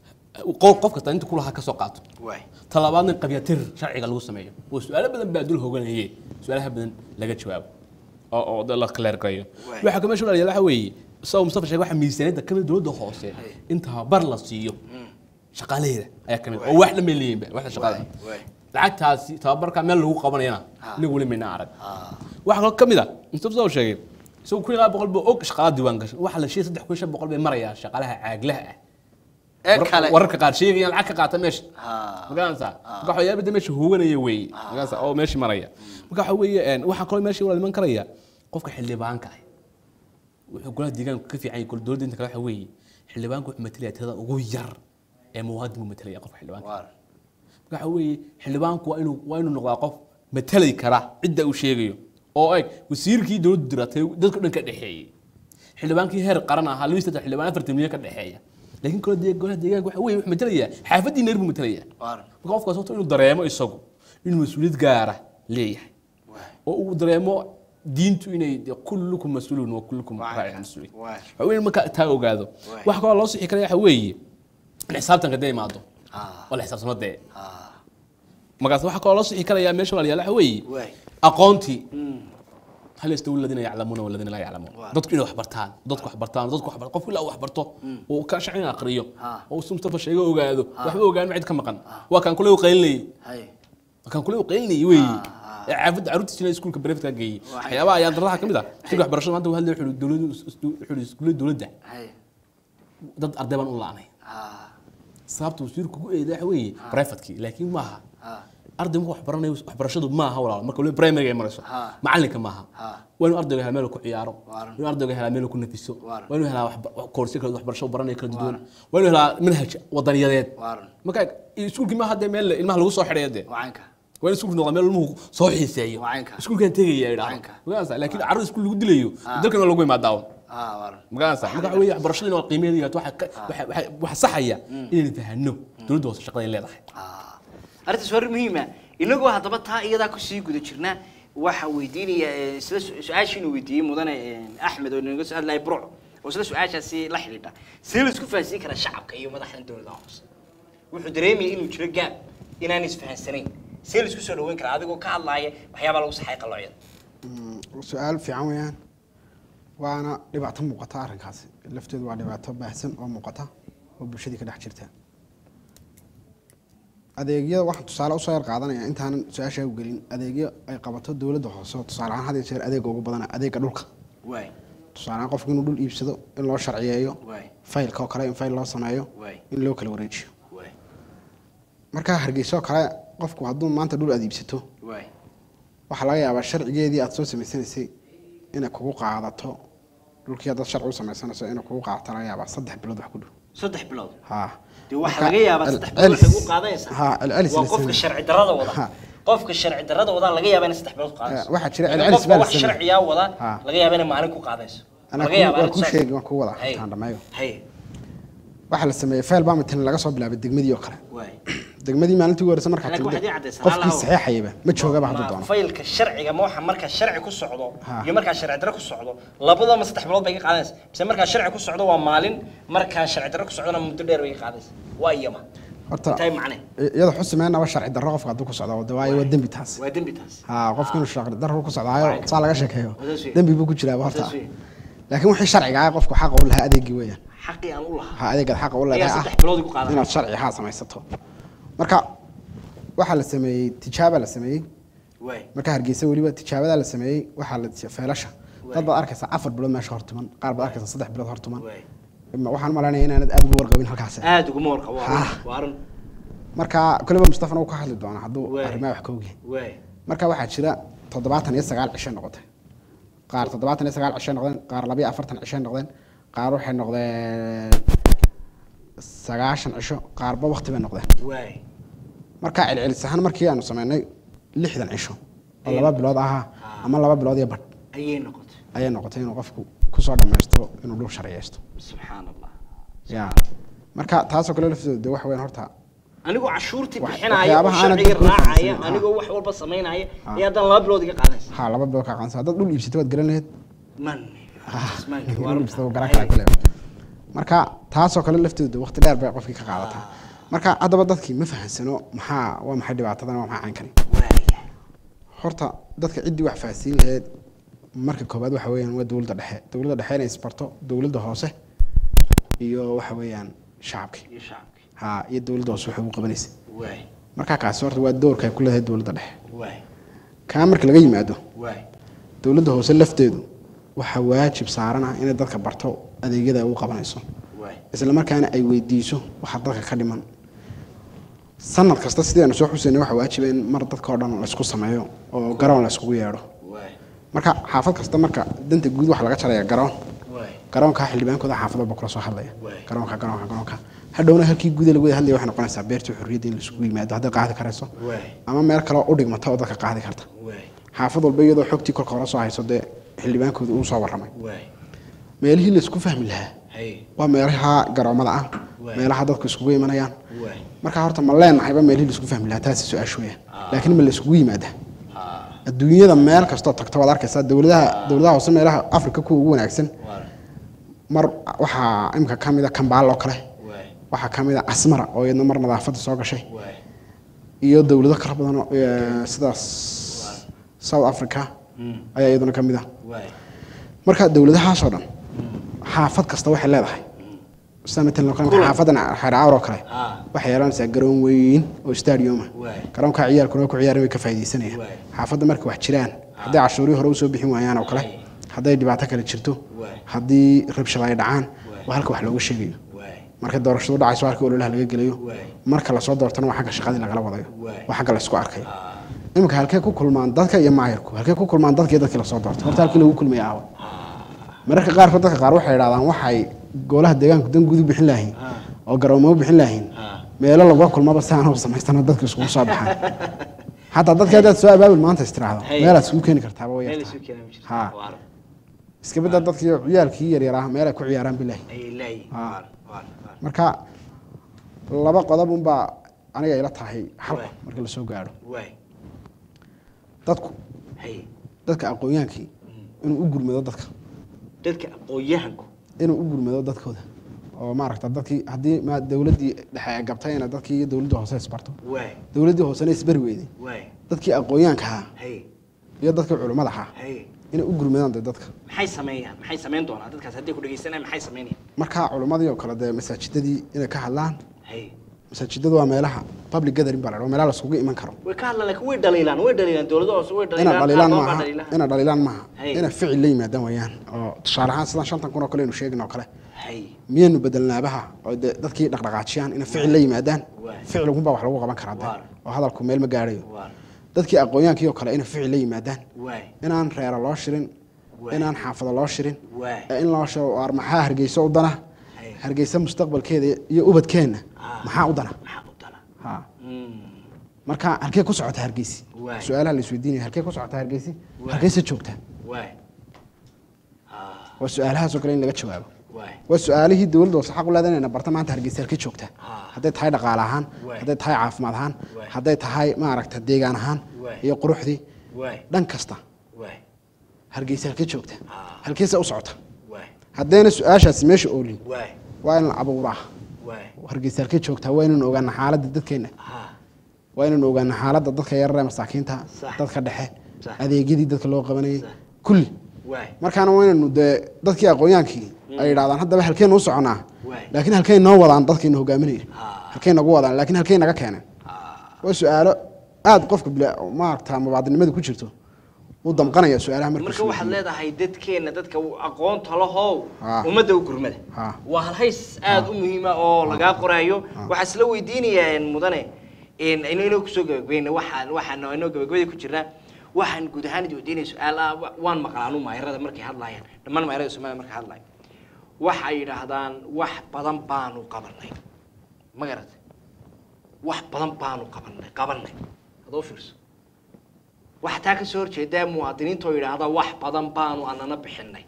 qof qof kasta inta kulahaa ka soo qaato waay talabaadna qabyatir sharciga lagu sameeyo oo su-aalo badan baa dul hoganaye su-aalaha badan laga jawaabo oo oo da- la clear gareeyo Waay. waxa kama shulaya waxa weeye sida uu mustafa sheegay waxa miisaaniyadda kamid dowladda hoose in tababar la siiyo shaqaalaheeda ayaa kamid oo wax dhamay leeyihiin ba waxda shaqada waay lacagtaasi tababarka meel lagu qabanayana Ha. aniga weli mayna arag ha waxa kaloo kamid a mustafa soo sheegay isagu kun iyo laba boqol buu og shaqaala diiwaan gashan waxa la sheegay saddex kun iyo shan boqol bay marayaan shaqaalaha caaglaha ah ee Warar- kale wararka qaar sheegayaan lacag ka qaata meesha ha magaranaysaa marka waxyaabada meesha hooganaya weeye magaranaysaa oo meesha maraya marka waxa weeye een, waxaa kaloo meesha wala iman karaya qofka xildhibaanka ah wuxuu golaha deegaanka ka fiican yahay kol dowladda inta kale waxa weeye xildhibaanka wuxuu matalaya tirada ugu yar ee muwaadin buu matalaya qofka xildhibaanka waar marka waxa weeye xildhibaanku waa inuu waa inuu noqdaa qof matalay kara cidda uu sheegayo oo eg wasiirkii dowladdu diratay dadka dhan ka dhexeeyey xildhibaankii heer qaran ahaa labaiyi saddex xildhibaan afartan milyan ka dhexeeya laakiin kole dee golaha deegaanka waxa weeye wuxuu matalayaa xaafadii neer buu matalayaa waar marka qofkaas horta inuu dareemo isagu inuu mas-uuliyad gaara leeyahay waay oo uu dareemo diintu inay dee kullukum mas-uulun wa kullukum Waa raacin kan. mas-uulin Waay. waxa weeye marka taa ogaado Waay. waxa kaloo loo sixi karaya waxa weeye in xisaabtanka dee imaado ha oo la xisaabtamo dee ha markaas waxaa kaloo la sixi karayaa meesha walaalayaal waxa weeye waay aqoontii Mm. hal yastawi aladiina yaclamuuna waladiina laa yaclamuun Waa. dadku inay wax bartaan dadku wax bartaan dadku wax bartaan qofku ilaa uu wax barto uu ka shacin aqriyo Ha. oo uu mustafa sheego ogaado waxba ogaan cid ka maqan waa kan kule u qaylinayay hay waa kan kule u qaylinayay weeye Ha, ha. ee caafidda carruurtiisina iskuulka bareefta geeyey Waa. waxyaabaha ayaan daradaha ka mid ah sidii waxbarashada maanta uu hadlay wuxuu yidhi dowladdu wuxuu yidhi iskuullada dowladda hay dad arday baan u la'anay ha sababta wasiirku ku eeday waxa weeye privatekii laakiin maaha ha arday marka wax baranayo waxbarashadu maaha walaal marka waliba primary ay marayso Ha. macalinka maaha Ha. waa inuu ardayga helaa meel uu ku ciyaaro Waaran. waa inuu ardayga helaa meel uu ku nafiso Waaran. waa inuu helaa wax- koorsiyo kala waxbarasho baranayo kala duwan waa inuu helaa manhaj wadaniyadeed waaran marka iskuulkii maaha dee meel ilmaha lagu soo xidhayo dee wacanka waa in iskuulku noqdaa meel ilmuhu soo xiiseeyo Waa caynka. iskuulkan tegaya idhaahdo caynka. magaranaysa laakiin carruur iskuul lagu dilayo dalkan waa lagu imaadaa ha waaran magaranaysa marka waxa weeye waxbarashadii waa qiimeeda waxa ka- waxa- waxa- waxa saxaya inaynu fahanno dowladda hoose shaqada ay leedahay arrintaas waa arrin muhiima inagoo haddaba taa iyadaa kusii guda jirna waxa weydiinaya eh, sida su- su-aashiinu weydiiyey mudane eh, axmed oo inaga soo hadlaya burc oo sida su-aashaasi la xidhiidha see la isku fahansiin karaa shacabka iyo madaxdan dowladaha hoose wuxuu dareemaya inuu jiro gaab inaan isfahansanayn see la isku soo dhaweyn karaa adigoo ka hadlaaya waxyaabaa lagu saxay qaloocyada su-aal fiican weeyaan waana dhibaato muuqata arrinkaasi lafteedu waa dhibaato baahsan oo muuqata oo bulshadii ka dhex jirta adeegyada waxaan tusaale usoo yar qaadanaya intaanan su-aashaa u gelin adeegyo ay qabato dowladda hoose oo tusaale ahaan had iyo jeer adeega ugu badana adeega dhulka waay tusaale ahaan qofku inuu dhul iibsado in loo sharciyeeyo waay faylka oo kale in fayl loo sameeyo waay in loo kala wareejiyo waay markaa hargeysa oo kale qofku hadduu maanta dhul aad iibsato waay waxaa laga yaabaa sharcigeedii aad soo samaysanaysay inay kugu qaadato dhulkii haddaad sharci u samaysanayso inay kugu qaadato laga yaabaa saddex bilood wax ku dhow saddex bilood ha dee waxaa Marka, laga yaabaa cel- saddex bilood waxay celis- ku qaadaysaa ha celcelis waa la qofka sameeyo. sharci darrada wada Ha. qofka sharci darrada wadaa laga yaabaa inay saddex bilood ku qaadayso Eh, waxaa jira Laakiin celcelis qofka baa la wax sameeyo. sharciyaa wada Ha. laga yaabaa inay maalin ku qaadayso Anaa laga ku- yaabaa waa inay ku saas- sheegi waan ku wada Hay. intaan dhammeeyo hay waxaa la sameeyey fayl baa matalan laga soo bilaabay degmadii oo kale waay degmadii maalintii ugu horeysa markaa Laakiin timid waxaad ii caddaysaa, qofkii halahow. saxeexayaba ma joogaba hadduu Ma doono faylka sharciga ma waxa markaa sharci ku socdo Ha. iyo markaa sharci darro ku socdo labadaba saddex bilood bay ka qaadaysa mise markaa sharci ku socdo waa maalin markaa sharci darro ku socdona muddo dheer bay ka qaadaysa waa iyama horta intay macne iyada xusumeynaba sharci darro qofka hadduu ku socdo de waayo waa dembi taas waa dembi taas ha qofki inuu sharci darro ku socdaayo saa laga sheekeeyo Wadaas weeye. dembi buu ku jiraaba horta Wadaas weeye. laakiin wixii sharciga ah qofku xaqa u lahaa adeegii weeyaan xaqii aan u lahaa ha adeegaad xaqa u ayaa leedahay saddex ah bilood ku qaadanaya inaad sharci haa samaysato marka waxaa la sameeyey tijaaba la sameeyey waay marka hargeysa weliba tijaabadaa la sameeyey waxaa la feelasha dad baad arkaysaa afar bilood meesha hortuman qaar baad arkaysaa saddex bilood hortuman waay Ma- waxaan malaynaya inaanad aad ugu warqabin halkaas aad uguma warqabo waa Ha. arrin- waa arrin marka koleba mustafana uu ka hadli doonaa hadduu Waay. arrimaha wax ka ogyahay waay marka waxaa jira toddobaatan iyo sagaal cishe noqotay qaar toddobaatan iyo sagaal cishe noqdeen qaar labiyo afartan cishe noqdeen qaar waxay noqdeen sagaashan cisho qaarba waqti bay noqdeen waay marka celcelis ahaan markii aanu sameynay lixdan cisho oo laba bilood ahaa ama laba bilood iyo badh ayay noqotay ayay noqotay inuu qofku kusoo dhammaysto inuu dhul sharciyeysto subxaan allah ya marka taasoo kale lafteedu de waxa weyan horta anigoo cashuurtii Wax- bixinaya oo waxyaabaha aanad sharcigii dadku raacaya fahamsanin, ha. anigoo wax walba samaynaya iyo haddana laba bilood iga qaadaysa ha laba bilood ka qaansa haddaad dhul iibsatay waad garan lahayd man ismaanki waa dhul runta. iibsatay wuu garan karaa kule marka taasoo kale lafteedu de waqti dheer bay qofkii ka qaadataa marka haddaba dadkii ma fahansano maxaa waa maxay dhibaatadan waa maxay caynkani waaya horta dadka ciddii wax fahansiin lahayd marka koobaad waxa weeyaan waa dowladda dhexe dowladda dhexe inay isbarto dowladda hoose iyo waxa weeyaan shacabkii iyo shacabkii ha iyo dowladda hoose waxay ugu qabanaysa waay marka kaasi horta waa doorka ay ku leedahay dowladda dhexe waay kaa marka laga yimaado waay dowladda hoose lafteedu waxaa waajib saaran ah inay dadka barto adeegyada ay u qabanayso waay isla markaana ay weydiiso waxa dadka ka dhiman sanad kasta sidii aanu soo xusaynay waxaa waajiba in mar dadka oo dhan laysku sameeyo oo garoon layskugu yeedho waay marka xaafad kasta marka danta guud waxa laga jaraya garoon waay garoonka xildhibaankooda xaafad walba kula soo hadlaya Waay. garoonka garoonka garoonka hadhowna halkii guuda lagu wada hadlaya waxay noqonaysaa beertii xorriyadda in laisugu yimaado hadday qaadi karayso waay ama meel kale oo u dhigmata oo dadka qaadi karta waay xaafad walba iyadoo xogtii korka hore soo hayso dee xildhibaankooda uu soo warramay waay meelihii laysku fahmi lahaa hay waa meelaha garoomada ah Waay. meelaha dadku iskugu imanayaan waay marka horta ma leenahayba meelihii laisku fahmi lahaa taasi su-aashu weya laakiin ma laiskugu yimaada adduunyada meel kastoo tagto waad arkaysaa dowladaha dowladaha hoose meelaha afrika kuwa ugu wanaagsan waay mar waxaa imika ka mid a kambaal oo kale waay waxaa ka mid a casmara oo iyadna mar nadaafadda soo gashay waay iyo dowlado kala badan oo, eh, sidaas south africa ayaa iyaduna ka mid ah waay marka dowladahaasoo dhan xaafad kasta waxay leedahay sida matalan oo kale Kulan. xaafadan xeercaawr oo kale Ah. waxay yeelanaysaa garoon weyn oo stadium ah Waay. garoonka ciyaalkuna ku ciyaareen way ka faa'iidaysanayaan Waay. xaafadda marka wax jiraan hadday cashuurihii hore usoo bixin waayaan oo kale Waay. hadday dhibaato kale jirto Waay. haddii rabshado ay dhacaan Waay. waa halka wax looga sheegayo waay marka doorashadu dhacayso halka ololaha laga gelayo Waay. marka lasoo doortana waa xagga shaqadii lagala wadayo Waay. waa xagga laysku arkayo iminka halkee ku kulmaan dadka iyo maayarku halkee ku kulmaan dadka iyo dadkii lasoo doortay horta halkii lagu kulmaya aawa mararka qaarkood dadka qaar waxay idhahdaan waxay golaha deegaanku dan gudu bixin lahayn oo garoomo bixin lahayn meelo lagula kulmaba si aan u samaystana dadka iskugu soo baxaan xataa dadka haddaad soo abaabul maanta istiraahdo Hey. meelaad iskugu keeni kartaaba way meel yartahay isu keenan jirta Ha. waar iska bedda dadkii ciyaalkii yaryaraa meel ay ku ciyaaraan bilaahi ayay leeyihiin Ah. waar waar waar marka laba qodob unbaa aniga ila tahay xalku Waay. marka lasoo gaadho waay dadku hay dadka aqoonyaankii inuu u gurmado dadka dadka aqoon-yahanku inuu u gurmado dadkooda oo maaragta dadkii haddii ma dowladdii dhexe ay gabtayna dadkii iyo dowladda hoose isbarto waay dowladdii hoosena isbari weyday waay dadkii aqoonyaanka ahaa hay iyo dadkii culimmada ahaa hay inay u gurmadaan dee dadka maxay sameeyaan maxay sameyn doonaa dadkaas hadday ku dhegeysanayaan maxay sameynayaan marka culimmadii oo kale dee masaajidadii inay ka hadlaan hay masaajidadu waa meelaha public gathering baa la dhaho meelaha laisugu iman karo way ka hadlaan laakiin way dhaliilaan way dhaliilaan dowladda hoose way ina dhaliilaan dhaliilaan qaar badan baa maaha dhaliilaan. ina dhaliilaan maaha Hey. ina ficil la yimaadaan wayaan oo tusaale ahaan sidan shantan kun oo kale aynu sheegin oo kale hay miyaynu bedelnaabaha oo dee dadkii dhaqdhaqaajiyaan ina ficil la yimaadaan Waay. ficilkunbaa wax lagu qaban karaa dee Waar. oo hadalku meel ma gaadhayo waar dadkii aqoonyaankii oo kale ina ficil la yimaadaan waay inaan reero loo shirin Waay. inaan xaafado loo shirin Waay. ee in loo shiro waar maxaa hargeysa u dana Hey. hargeysa mustaqbalkeeda iyo ubadkeenna Ah. maxaa u dana maxaa u dana ha Mm. marka halkee ku socota hargeysi Waay. su-aalaha la isweydiinaya halkee ku socota hargeysi Waay. hargeysa joogta waay Ah, waa su-aalahaasoo kale in laga jawaabo waay waa su-aalihii dowladda hoose xaq u leedahay inayna barta maanta hargeysa halkee joogta Ah. hadday tahay dhaqaale ahaan Waay. hadday tahay caafimaad ahaan Waay. hadday tahay maaragta deegaan ahaan Waay. iyo quruxdii waay dhan kasta waay hargeysa halkee joogta Ah. halkeesa u socota waay haddayna su-aashaasi meesha oolin waay waa in la abuuraa waay hargeysa halkee joogtaa waa inaynu ogaana xaaladda dadkeena ha waa inaynu ogaana xaaladda dadka yararee masaakiinta Sax. dadka dhexe Sax. adeegyadii dadka loo qabanayay Sax. kulli waay markaana waa inaynu dee dadkii aqoonyaankii ay yidhahdaan haddaba halkeen u soconaa Waay. laakiin halkay noo wadaan dadkiina hogaaminaya Ah. halkay nagu wadaan laakiin halkay naga keeneen waa su-aalo aada qofka bila maaragta mubaadinimada ku jirto uu damqanaya su-aalaha markuu marka waxaad isweydiiyo. leedahay dadkeena dadka aqoonta lahow Ah. ummadda u gurmada Ah. waa halhays aada u muhiima oo lagaa qoraayo waxaa isla weydiinayaa mudane ino inoo kusoo gabagabayna waxaan waxaan inoo gabagabada ku jirnaa waxaan guud ahaan idi weydiinaya su-aal ah wa- waan maqlaanu maayarada markay hadlaayaan dhammaan maayarada soomaaliya markay hadlayan waxay yidhaahdaan wax badan baanu qabanay ma garat wax badan baanu qabanay qabanay hadoo fiirso waxaa taa ka soo horjeedaa muwaadiniinta oo yidhaahda wax badan baanu anana bixinay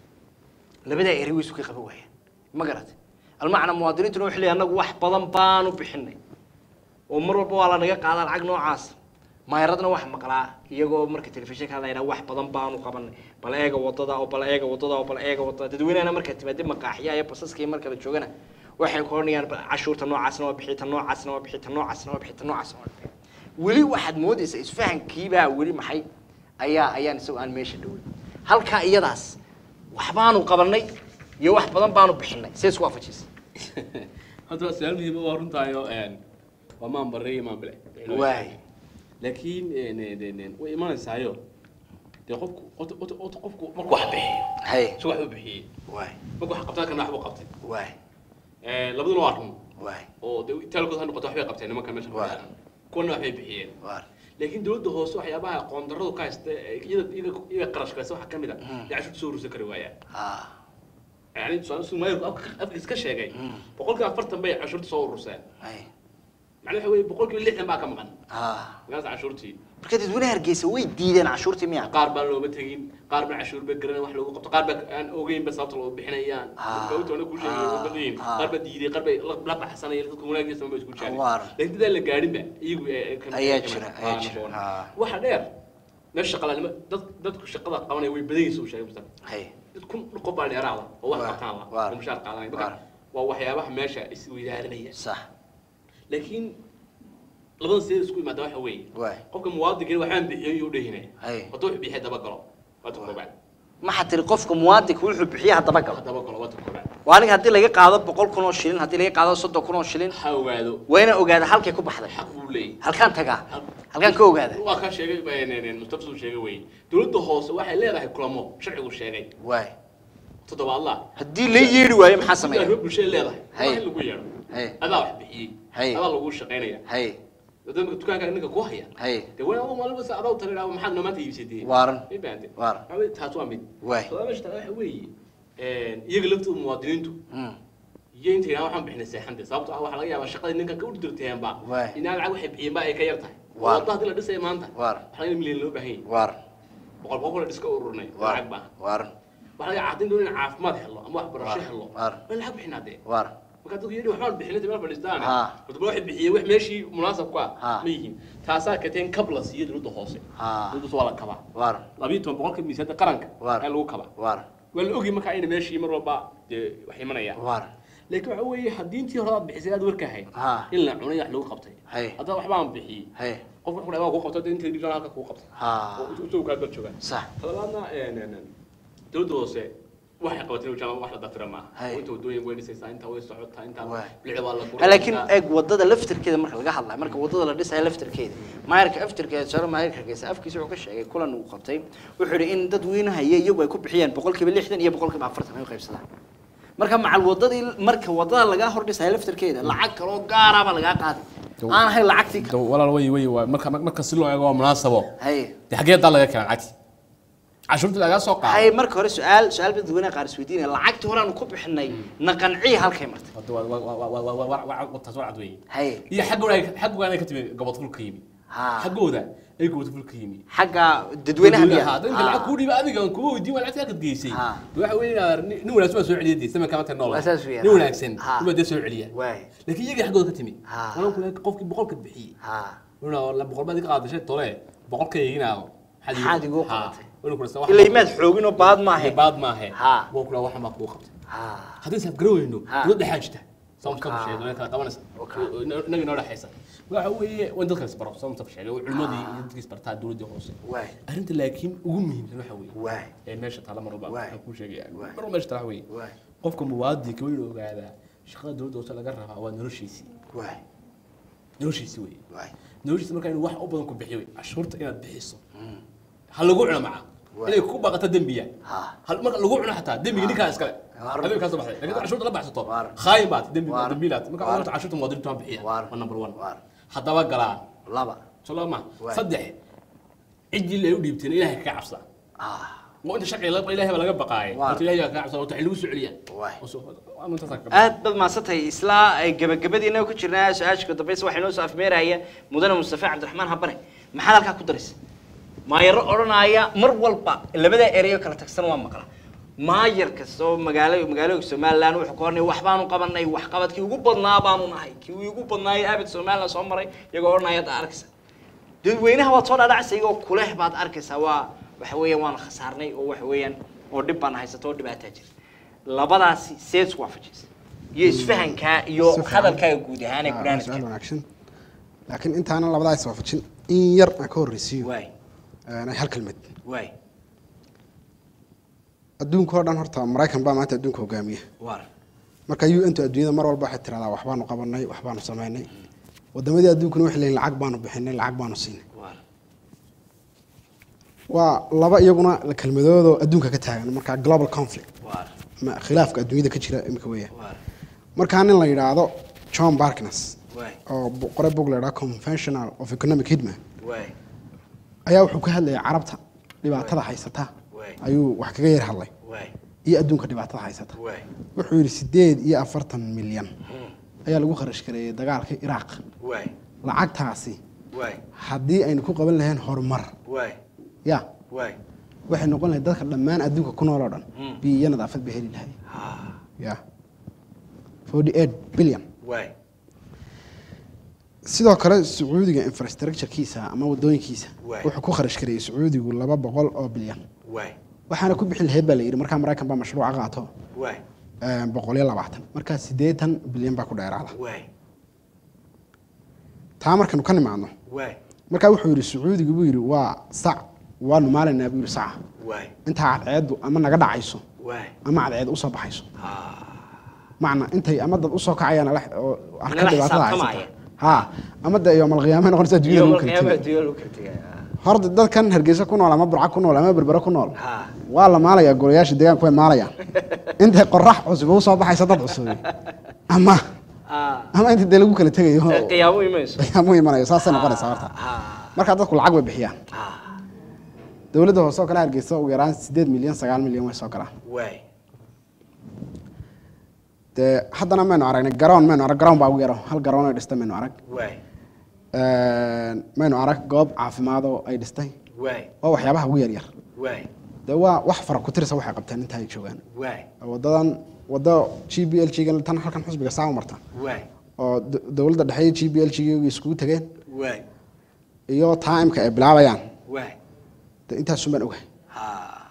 labadaa eri way isu ka qaban waayaan ma garatay almacna muwaadiniintuna waxay leeyahay annagu wax badan baanu bixinay oo mar walba waa lanaga qaadaa lacag noocaas maayaradna wax maqlaa iyagoo marka telefishinka hadla yidhaha wax badan baanu qabanay bal eega wadada oo bal eega wadada oo bal eega wadada dadweynahana markaa timaade maqaaxiya iyo basaska iyo marka la joogana waxay ku odhanayaan "Bal cashuurta noocaasna waa bixi ta noocaasna waa bixi ta noocaasna waa bixi ta noocaasna waa bixi weli waxaad moodaysaa isfahankiibaa weli maxay ayaa ayaan isagoo aan meesha dhowey halkaa iyadaas waxbaanu qabanay iyo wax badan baanu bixinay see isku waafajisay hadda waa su-aal muhiim waa runtaayo waa maan barre iyo maan bile waay laakiin way imanaysaayo dee qofku ota- ota- ota qofku markuu wax bixiyo hay si wax u bixiyey waay markuu wax qabtaa kana wax buu qabtay waay labaduna waa run waay oo dee taalkood ha noqoto waxbay qabteen nimanka meesha Waa. fadhiyaan. kuwana waxbay bixiyeen waar laakiin dowladda hoose waxyaabaha qoondarradu ka haysta ee iyada iyada iyaga qarash kaysa waxaa ka mid a Mm. dee cashuurta soo urursan kari waayaan ah yani tusaale sumaayirku afkiis ka sheegay Mm. boqolkiiba afartan bay cashuurta soo ururseen hay macnaha waxa weeye boqolkiiba lixdan baa ka maqan ah markaas cashuurtii marka dadweynaha hargeysa way diideen cashuurtii miya qaar baan looma tegin qaar baan cashuur ba garanay wax loogu qabto qaar baa aan ogeynba sababta loo bixinayaan Ah. sababta ku sheegay Ah. waa badiyeen Ah. qaar baa diiday qaar bay la- la baxsanayeen dadku wanaaggiisa ma isku jecel Waar. laakiin dadaan la gaadhinba iyagu ay- ay ka- Ayaa ay ka- jira, ah, ayaa jira. naboon. Ah. waxa dheer meesha shaqalanimo dad dadku shaqada qabanaya way badan yihiin soo sheegay mustafa hay dad kun qof baa dheeraada oo wax Waar. qabtaan la Waar. oo mushaar qaadanaya Waar. marka waa waxyaabaha meesha isweydaarinaya sax laakiin labada sidee isku imaada waxa weeye waay qofka muwaadinka waxaan bixiyay iyuu dhehine Hay. hadduu wax bixiyay dabagalo waa ta koobaad maxaa tiri qofka muwaadinka wuxuu bixiya haddaba galo dabagalo waa ta koobaad waa aniga haddii laga qaado boqol kun oo shilin haddii laga qaado soddon kun oo shilin ha ogaado waa inaan ogaada halkay ku baxday xaq buu leeyahay halkaan tagaa halkaan ka ogaada waa kaa sheegay mustafa suu sheegay wey dowladda hoose waxay leedahay kulamo sharcigu sheegay waay toddobaadla haddii la yeedhi waayo maxaa sameeya arrimo bulshada leedahay Hay. waa in lagu yeedho hay adaa wax bixiyey Hay. adaa lagu shaqaynaya hay dadka dukaanka ninka ku haya hay dee waa adu maalin basta adaa tarin maxaad noo maanta iibsatay waaran ma baante waaran Waxaa weeye, taas waa mid waay todoba meesha taala waxa weeye iyaga laftooda muwaadiniintu Mm. iyo inta yidhaha waxaan bixinay seexante sababto ah waxaa laga yaabaa shaqadii ninkan ka urdirteenba Waay. inaa lacag waxay bixiyeen ba ay ka yar tahay Waar. wadda haddii la dhisaya maanta Waar. waxaa laga milyan loo baahan yahay waaran boqol boqol la dhiska ururnay lacag baa waaran waxaa laga caddayn doona in caafimaad helo ama waxbarasho Waar. helo Waar. waa lacag bixinaa dee waaran marka dadku yidhi waxbaan bixinay meel fadhiistaan Ha. horta bal waxay bixiyeen wax meeshii munaasab ku Ha. ah ma yihiin taasaa kateen kab la siiyo dowladda hoose Ha. dowladdaas waa la kabaa waaran labiyo toban boqolka miisaanka qaranka Waar. ayaa lagu kabaa waaran waa la ogi marka ayna meeshii mar walba dee wax imanayaan waaran laakiin waxa weeye haddii intii hore aad bixisay aad warka ahayd Ha. in la cunay wax lagu qabtay Hay. haddana waxbaan bixiyey hay qof wuxuu dhahay waa kuu qabtay inta dhibaan halka kuu qabtay ha oo isagu kaa dal joogaan sax talabaadna dowladda hoose waxay qabatay wajaan wax la dafira maaha Hay. oo inta wadooyin way dhisaysaa intaa way socotaa intaa Waay. bilicda waa la Ha, laakiin eeg wadada laftirkeeda marka laga hadlayo marka wadada la dhisayo laftirkeeda maayarka aftirkeeda sare maayarka hargeysa afkiisa wuxuu ka sheegay kulan uu qabtay wuxuu yidhi in dadweynaha iyo iyagu ay ku bixiyaan boqolkiiba lixdan iyo boqolkiiba afartan ay u qaybsadaan marka macal wadadii marka wadada lagaa hor dhisayo laftirkeeda lacag kaloo gaaraaba lagaa qaaday aan ahayn lacagtii kale walaal way way waa marka marka si loo eego waa munaasabo hay dee xaggee daa laga keenaa lacagti cashuurta lagaa soo qaado hay marka hore su-aal su-aal ba dadweynaha qaar isweydiinaya lacagtii hore aanu ku bixinay na qanciya halkay martay Hadda waa- waa- waa- waa- waa- waa- waa- waa- taas waa cad weeye hay iyo xaggooda ay- xaggooda ay ka timi gobodful ka yimi ha xaggooda ay gobodful ka yimi xagga dadweynaha Dadweynaha, miyaa dadka lacag kuu dhiiba adiga aan kugu weydiin waa lacagta halkaad geysay Ha. waxa weeye inaad nin nin wanaagsan baa soo celiya dee samanka maanta nool Waa saas weeyaan. nin wanaagsan Ha. nin baa dee soo celiya waay laakiin iyaga xaggooda ka timi Ha. walan kule qofkii boqolka bixiyey ha wuxuu la boqol baad iga qaadashay tole boqolka iginaago Maxaad igu qabatay? qabatay ilaa imaad xoogin oo baad maahe baad maahe Ha. waa kula waxan baa kuu qabtay ha haddii saaf garaweyno Ha. dowladda xaajita soomta Oka. sheegay dowladda kala qabanaysa Oka. inaga inoo dhexaysa waxa weeye waan dadka isbaro soomta sheegay oo culimadii iyo dadkii isbartaa dowladda hoose waay arrinta laakiin ugu muhiimsan waxa weeye waay ee meesha taala mar walba Waay. waxaan kuu sheegaya Waay. mar walba meesha taala weeye waay qofka muwaadinka waa inuu ogaadaa shaqada dowladda hoose laga rabaa waa noloshiisii waay noloshiisii weeye waay noloshiisa markaa inuu wax u badan ku bixiyo wey cashuurta inaad bixiso ha lagu cuno maca Waay. inay ku baqato dembiya ha hal marka lagu cuno xataa dembiga ninkaa iskale Waar. adiga kaa soo baxday laakiin cashuurta la baxsato Waar. khaayin baad dembi Waar. dembiilaad marka Waar. horta cashuurta muwaadiniintu waan bixiya Waar. waa number one Waar. haddaba galaa laba soo ma Waay. saddex ciddii ay u dhiibteen ilaahay kaga cabsada ah waa inta sharciga la ilaahay baa laga baqaayay Waar. horta ilaahay baa kaga cabsada horta xil lagu soo celiyaa Waay. Oo soo- waa intaas ka aad baad mahadsantahay isla ay gabagabadiina ku jirnaa su-aashka dambaysa waxaa inoo soo afmeeraya mudane mustafa cabdiraxmaan habane maxaad halkaa ku daraysa maayaro odhanaya mar walba labada ereyo kala tagsan waa maqla maayar kasta oo magaalo magaalooyinka somaliland wuxuu ka hornay wax baanu qabanay waxqabadkii ugu badnaa baanu nahay kii ugu badnaayay abid somaliland soo maray iyagoo odhanaya hadda arkaysa dadweynaha waad soo dhaadhacaysa iyagoo kuleh baad arkaysaa waa waxa weeyaan waan khasaarnay oo waxa weeyaan oo dhib baan haysato oo dhibaataa jira labadaasi seed isku waafajiysa iyo isfahankaa iyo Si fiican. hadalkaaga guud ahaan ee Ah, barnaamijka su-aal wanaagsan laakiin intaanan labadaa iswaafajin in yar aan ka horreysiiyo waay een, hal kelmad waay adduunka oo dhan horta maraykan baa maanta adduunka hogaamiya waar marka u n tu adduunyada mar walba waxay tiradaa waxbaanu qabanay waxbaanu samaynay wadamadii adduunkuna waxay leeyihin lacag baanu bixinay lacag baanu siinay waar waa laba iyaguna kelmadoodoo adduunka ka taagan marka global conflict waar ama khilaafka adduunyada ka jira imika weeyaan waar markaa nin la yidhaahdo john barkness waay oo bu- qore bog la yidhahdo conventional of economic hitman waay ayaa wuxuu ka hadlayay carabta dhibaatada haysata waay ayuu wax kaga yar hadlay waay iyo adduunka dhibaatada haysata waay wuxuu yidhi sideed iyo afartan milyan ayaa lagu kharash gareeyay dagaalka iraaq waay lacagtaasi waay haddii aynu ku qaban lahayn horumar waay ya waay waxay noqon lahayd dadka dhammaan adduunka ku nool oo dhan biyo iyo nadaafad bay heli lahayd ya forty eight billion waay sidoo kale sacuudiga infrastructurekiisa ama wadooyinkiisa Waay. wuxuu ku kharash gareeyay sacuudigu laba boqol oo bilyan waay waxaana ku bixi lahayd baa la yidhi markaa maraykan baa mashruuca qaato waay boqol iyo labaatan markaa siddeetan bilyan baa ku dheeraada waay taa markaynu ka nimaadno waay markaa wuxuu yidhi sacuudiga buu yidhi waa sac waanu maalaynaa buu yidhi saca waay intaa cadceeddu ama naga dhacayso waay ama cadceed usoo baxayso macna intay ama dad usoo kacayaan ala- oo arka Nala dhibaatada xisaabtamaya. haysata ha ama de yoomalqiyaama noqonaysa adduunyada lagu kala tegay adduunya lagu kala tegay horta dadkan hargeysa ku nool ama burca ku nool ama berbere ku nool Ha. waa la maalayaa golayaasha deegaanku way maalayaan intay qorax cusub u soo baxaysa dad cusub ama Ah, ama inta dee lagu kala tegayo ee, qiyaamo imayso qiyaamo imanayo saasay noqonaysaa horta Ha, markaa dadku lacag way bixiyaan ha, dowladda hoose oo kale hargeysa ugu yaraan sideed milyan sagaal milyan way soo galaan waay dee haddana maynu aragnay garoon maynu arag garoon baa ugu yaro hal garoon ay dhistay maynu arag waay maynu arag goob caafimaad oo ay dhistay waay waa waxyaabaha ugu yaryar waay dee waa wax fara ku tirisa waxay qabteen inta ay joogaan waay wadadan wado g b l g tan halkan xusbiga saa u marta waay oo d- dowladda dhexe iyo g b l g iskugu tegeen waay iyo timeka ay bilaabayaan waay dee intaasun baan ogahay ha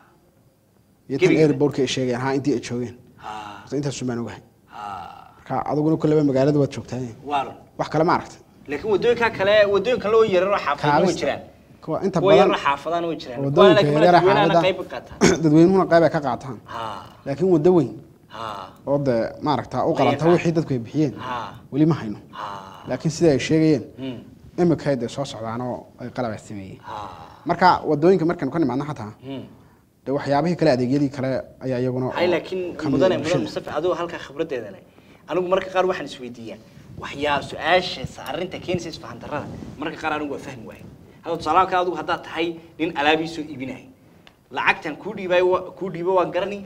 iyo tan Gebiga. airportka ay sheegayaan ha intii ay joogeen ha Horta intaasun baan ogahay ha marka adiguna kulleba magaalada waad joogtaa waalan wax kale ma aragtay laakiin wadooyinka kale wadooyinka loo yararo xaafadana way jiraan kuwa inta kuwa badan yararo xaafadana way jiraan kuwa wadooyinka laakiin yaryar dadweynaha xaafada qayb ka qaataan dadweynuhuna qayb ay ka qaataan ha laakiin waddo weyn ha oo dee maaragta u qalanta Qayb. wixii dadku ay bixiyeen ha weli ma hayno ha laakiin sida ay sheegayeen Hmm. imika dee soo socdaan oo ay qalab ay sameeyeen ha marka wadooyinka markaynu ka nimaadno xataa Hmm. dee waxyaabihii kale adeegyadii kale ayaa iyaguna hay laakiin ka mid mudane ah mudane bulshada. mustafa adoo halkaa khibradeeda leh anigu marka qaar waxaan isweydiiyaa waxyaa su-aasha arrinta keenaysa isfahan darrada marka qaar anigu waa fahmi waayo hadda tusaale kale adigu haddaad tahay nin alaabii soo iibinaya lacagtan kuu dhiibay kuu dhiibo waan garani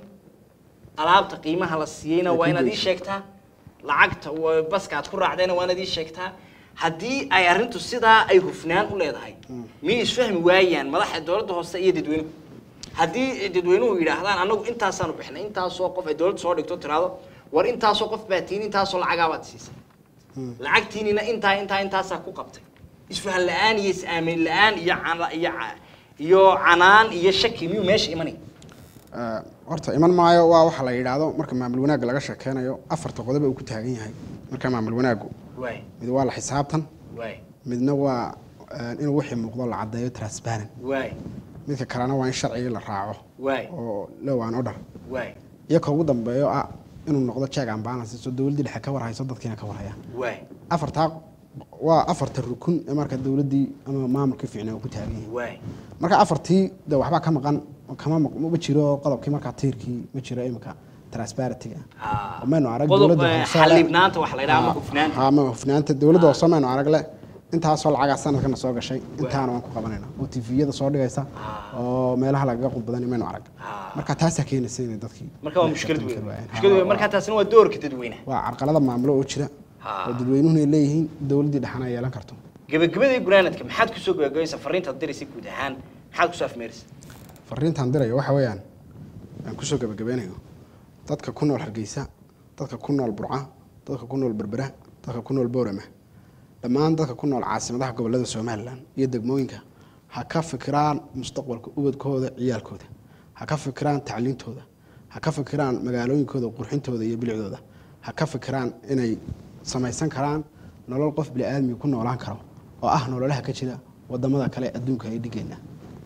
alaabta qiimaha la siiyeyna waa inaad ii sheegtaa lacagta wa- baska aad ku raacdayna waa inaad ii sheegtaa haddii ay arrintu sidaa ay hufnaan u leedahay miyay isfahmi waayaan madaxa dowladda hoose iyo dadweynuhu haddii dadweynuhu yidhaahdaan anagu intaasaanu bixnay intaasoo qof ay dowladda soo dhigto tiraado war intaasoo qof baa tiin intaasoo lacagaa baad siisay lacagtiinina intaa intaa intaasaa ku qabtay isfahan la-aan iyo is-aamin la-aan iyo cana- iyo ca- iyo canaan iyo shaki miyuu meesha imanay Eh, horta iman maayo waa waxa la yidhaahdo marka maamul wanaagga laga sheekeynayo afarta qodob uu ku taagan yahay marka maamul wanaaggu waay mid waa la xisaabtan waay midna waa eh, inuu wixii muuqdo la caddeeyo transparent waay midka kalena waa in sharcigii la raaco waay oo low and order waay iyo ka ugu dambeeyo ah inuu noqdo check and balance so dowladdii dhexe ka warhayso dadkiina ka warhaya waay afartaa waa afarta rukun ee marka dowladdii ama maamulkii fiicnaa uu ku taagan yahay waay marka afartii de waxbaa ka maqan kama maq- ma jiro qodobkii markaa tiirkii ma jiro imika transparentyga Ah. oo maynu arag Qodob, dowladda eh, hoose xalibnaanta waxa la yidhaha ama Ha, hufnaanta. ha, ama hufnaanta dowladda hoose maynu arag le intaasoo lacagaa sanadkana soo gashay intaana waan ku qabanayna oo tviyada soo dhigaysa oo meelaha lagaga qudbadanay maynu arag marka taasaa keenaysa inay dadkii marka waa mushkilad xisaabtan weyn kari waayeen. Ha, mushkilad weyn waa- marka taasina waa doorka dadweynaha waa carqalada maamulo oo jira Ha. oo dadweynuhuna ay leeyihiin dowladdii dhexana ay yeelan karto gabagabadii gunaanadka maxaad kusoo gabagabaysa fariintaad diraysa guud ahaan maxaad kusoo afmeeraysa fariintaan dirayo waxa weeyaan aan kusoo gabagabeynayo dadka ku nool hargeysa dadka ku nool burca dadka ku nool berbera dadka ku nool boorama dhammaan dadka ku nool caasimadaha gobolada somalilan iyo degmooyinka ha ka fikiraan mustaqbalka ubadkooda ciyaalkooda ha ka fikiraan tacliintooda ha ka fikiraan magaalooyinkooda qurxintooda iyo bilicdooda ha ka fikiraan inay samaysan karaan nolol qof biniaadmiga ku noolaan karo oo ah nololaha ka jira wadamada kale adduunka ay dhigeena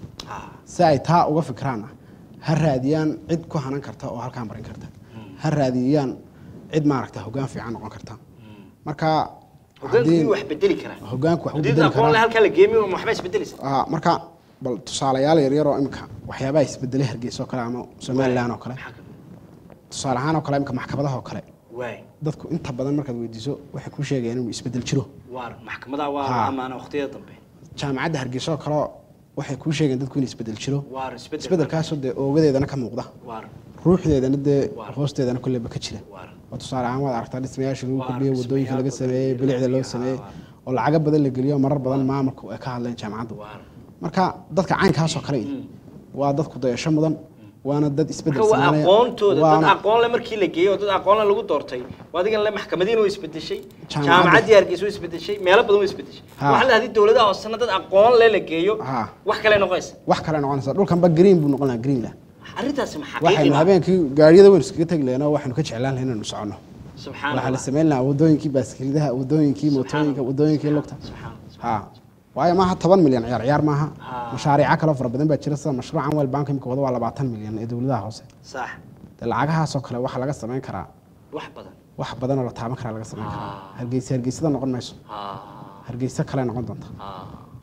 si ay taa uga fikraanna ha raadiyaan cid ku hanan karta oo halkaan marin karta ha raadiyaan cid maaragta hoggaan fiican noqon karta marka hogaanku haddii- miyuu wax bedeli karaa hoggaanku wax u haddii bedeli aqoon le karaa halkaa la geemiyo ma waxba isbedelaysa Ah, marka bal tusaalayaal yaryar oo imika waxyaabaha isbedelay hargeysa oo kale ama somalilan oo kale Maxaa ka mid tusaale ahaan oo kale imika maxkamadaha oo kale waay dadku inta badan markaad weydiiso waxay kuu sheegayaan inuu isbedel jiro waar maxkamadaha waa Ha. amaana waqtiyada dambe jaamacadda hargeysa oo kale waxay kuu sheegayaan dadku inuu isbedel jiro waar isbedel isbedelkaasoo dee oogadeedana ka muuqda waar ruuxdeedana dee Waar. hoosteedana kulleba ka jira waar oo tusaale ahaan waad aragtaa dhismayaasha lagu Waar, kordhiyey wadooyinka laga dhismayaal sameeyey badan, bilicda loo haa, sameeyey waar. oo lacago badan la geliyo marar badan maamulku ay ka hadleen jaamacaddu waar marka dadka caynkaasoo kale waa dadku dayasho mudan waana dad isbedel marka waa sameynaya. aqoontooda dad waana- aqoon le markii la geeyey oo dad aqoon le lagu doortay waa adigan le maxkamadiina way isbedeshay Jaamacadda. jaamacaddii hargeysa way isbedeshay meelo badan way isbedeshay Ha. waxaa la hadii dowladaha hoosena dad aqoon le la geeyo Ha. wax kale noqonaysa wax kale noqonaysa dhulkanba green buu noqon lahaa green lah arrintaasi ma xaqiiqi waxaynu ma habeenkii gaariyada waynu iskaga tegi lahayn oo waxaynu ka jeclaan lahayn inaynu soconno subxaan waxaa la allah sameyn lahaa wadooyinkii baaskilidaha wadooyinkii mootooyinka wadooyinkii lugta subxaan ha waayo maaha toban milyan ciyaar ciyaar maaha Ah. mashaariica kaloo fara badan baa jira sida mashruucan weel bank imika wada waa labaatan milyan ee dowladaha hoose sax dee lacagahaasoo kale waxaa laga samayn karaa wax badan wax badan oo la taaban karaa laga samayn karaa Ah. hargeysa hargeysada noqon mayso Ah, hargeysa kale noqon doonta ah.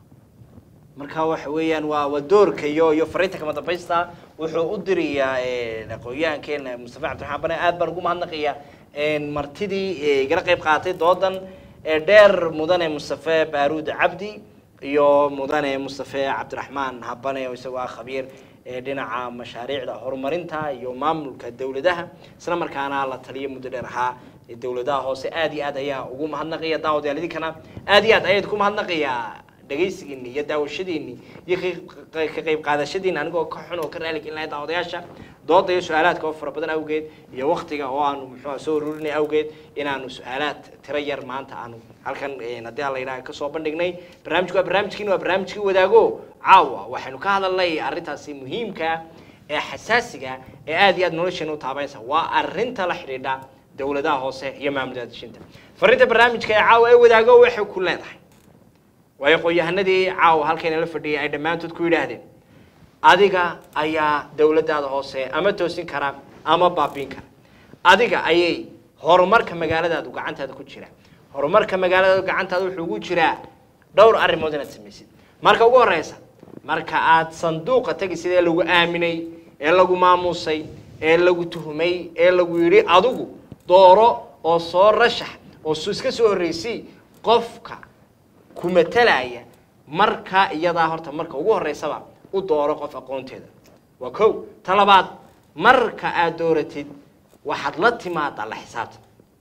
marka waxa weeyaan waa waa doorka iyo iyo fariinta kama dambaysta wuxuu u dirayaa eh, aqoonyahankeena mustafa cabdiraxmaan bane aad baan ugu mahadnaqayaa een, martidii eh, igala qayb qaadatay doodan ee dheer mudane mustafe baaruud cabdi iyo mudane mustafe cabdiraxmaan habane oo isagoo ah khabiir ee dhinaca mashaariicda horumarinta iyo maamulka dowladaha isla markaana la taliyo muddo dheer ahaa ee dowladaha hoose aad iyo aad ayaa ugu mahadnaqaya daawadayaal idinkana aad iyo aad ayaad ku mahadnaqayaa dhegaysigiini iyo daawashadiini iyo ka- ka qayb qaadashadiini anigoo ka xun oo ka raali gelin lahay daawadayaasha dooda iyo su-aalaadka oo fara badan awgeed iyo waktiga oo aanu muxuu soo ururinay awgeed inaanu su-aalaad tiro yar maanta aanu halkan eh, haddii aan la yidhaha kasoo bandhignay barnaamijku waa barnaamijkiini waa barnaamijkii wadaago caawa waxaynu ka hadalnay arrintaasi muhiimka ee xasaasiga ee aad iyo aad nolosheena u taabanaysa waa arrinta la xidhiidha dowladaha hoose iyo maamulada dejinta fariinta barnaamijka ee caawa ee wadaago waxay ku leedahay waayo qoyahanadii caawa halkayna la fadhiyay ay dhammaantood ku yidhaahdeen adiga ayaa dowladdaada hoose ama toosin kara ama baabiin kara adiga ayay horumarka magaaladaadu gacantaada ku jira horumarka magaaladaadu gacantaada wuxuu ugu jiraa dhowr arrimood inaad samaysid marka ugu horeysa marka aad sanduuqa tegisid ee lagu aaminay ee lagu maamuusay ee lagu tuhmay ee lagu yidhi adigu dooro oo soo rashax oo su iska soo horreysay qofka ku matalaya marka iyadaa horta marka ugu horeysaba u dooro qof aqoonteeda waa kow ta labaad marka aad dooratid waxaad la timaadaa la xisaabtan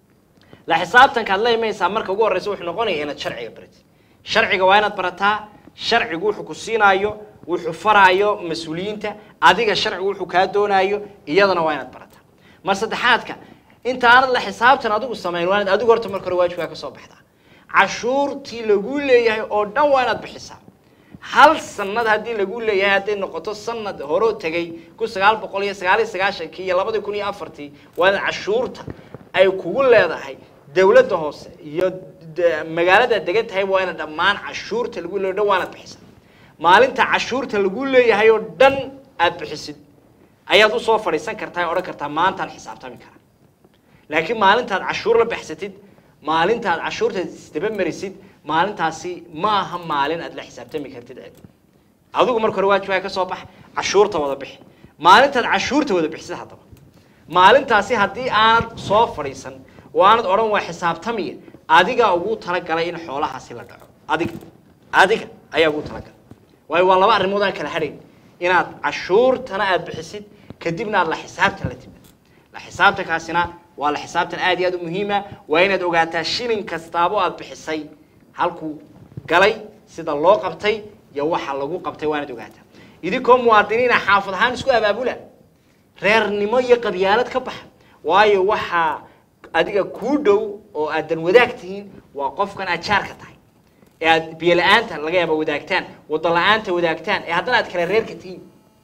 la xisaabtankaad la imaysaa marka ugu horeysa wuxuu noqonaya inaad sharciga baratid sharciga waa inaad barataa sharcigu wuxuu ku siinaayo wuxuu faraayo mas-uuliyiinta adiga sharcigu wuxuu kaa doonaayo iyadana waa inaad barataa mar saddexaadka inta aanad la xisaabtan adigu samayn waa inaad adigu horta marka hore waajibkaa ka soo baxdaa cashuurtii lagu leeyahay oo dhan waa inaad bixisaa hal sanad haddii lagu leeyahay hadday noqoto sanad horoo tegay kun sagaal boqol iyo sagaal iyo sagaashankii iyo labadii kun iyo afartii waa inaad cashuurta ay kugu leedahay dowladda hoose iyo de- magaalada degan tahay waa inaad dhammaan cashuurta lagu leeyahay o dhan waa inaad bixisaa maalinta cashuurta lagu leeyahay oo dhan aad bixisid ayaad usoo fadhiisan kartaa ee odhan kartaa maantaan xisaabtami karaa laakiin maalintaad cashuur la baxsatid maalintaad cashuurta isdaba marisid maalintaasi ma aha maalin aad la xisaabtami kartid cid adigu marka hore waajibaa ka soo bax cashuurta wada bixi maalintaad cashuurta wada bixisid haddaba maalintaasi haddii aanad soo fadhiisan oo aanad odhan waa xisaabtamiya adigaa ugu talagalay in xoolahaasi la dhaco adiga adiga ayaa ugu talagalay waayo waa laba arrimood aan kala hadhayn inaad cashuurtana aad bixisid kadibna aad la xisaabtan la timid la xisaabtankaasina waa la xisaabtan aad iyo aad u muhiima waa inaad ogaataa shilin kastaabo aad bixisay halkuu galay sida loo qabtay iyo waxa lagu qabtay waa inaad ogaataa idinkoo muwaadiniina xaafad ahaan isku abaabula reernimo iyo qabyaalad ka baxa waayo waxaa adiga kuu dhow oo aad dan wadaag tihiin waa qofkan aad jaarka tahay ee aad biyo la-aanta laga yaaba wadaagtaan wado la-aanta wadaagtaan ee haddana aad kala reerka tihiin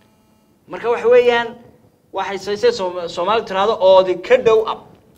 marka waxa weeyaan waxay saysay Soom- soomaalidu tiraahdo oodi ka dhow ab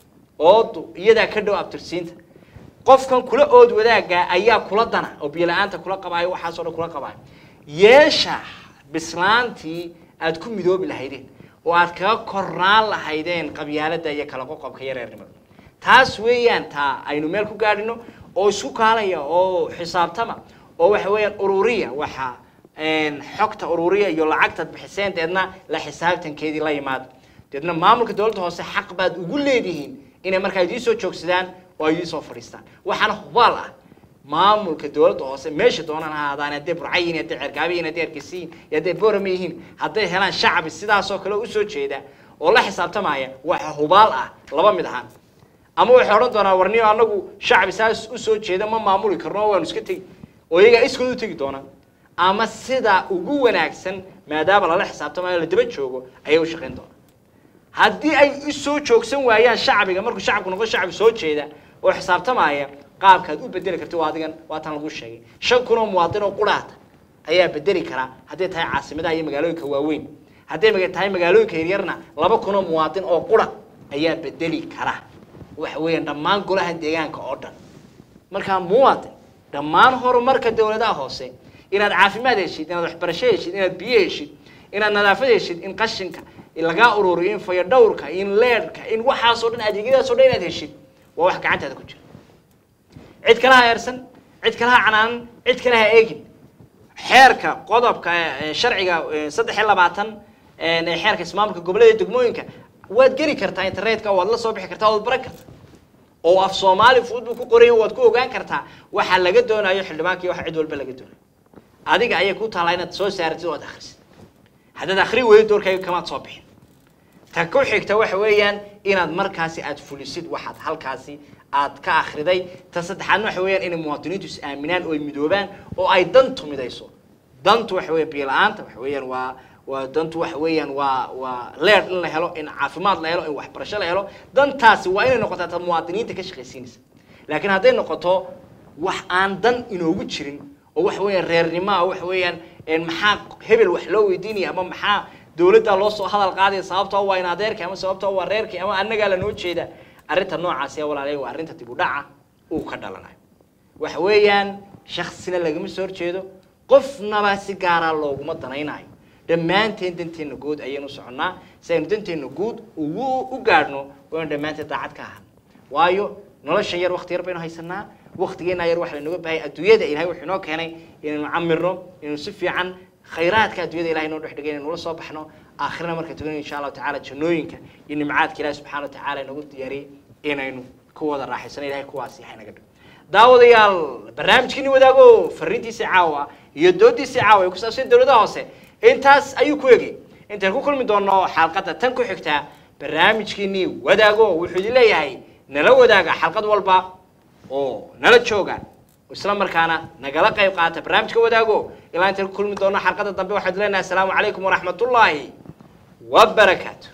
oodu iyadaa ka dhow abtirsiinta qofkan kula ood wadaaga ayaa kula dana oo biyo la-aanta kula qabaayo waxaasoo dhan kula qabaayo yeesha bislaantii aad ku midoobi lahaydeen oo aad kaga kornaan lahaydeen qabyaalada iyo kala qoqobka iyo reernimada taas weeyaan taa aynu meel ku gaadhino oo isku kaalaya oo xisaabtama oo waxa weeyaan ururiya waxa een, xogta ururiya iyo lacagtaad bixiseen deedna la xisaabtankeedii la yimaado deedna maamulka dowladda hoose xaq baad ugu leedihiin inay markaa idiin soo joogsadaan oo ay idiin soo fadhiistaan waxaana hubaal ah maamulka dowladda hoose meesha doonaan ha ahaadaan hadday burca yihiin hadday cergaabe yihiin hadday ergesi yihiin iyo hadday boorame yihiin hadday helaan shacbi sidaasoo kale usoo jeeda oo la xisaabtamaya waxa hubaal ah laba mid ahaan ama waxay odhan doonaa warniyo anagu shacbi saas usoo jeeda ma maamuli karno oo waanu iska tegi oo iyagaa iskood u tegi doonaa ama sida ugu wanaagsan maadaama lala xisaabtamayo la daba joogo ayay u shaqayn doonaa haddii ay u soo joogsan waayaan shacbiga markuu shacabku noqdo shacbi soo jeeda oo xisaabtamaya qaabkaad u bedeli karti waa adigan waa tan lagu sheegay shan kun oo muwaadin oo quraata ayaa bedeli karaa hadday tahay caasimadaha iyo magaalooyinka waaweyn hadday maga- tahay magaalooyinka yaryarna laba kun oo muwaadin oo qura ayaa bedeli kara waxa weeyaan dhammaan golaha deegaanka oo dhan markaa muwaadin dhammaan horumarka dowladaha hoose inaad caafimaad heshid inaad waxbarasho heshid inaad biyo heshid inaad nadaafad heshid in qashinka in lagaa ururiyo in fayadhowrka in leedhka in waxaasoo dhan adeegyadaasoo dhan inaad heshid waa wax gacantaada ku jira cid kale ha eersan cid kale ha canaanan cid kale ha eegin xeerka qodobka ee, sharciga ee, saddex iyo labaatan ee ee xeerka ismaamulka gobollada iyo degmooyinka waad geli kartaa internetka waad la soo bixi kartaa waad baran kartaa oo af soomaali fudud buu ku qoran yahay waad ku ogaan kartaa waxa laga doonayo xildhibaanka iyo waxa cid walba laga doonayo adiga ayay ku taalaa inaad soo saaratid oo aad akhrisid haddaad akhri weydo doorkayga kamaad soo bixin ta ku xigta waxa weeyaan inaad markaasi aad fulisid waxaad halkaasi aad ka akhriday ta saddexaadna waxa weeyaan inay muwaadiniintu is aaminaan oo ay midoobaan oo ay dantu midayso dantu waxa weeyaan biyo la-aanta waxa weeyaan waa waa dantu waxa weeyaan waa waa leer in la helo in caafimaad la helo in waxbarasho la helo dantaasi waa inay noqotaa ta muwaadiniinta ka shaqaysiinaysa laakiin hadday noqoto wax aan dan inoogu jirin oo waxa weeyaan reernimoa waxa weeyaan een maxaa hebel wax loo weydiinaya ama maxaa dowladda loo soo hadal qaadaya sababtoo waa in adeerka ama sababtoo waa reerka ama annagaa lanoo jeeda arrinta noocaasi ee walaalaya waa arrinta dib u dhaca uu ka dhalanayo waxa weeyaan shaksina lagama soo horjeedo qofnaba si gaaraa looguma danaynayo dhammaanteen danteenna guud ayaynu soconnaa si aynu danteenna guud ugu u gaadhno waynu dhammaanteen daacad ka ahaan waayo nolosha yar wakti yar baynu haysanaa waktigeena yar waxa lanoga bahay adduunyada ilahay wuxuu inoo keenay inaynu camirno inaynu si fiican khayraadka adduunyada ilahay noo dhex dhigay inaynu la soo baxno aakhirana marka tugan insha allahu tacaala jannooyinka iyo nimcaadka ilahi subxana wa tacaala inagu diyaariyey inaynu ku wada raaxaysano ilahay kuwaasi yahay naga dhig daawadayaal barnaamijkiini wadaago fariintiisii caawa iyo doodiisii caawa ee ku saabsan dowladaha hoose intaas ayuu ku egay intaan ku kulmi doono xalqadda tan ku xigtaa barnaamijkiinii wadaago wuxuu idin leeyahay nala wadaaga xalqad walba oo nala jooga isla markaana nagala qayb qaata barnaamijka wadaago ilaa intaan ku kulmi doono xalqadda dambe waxaan idin leenahay asalaamu calaykum waraxmatullaahi wabarakaatu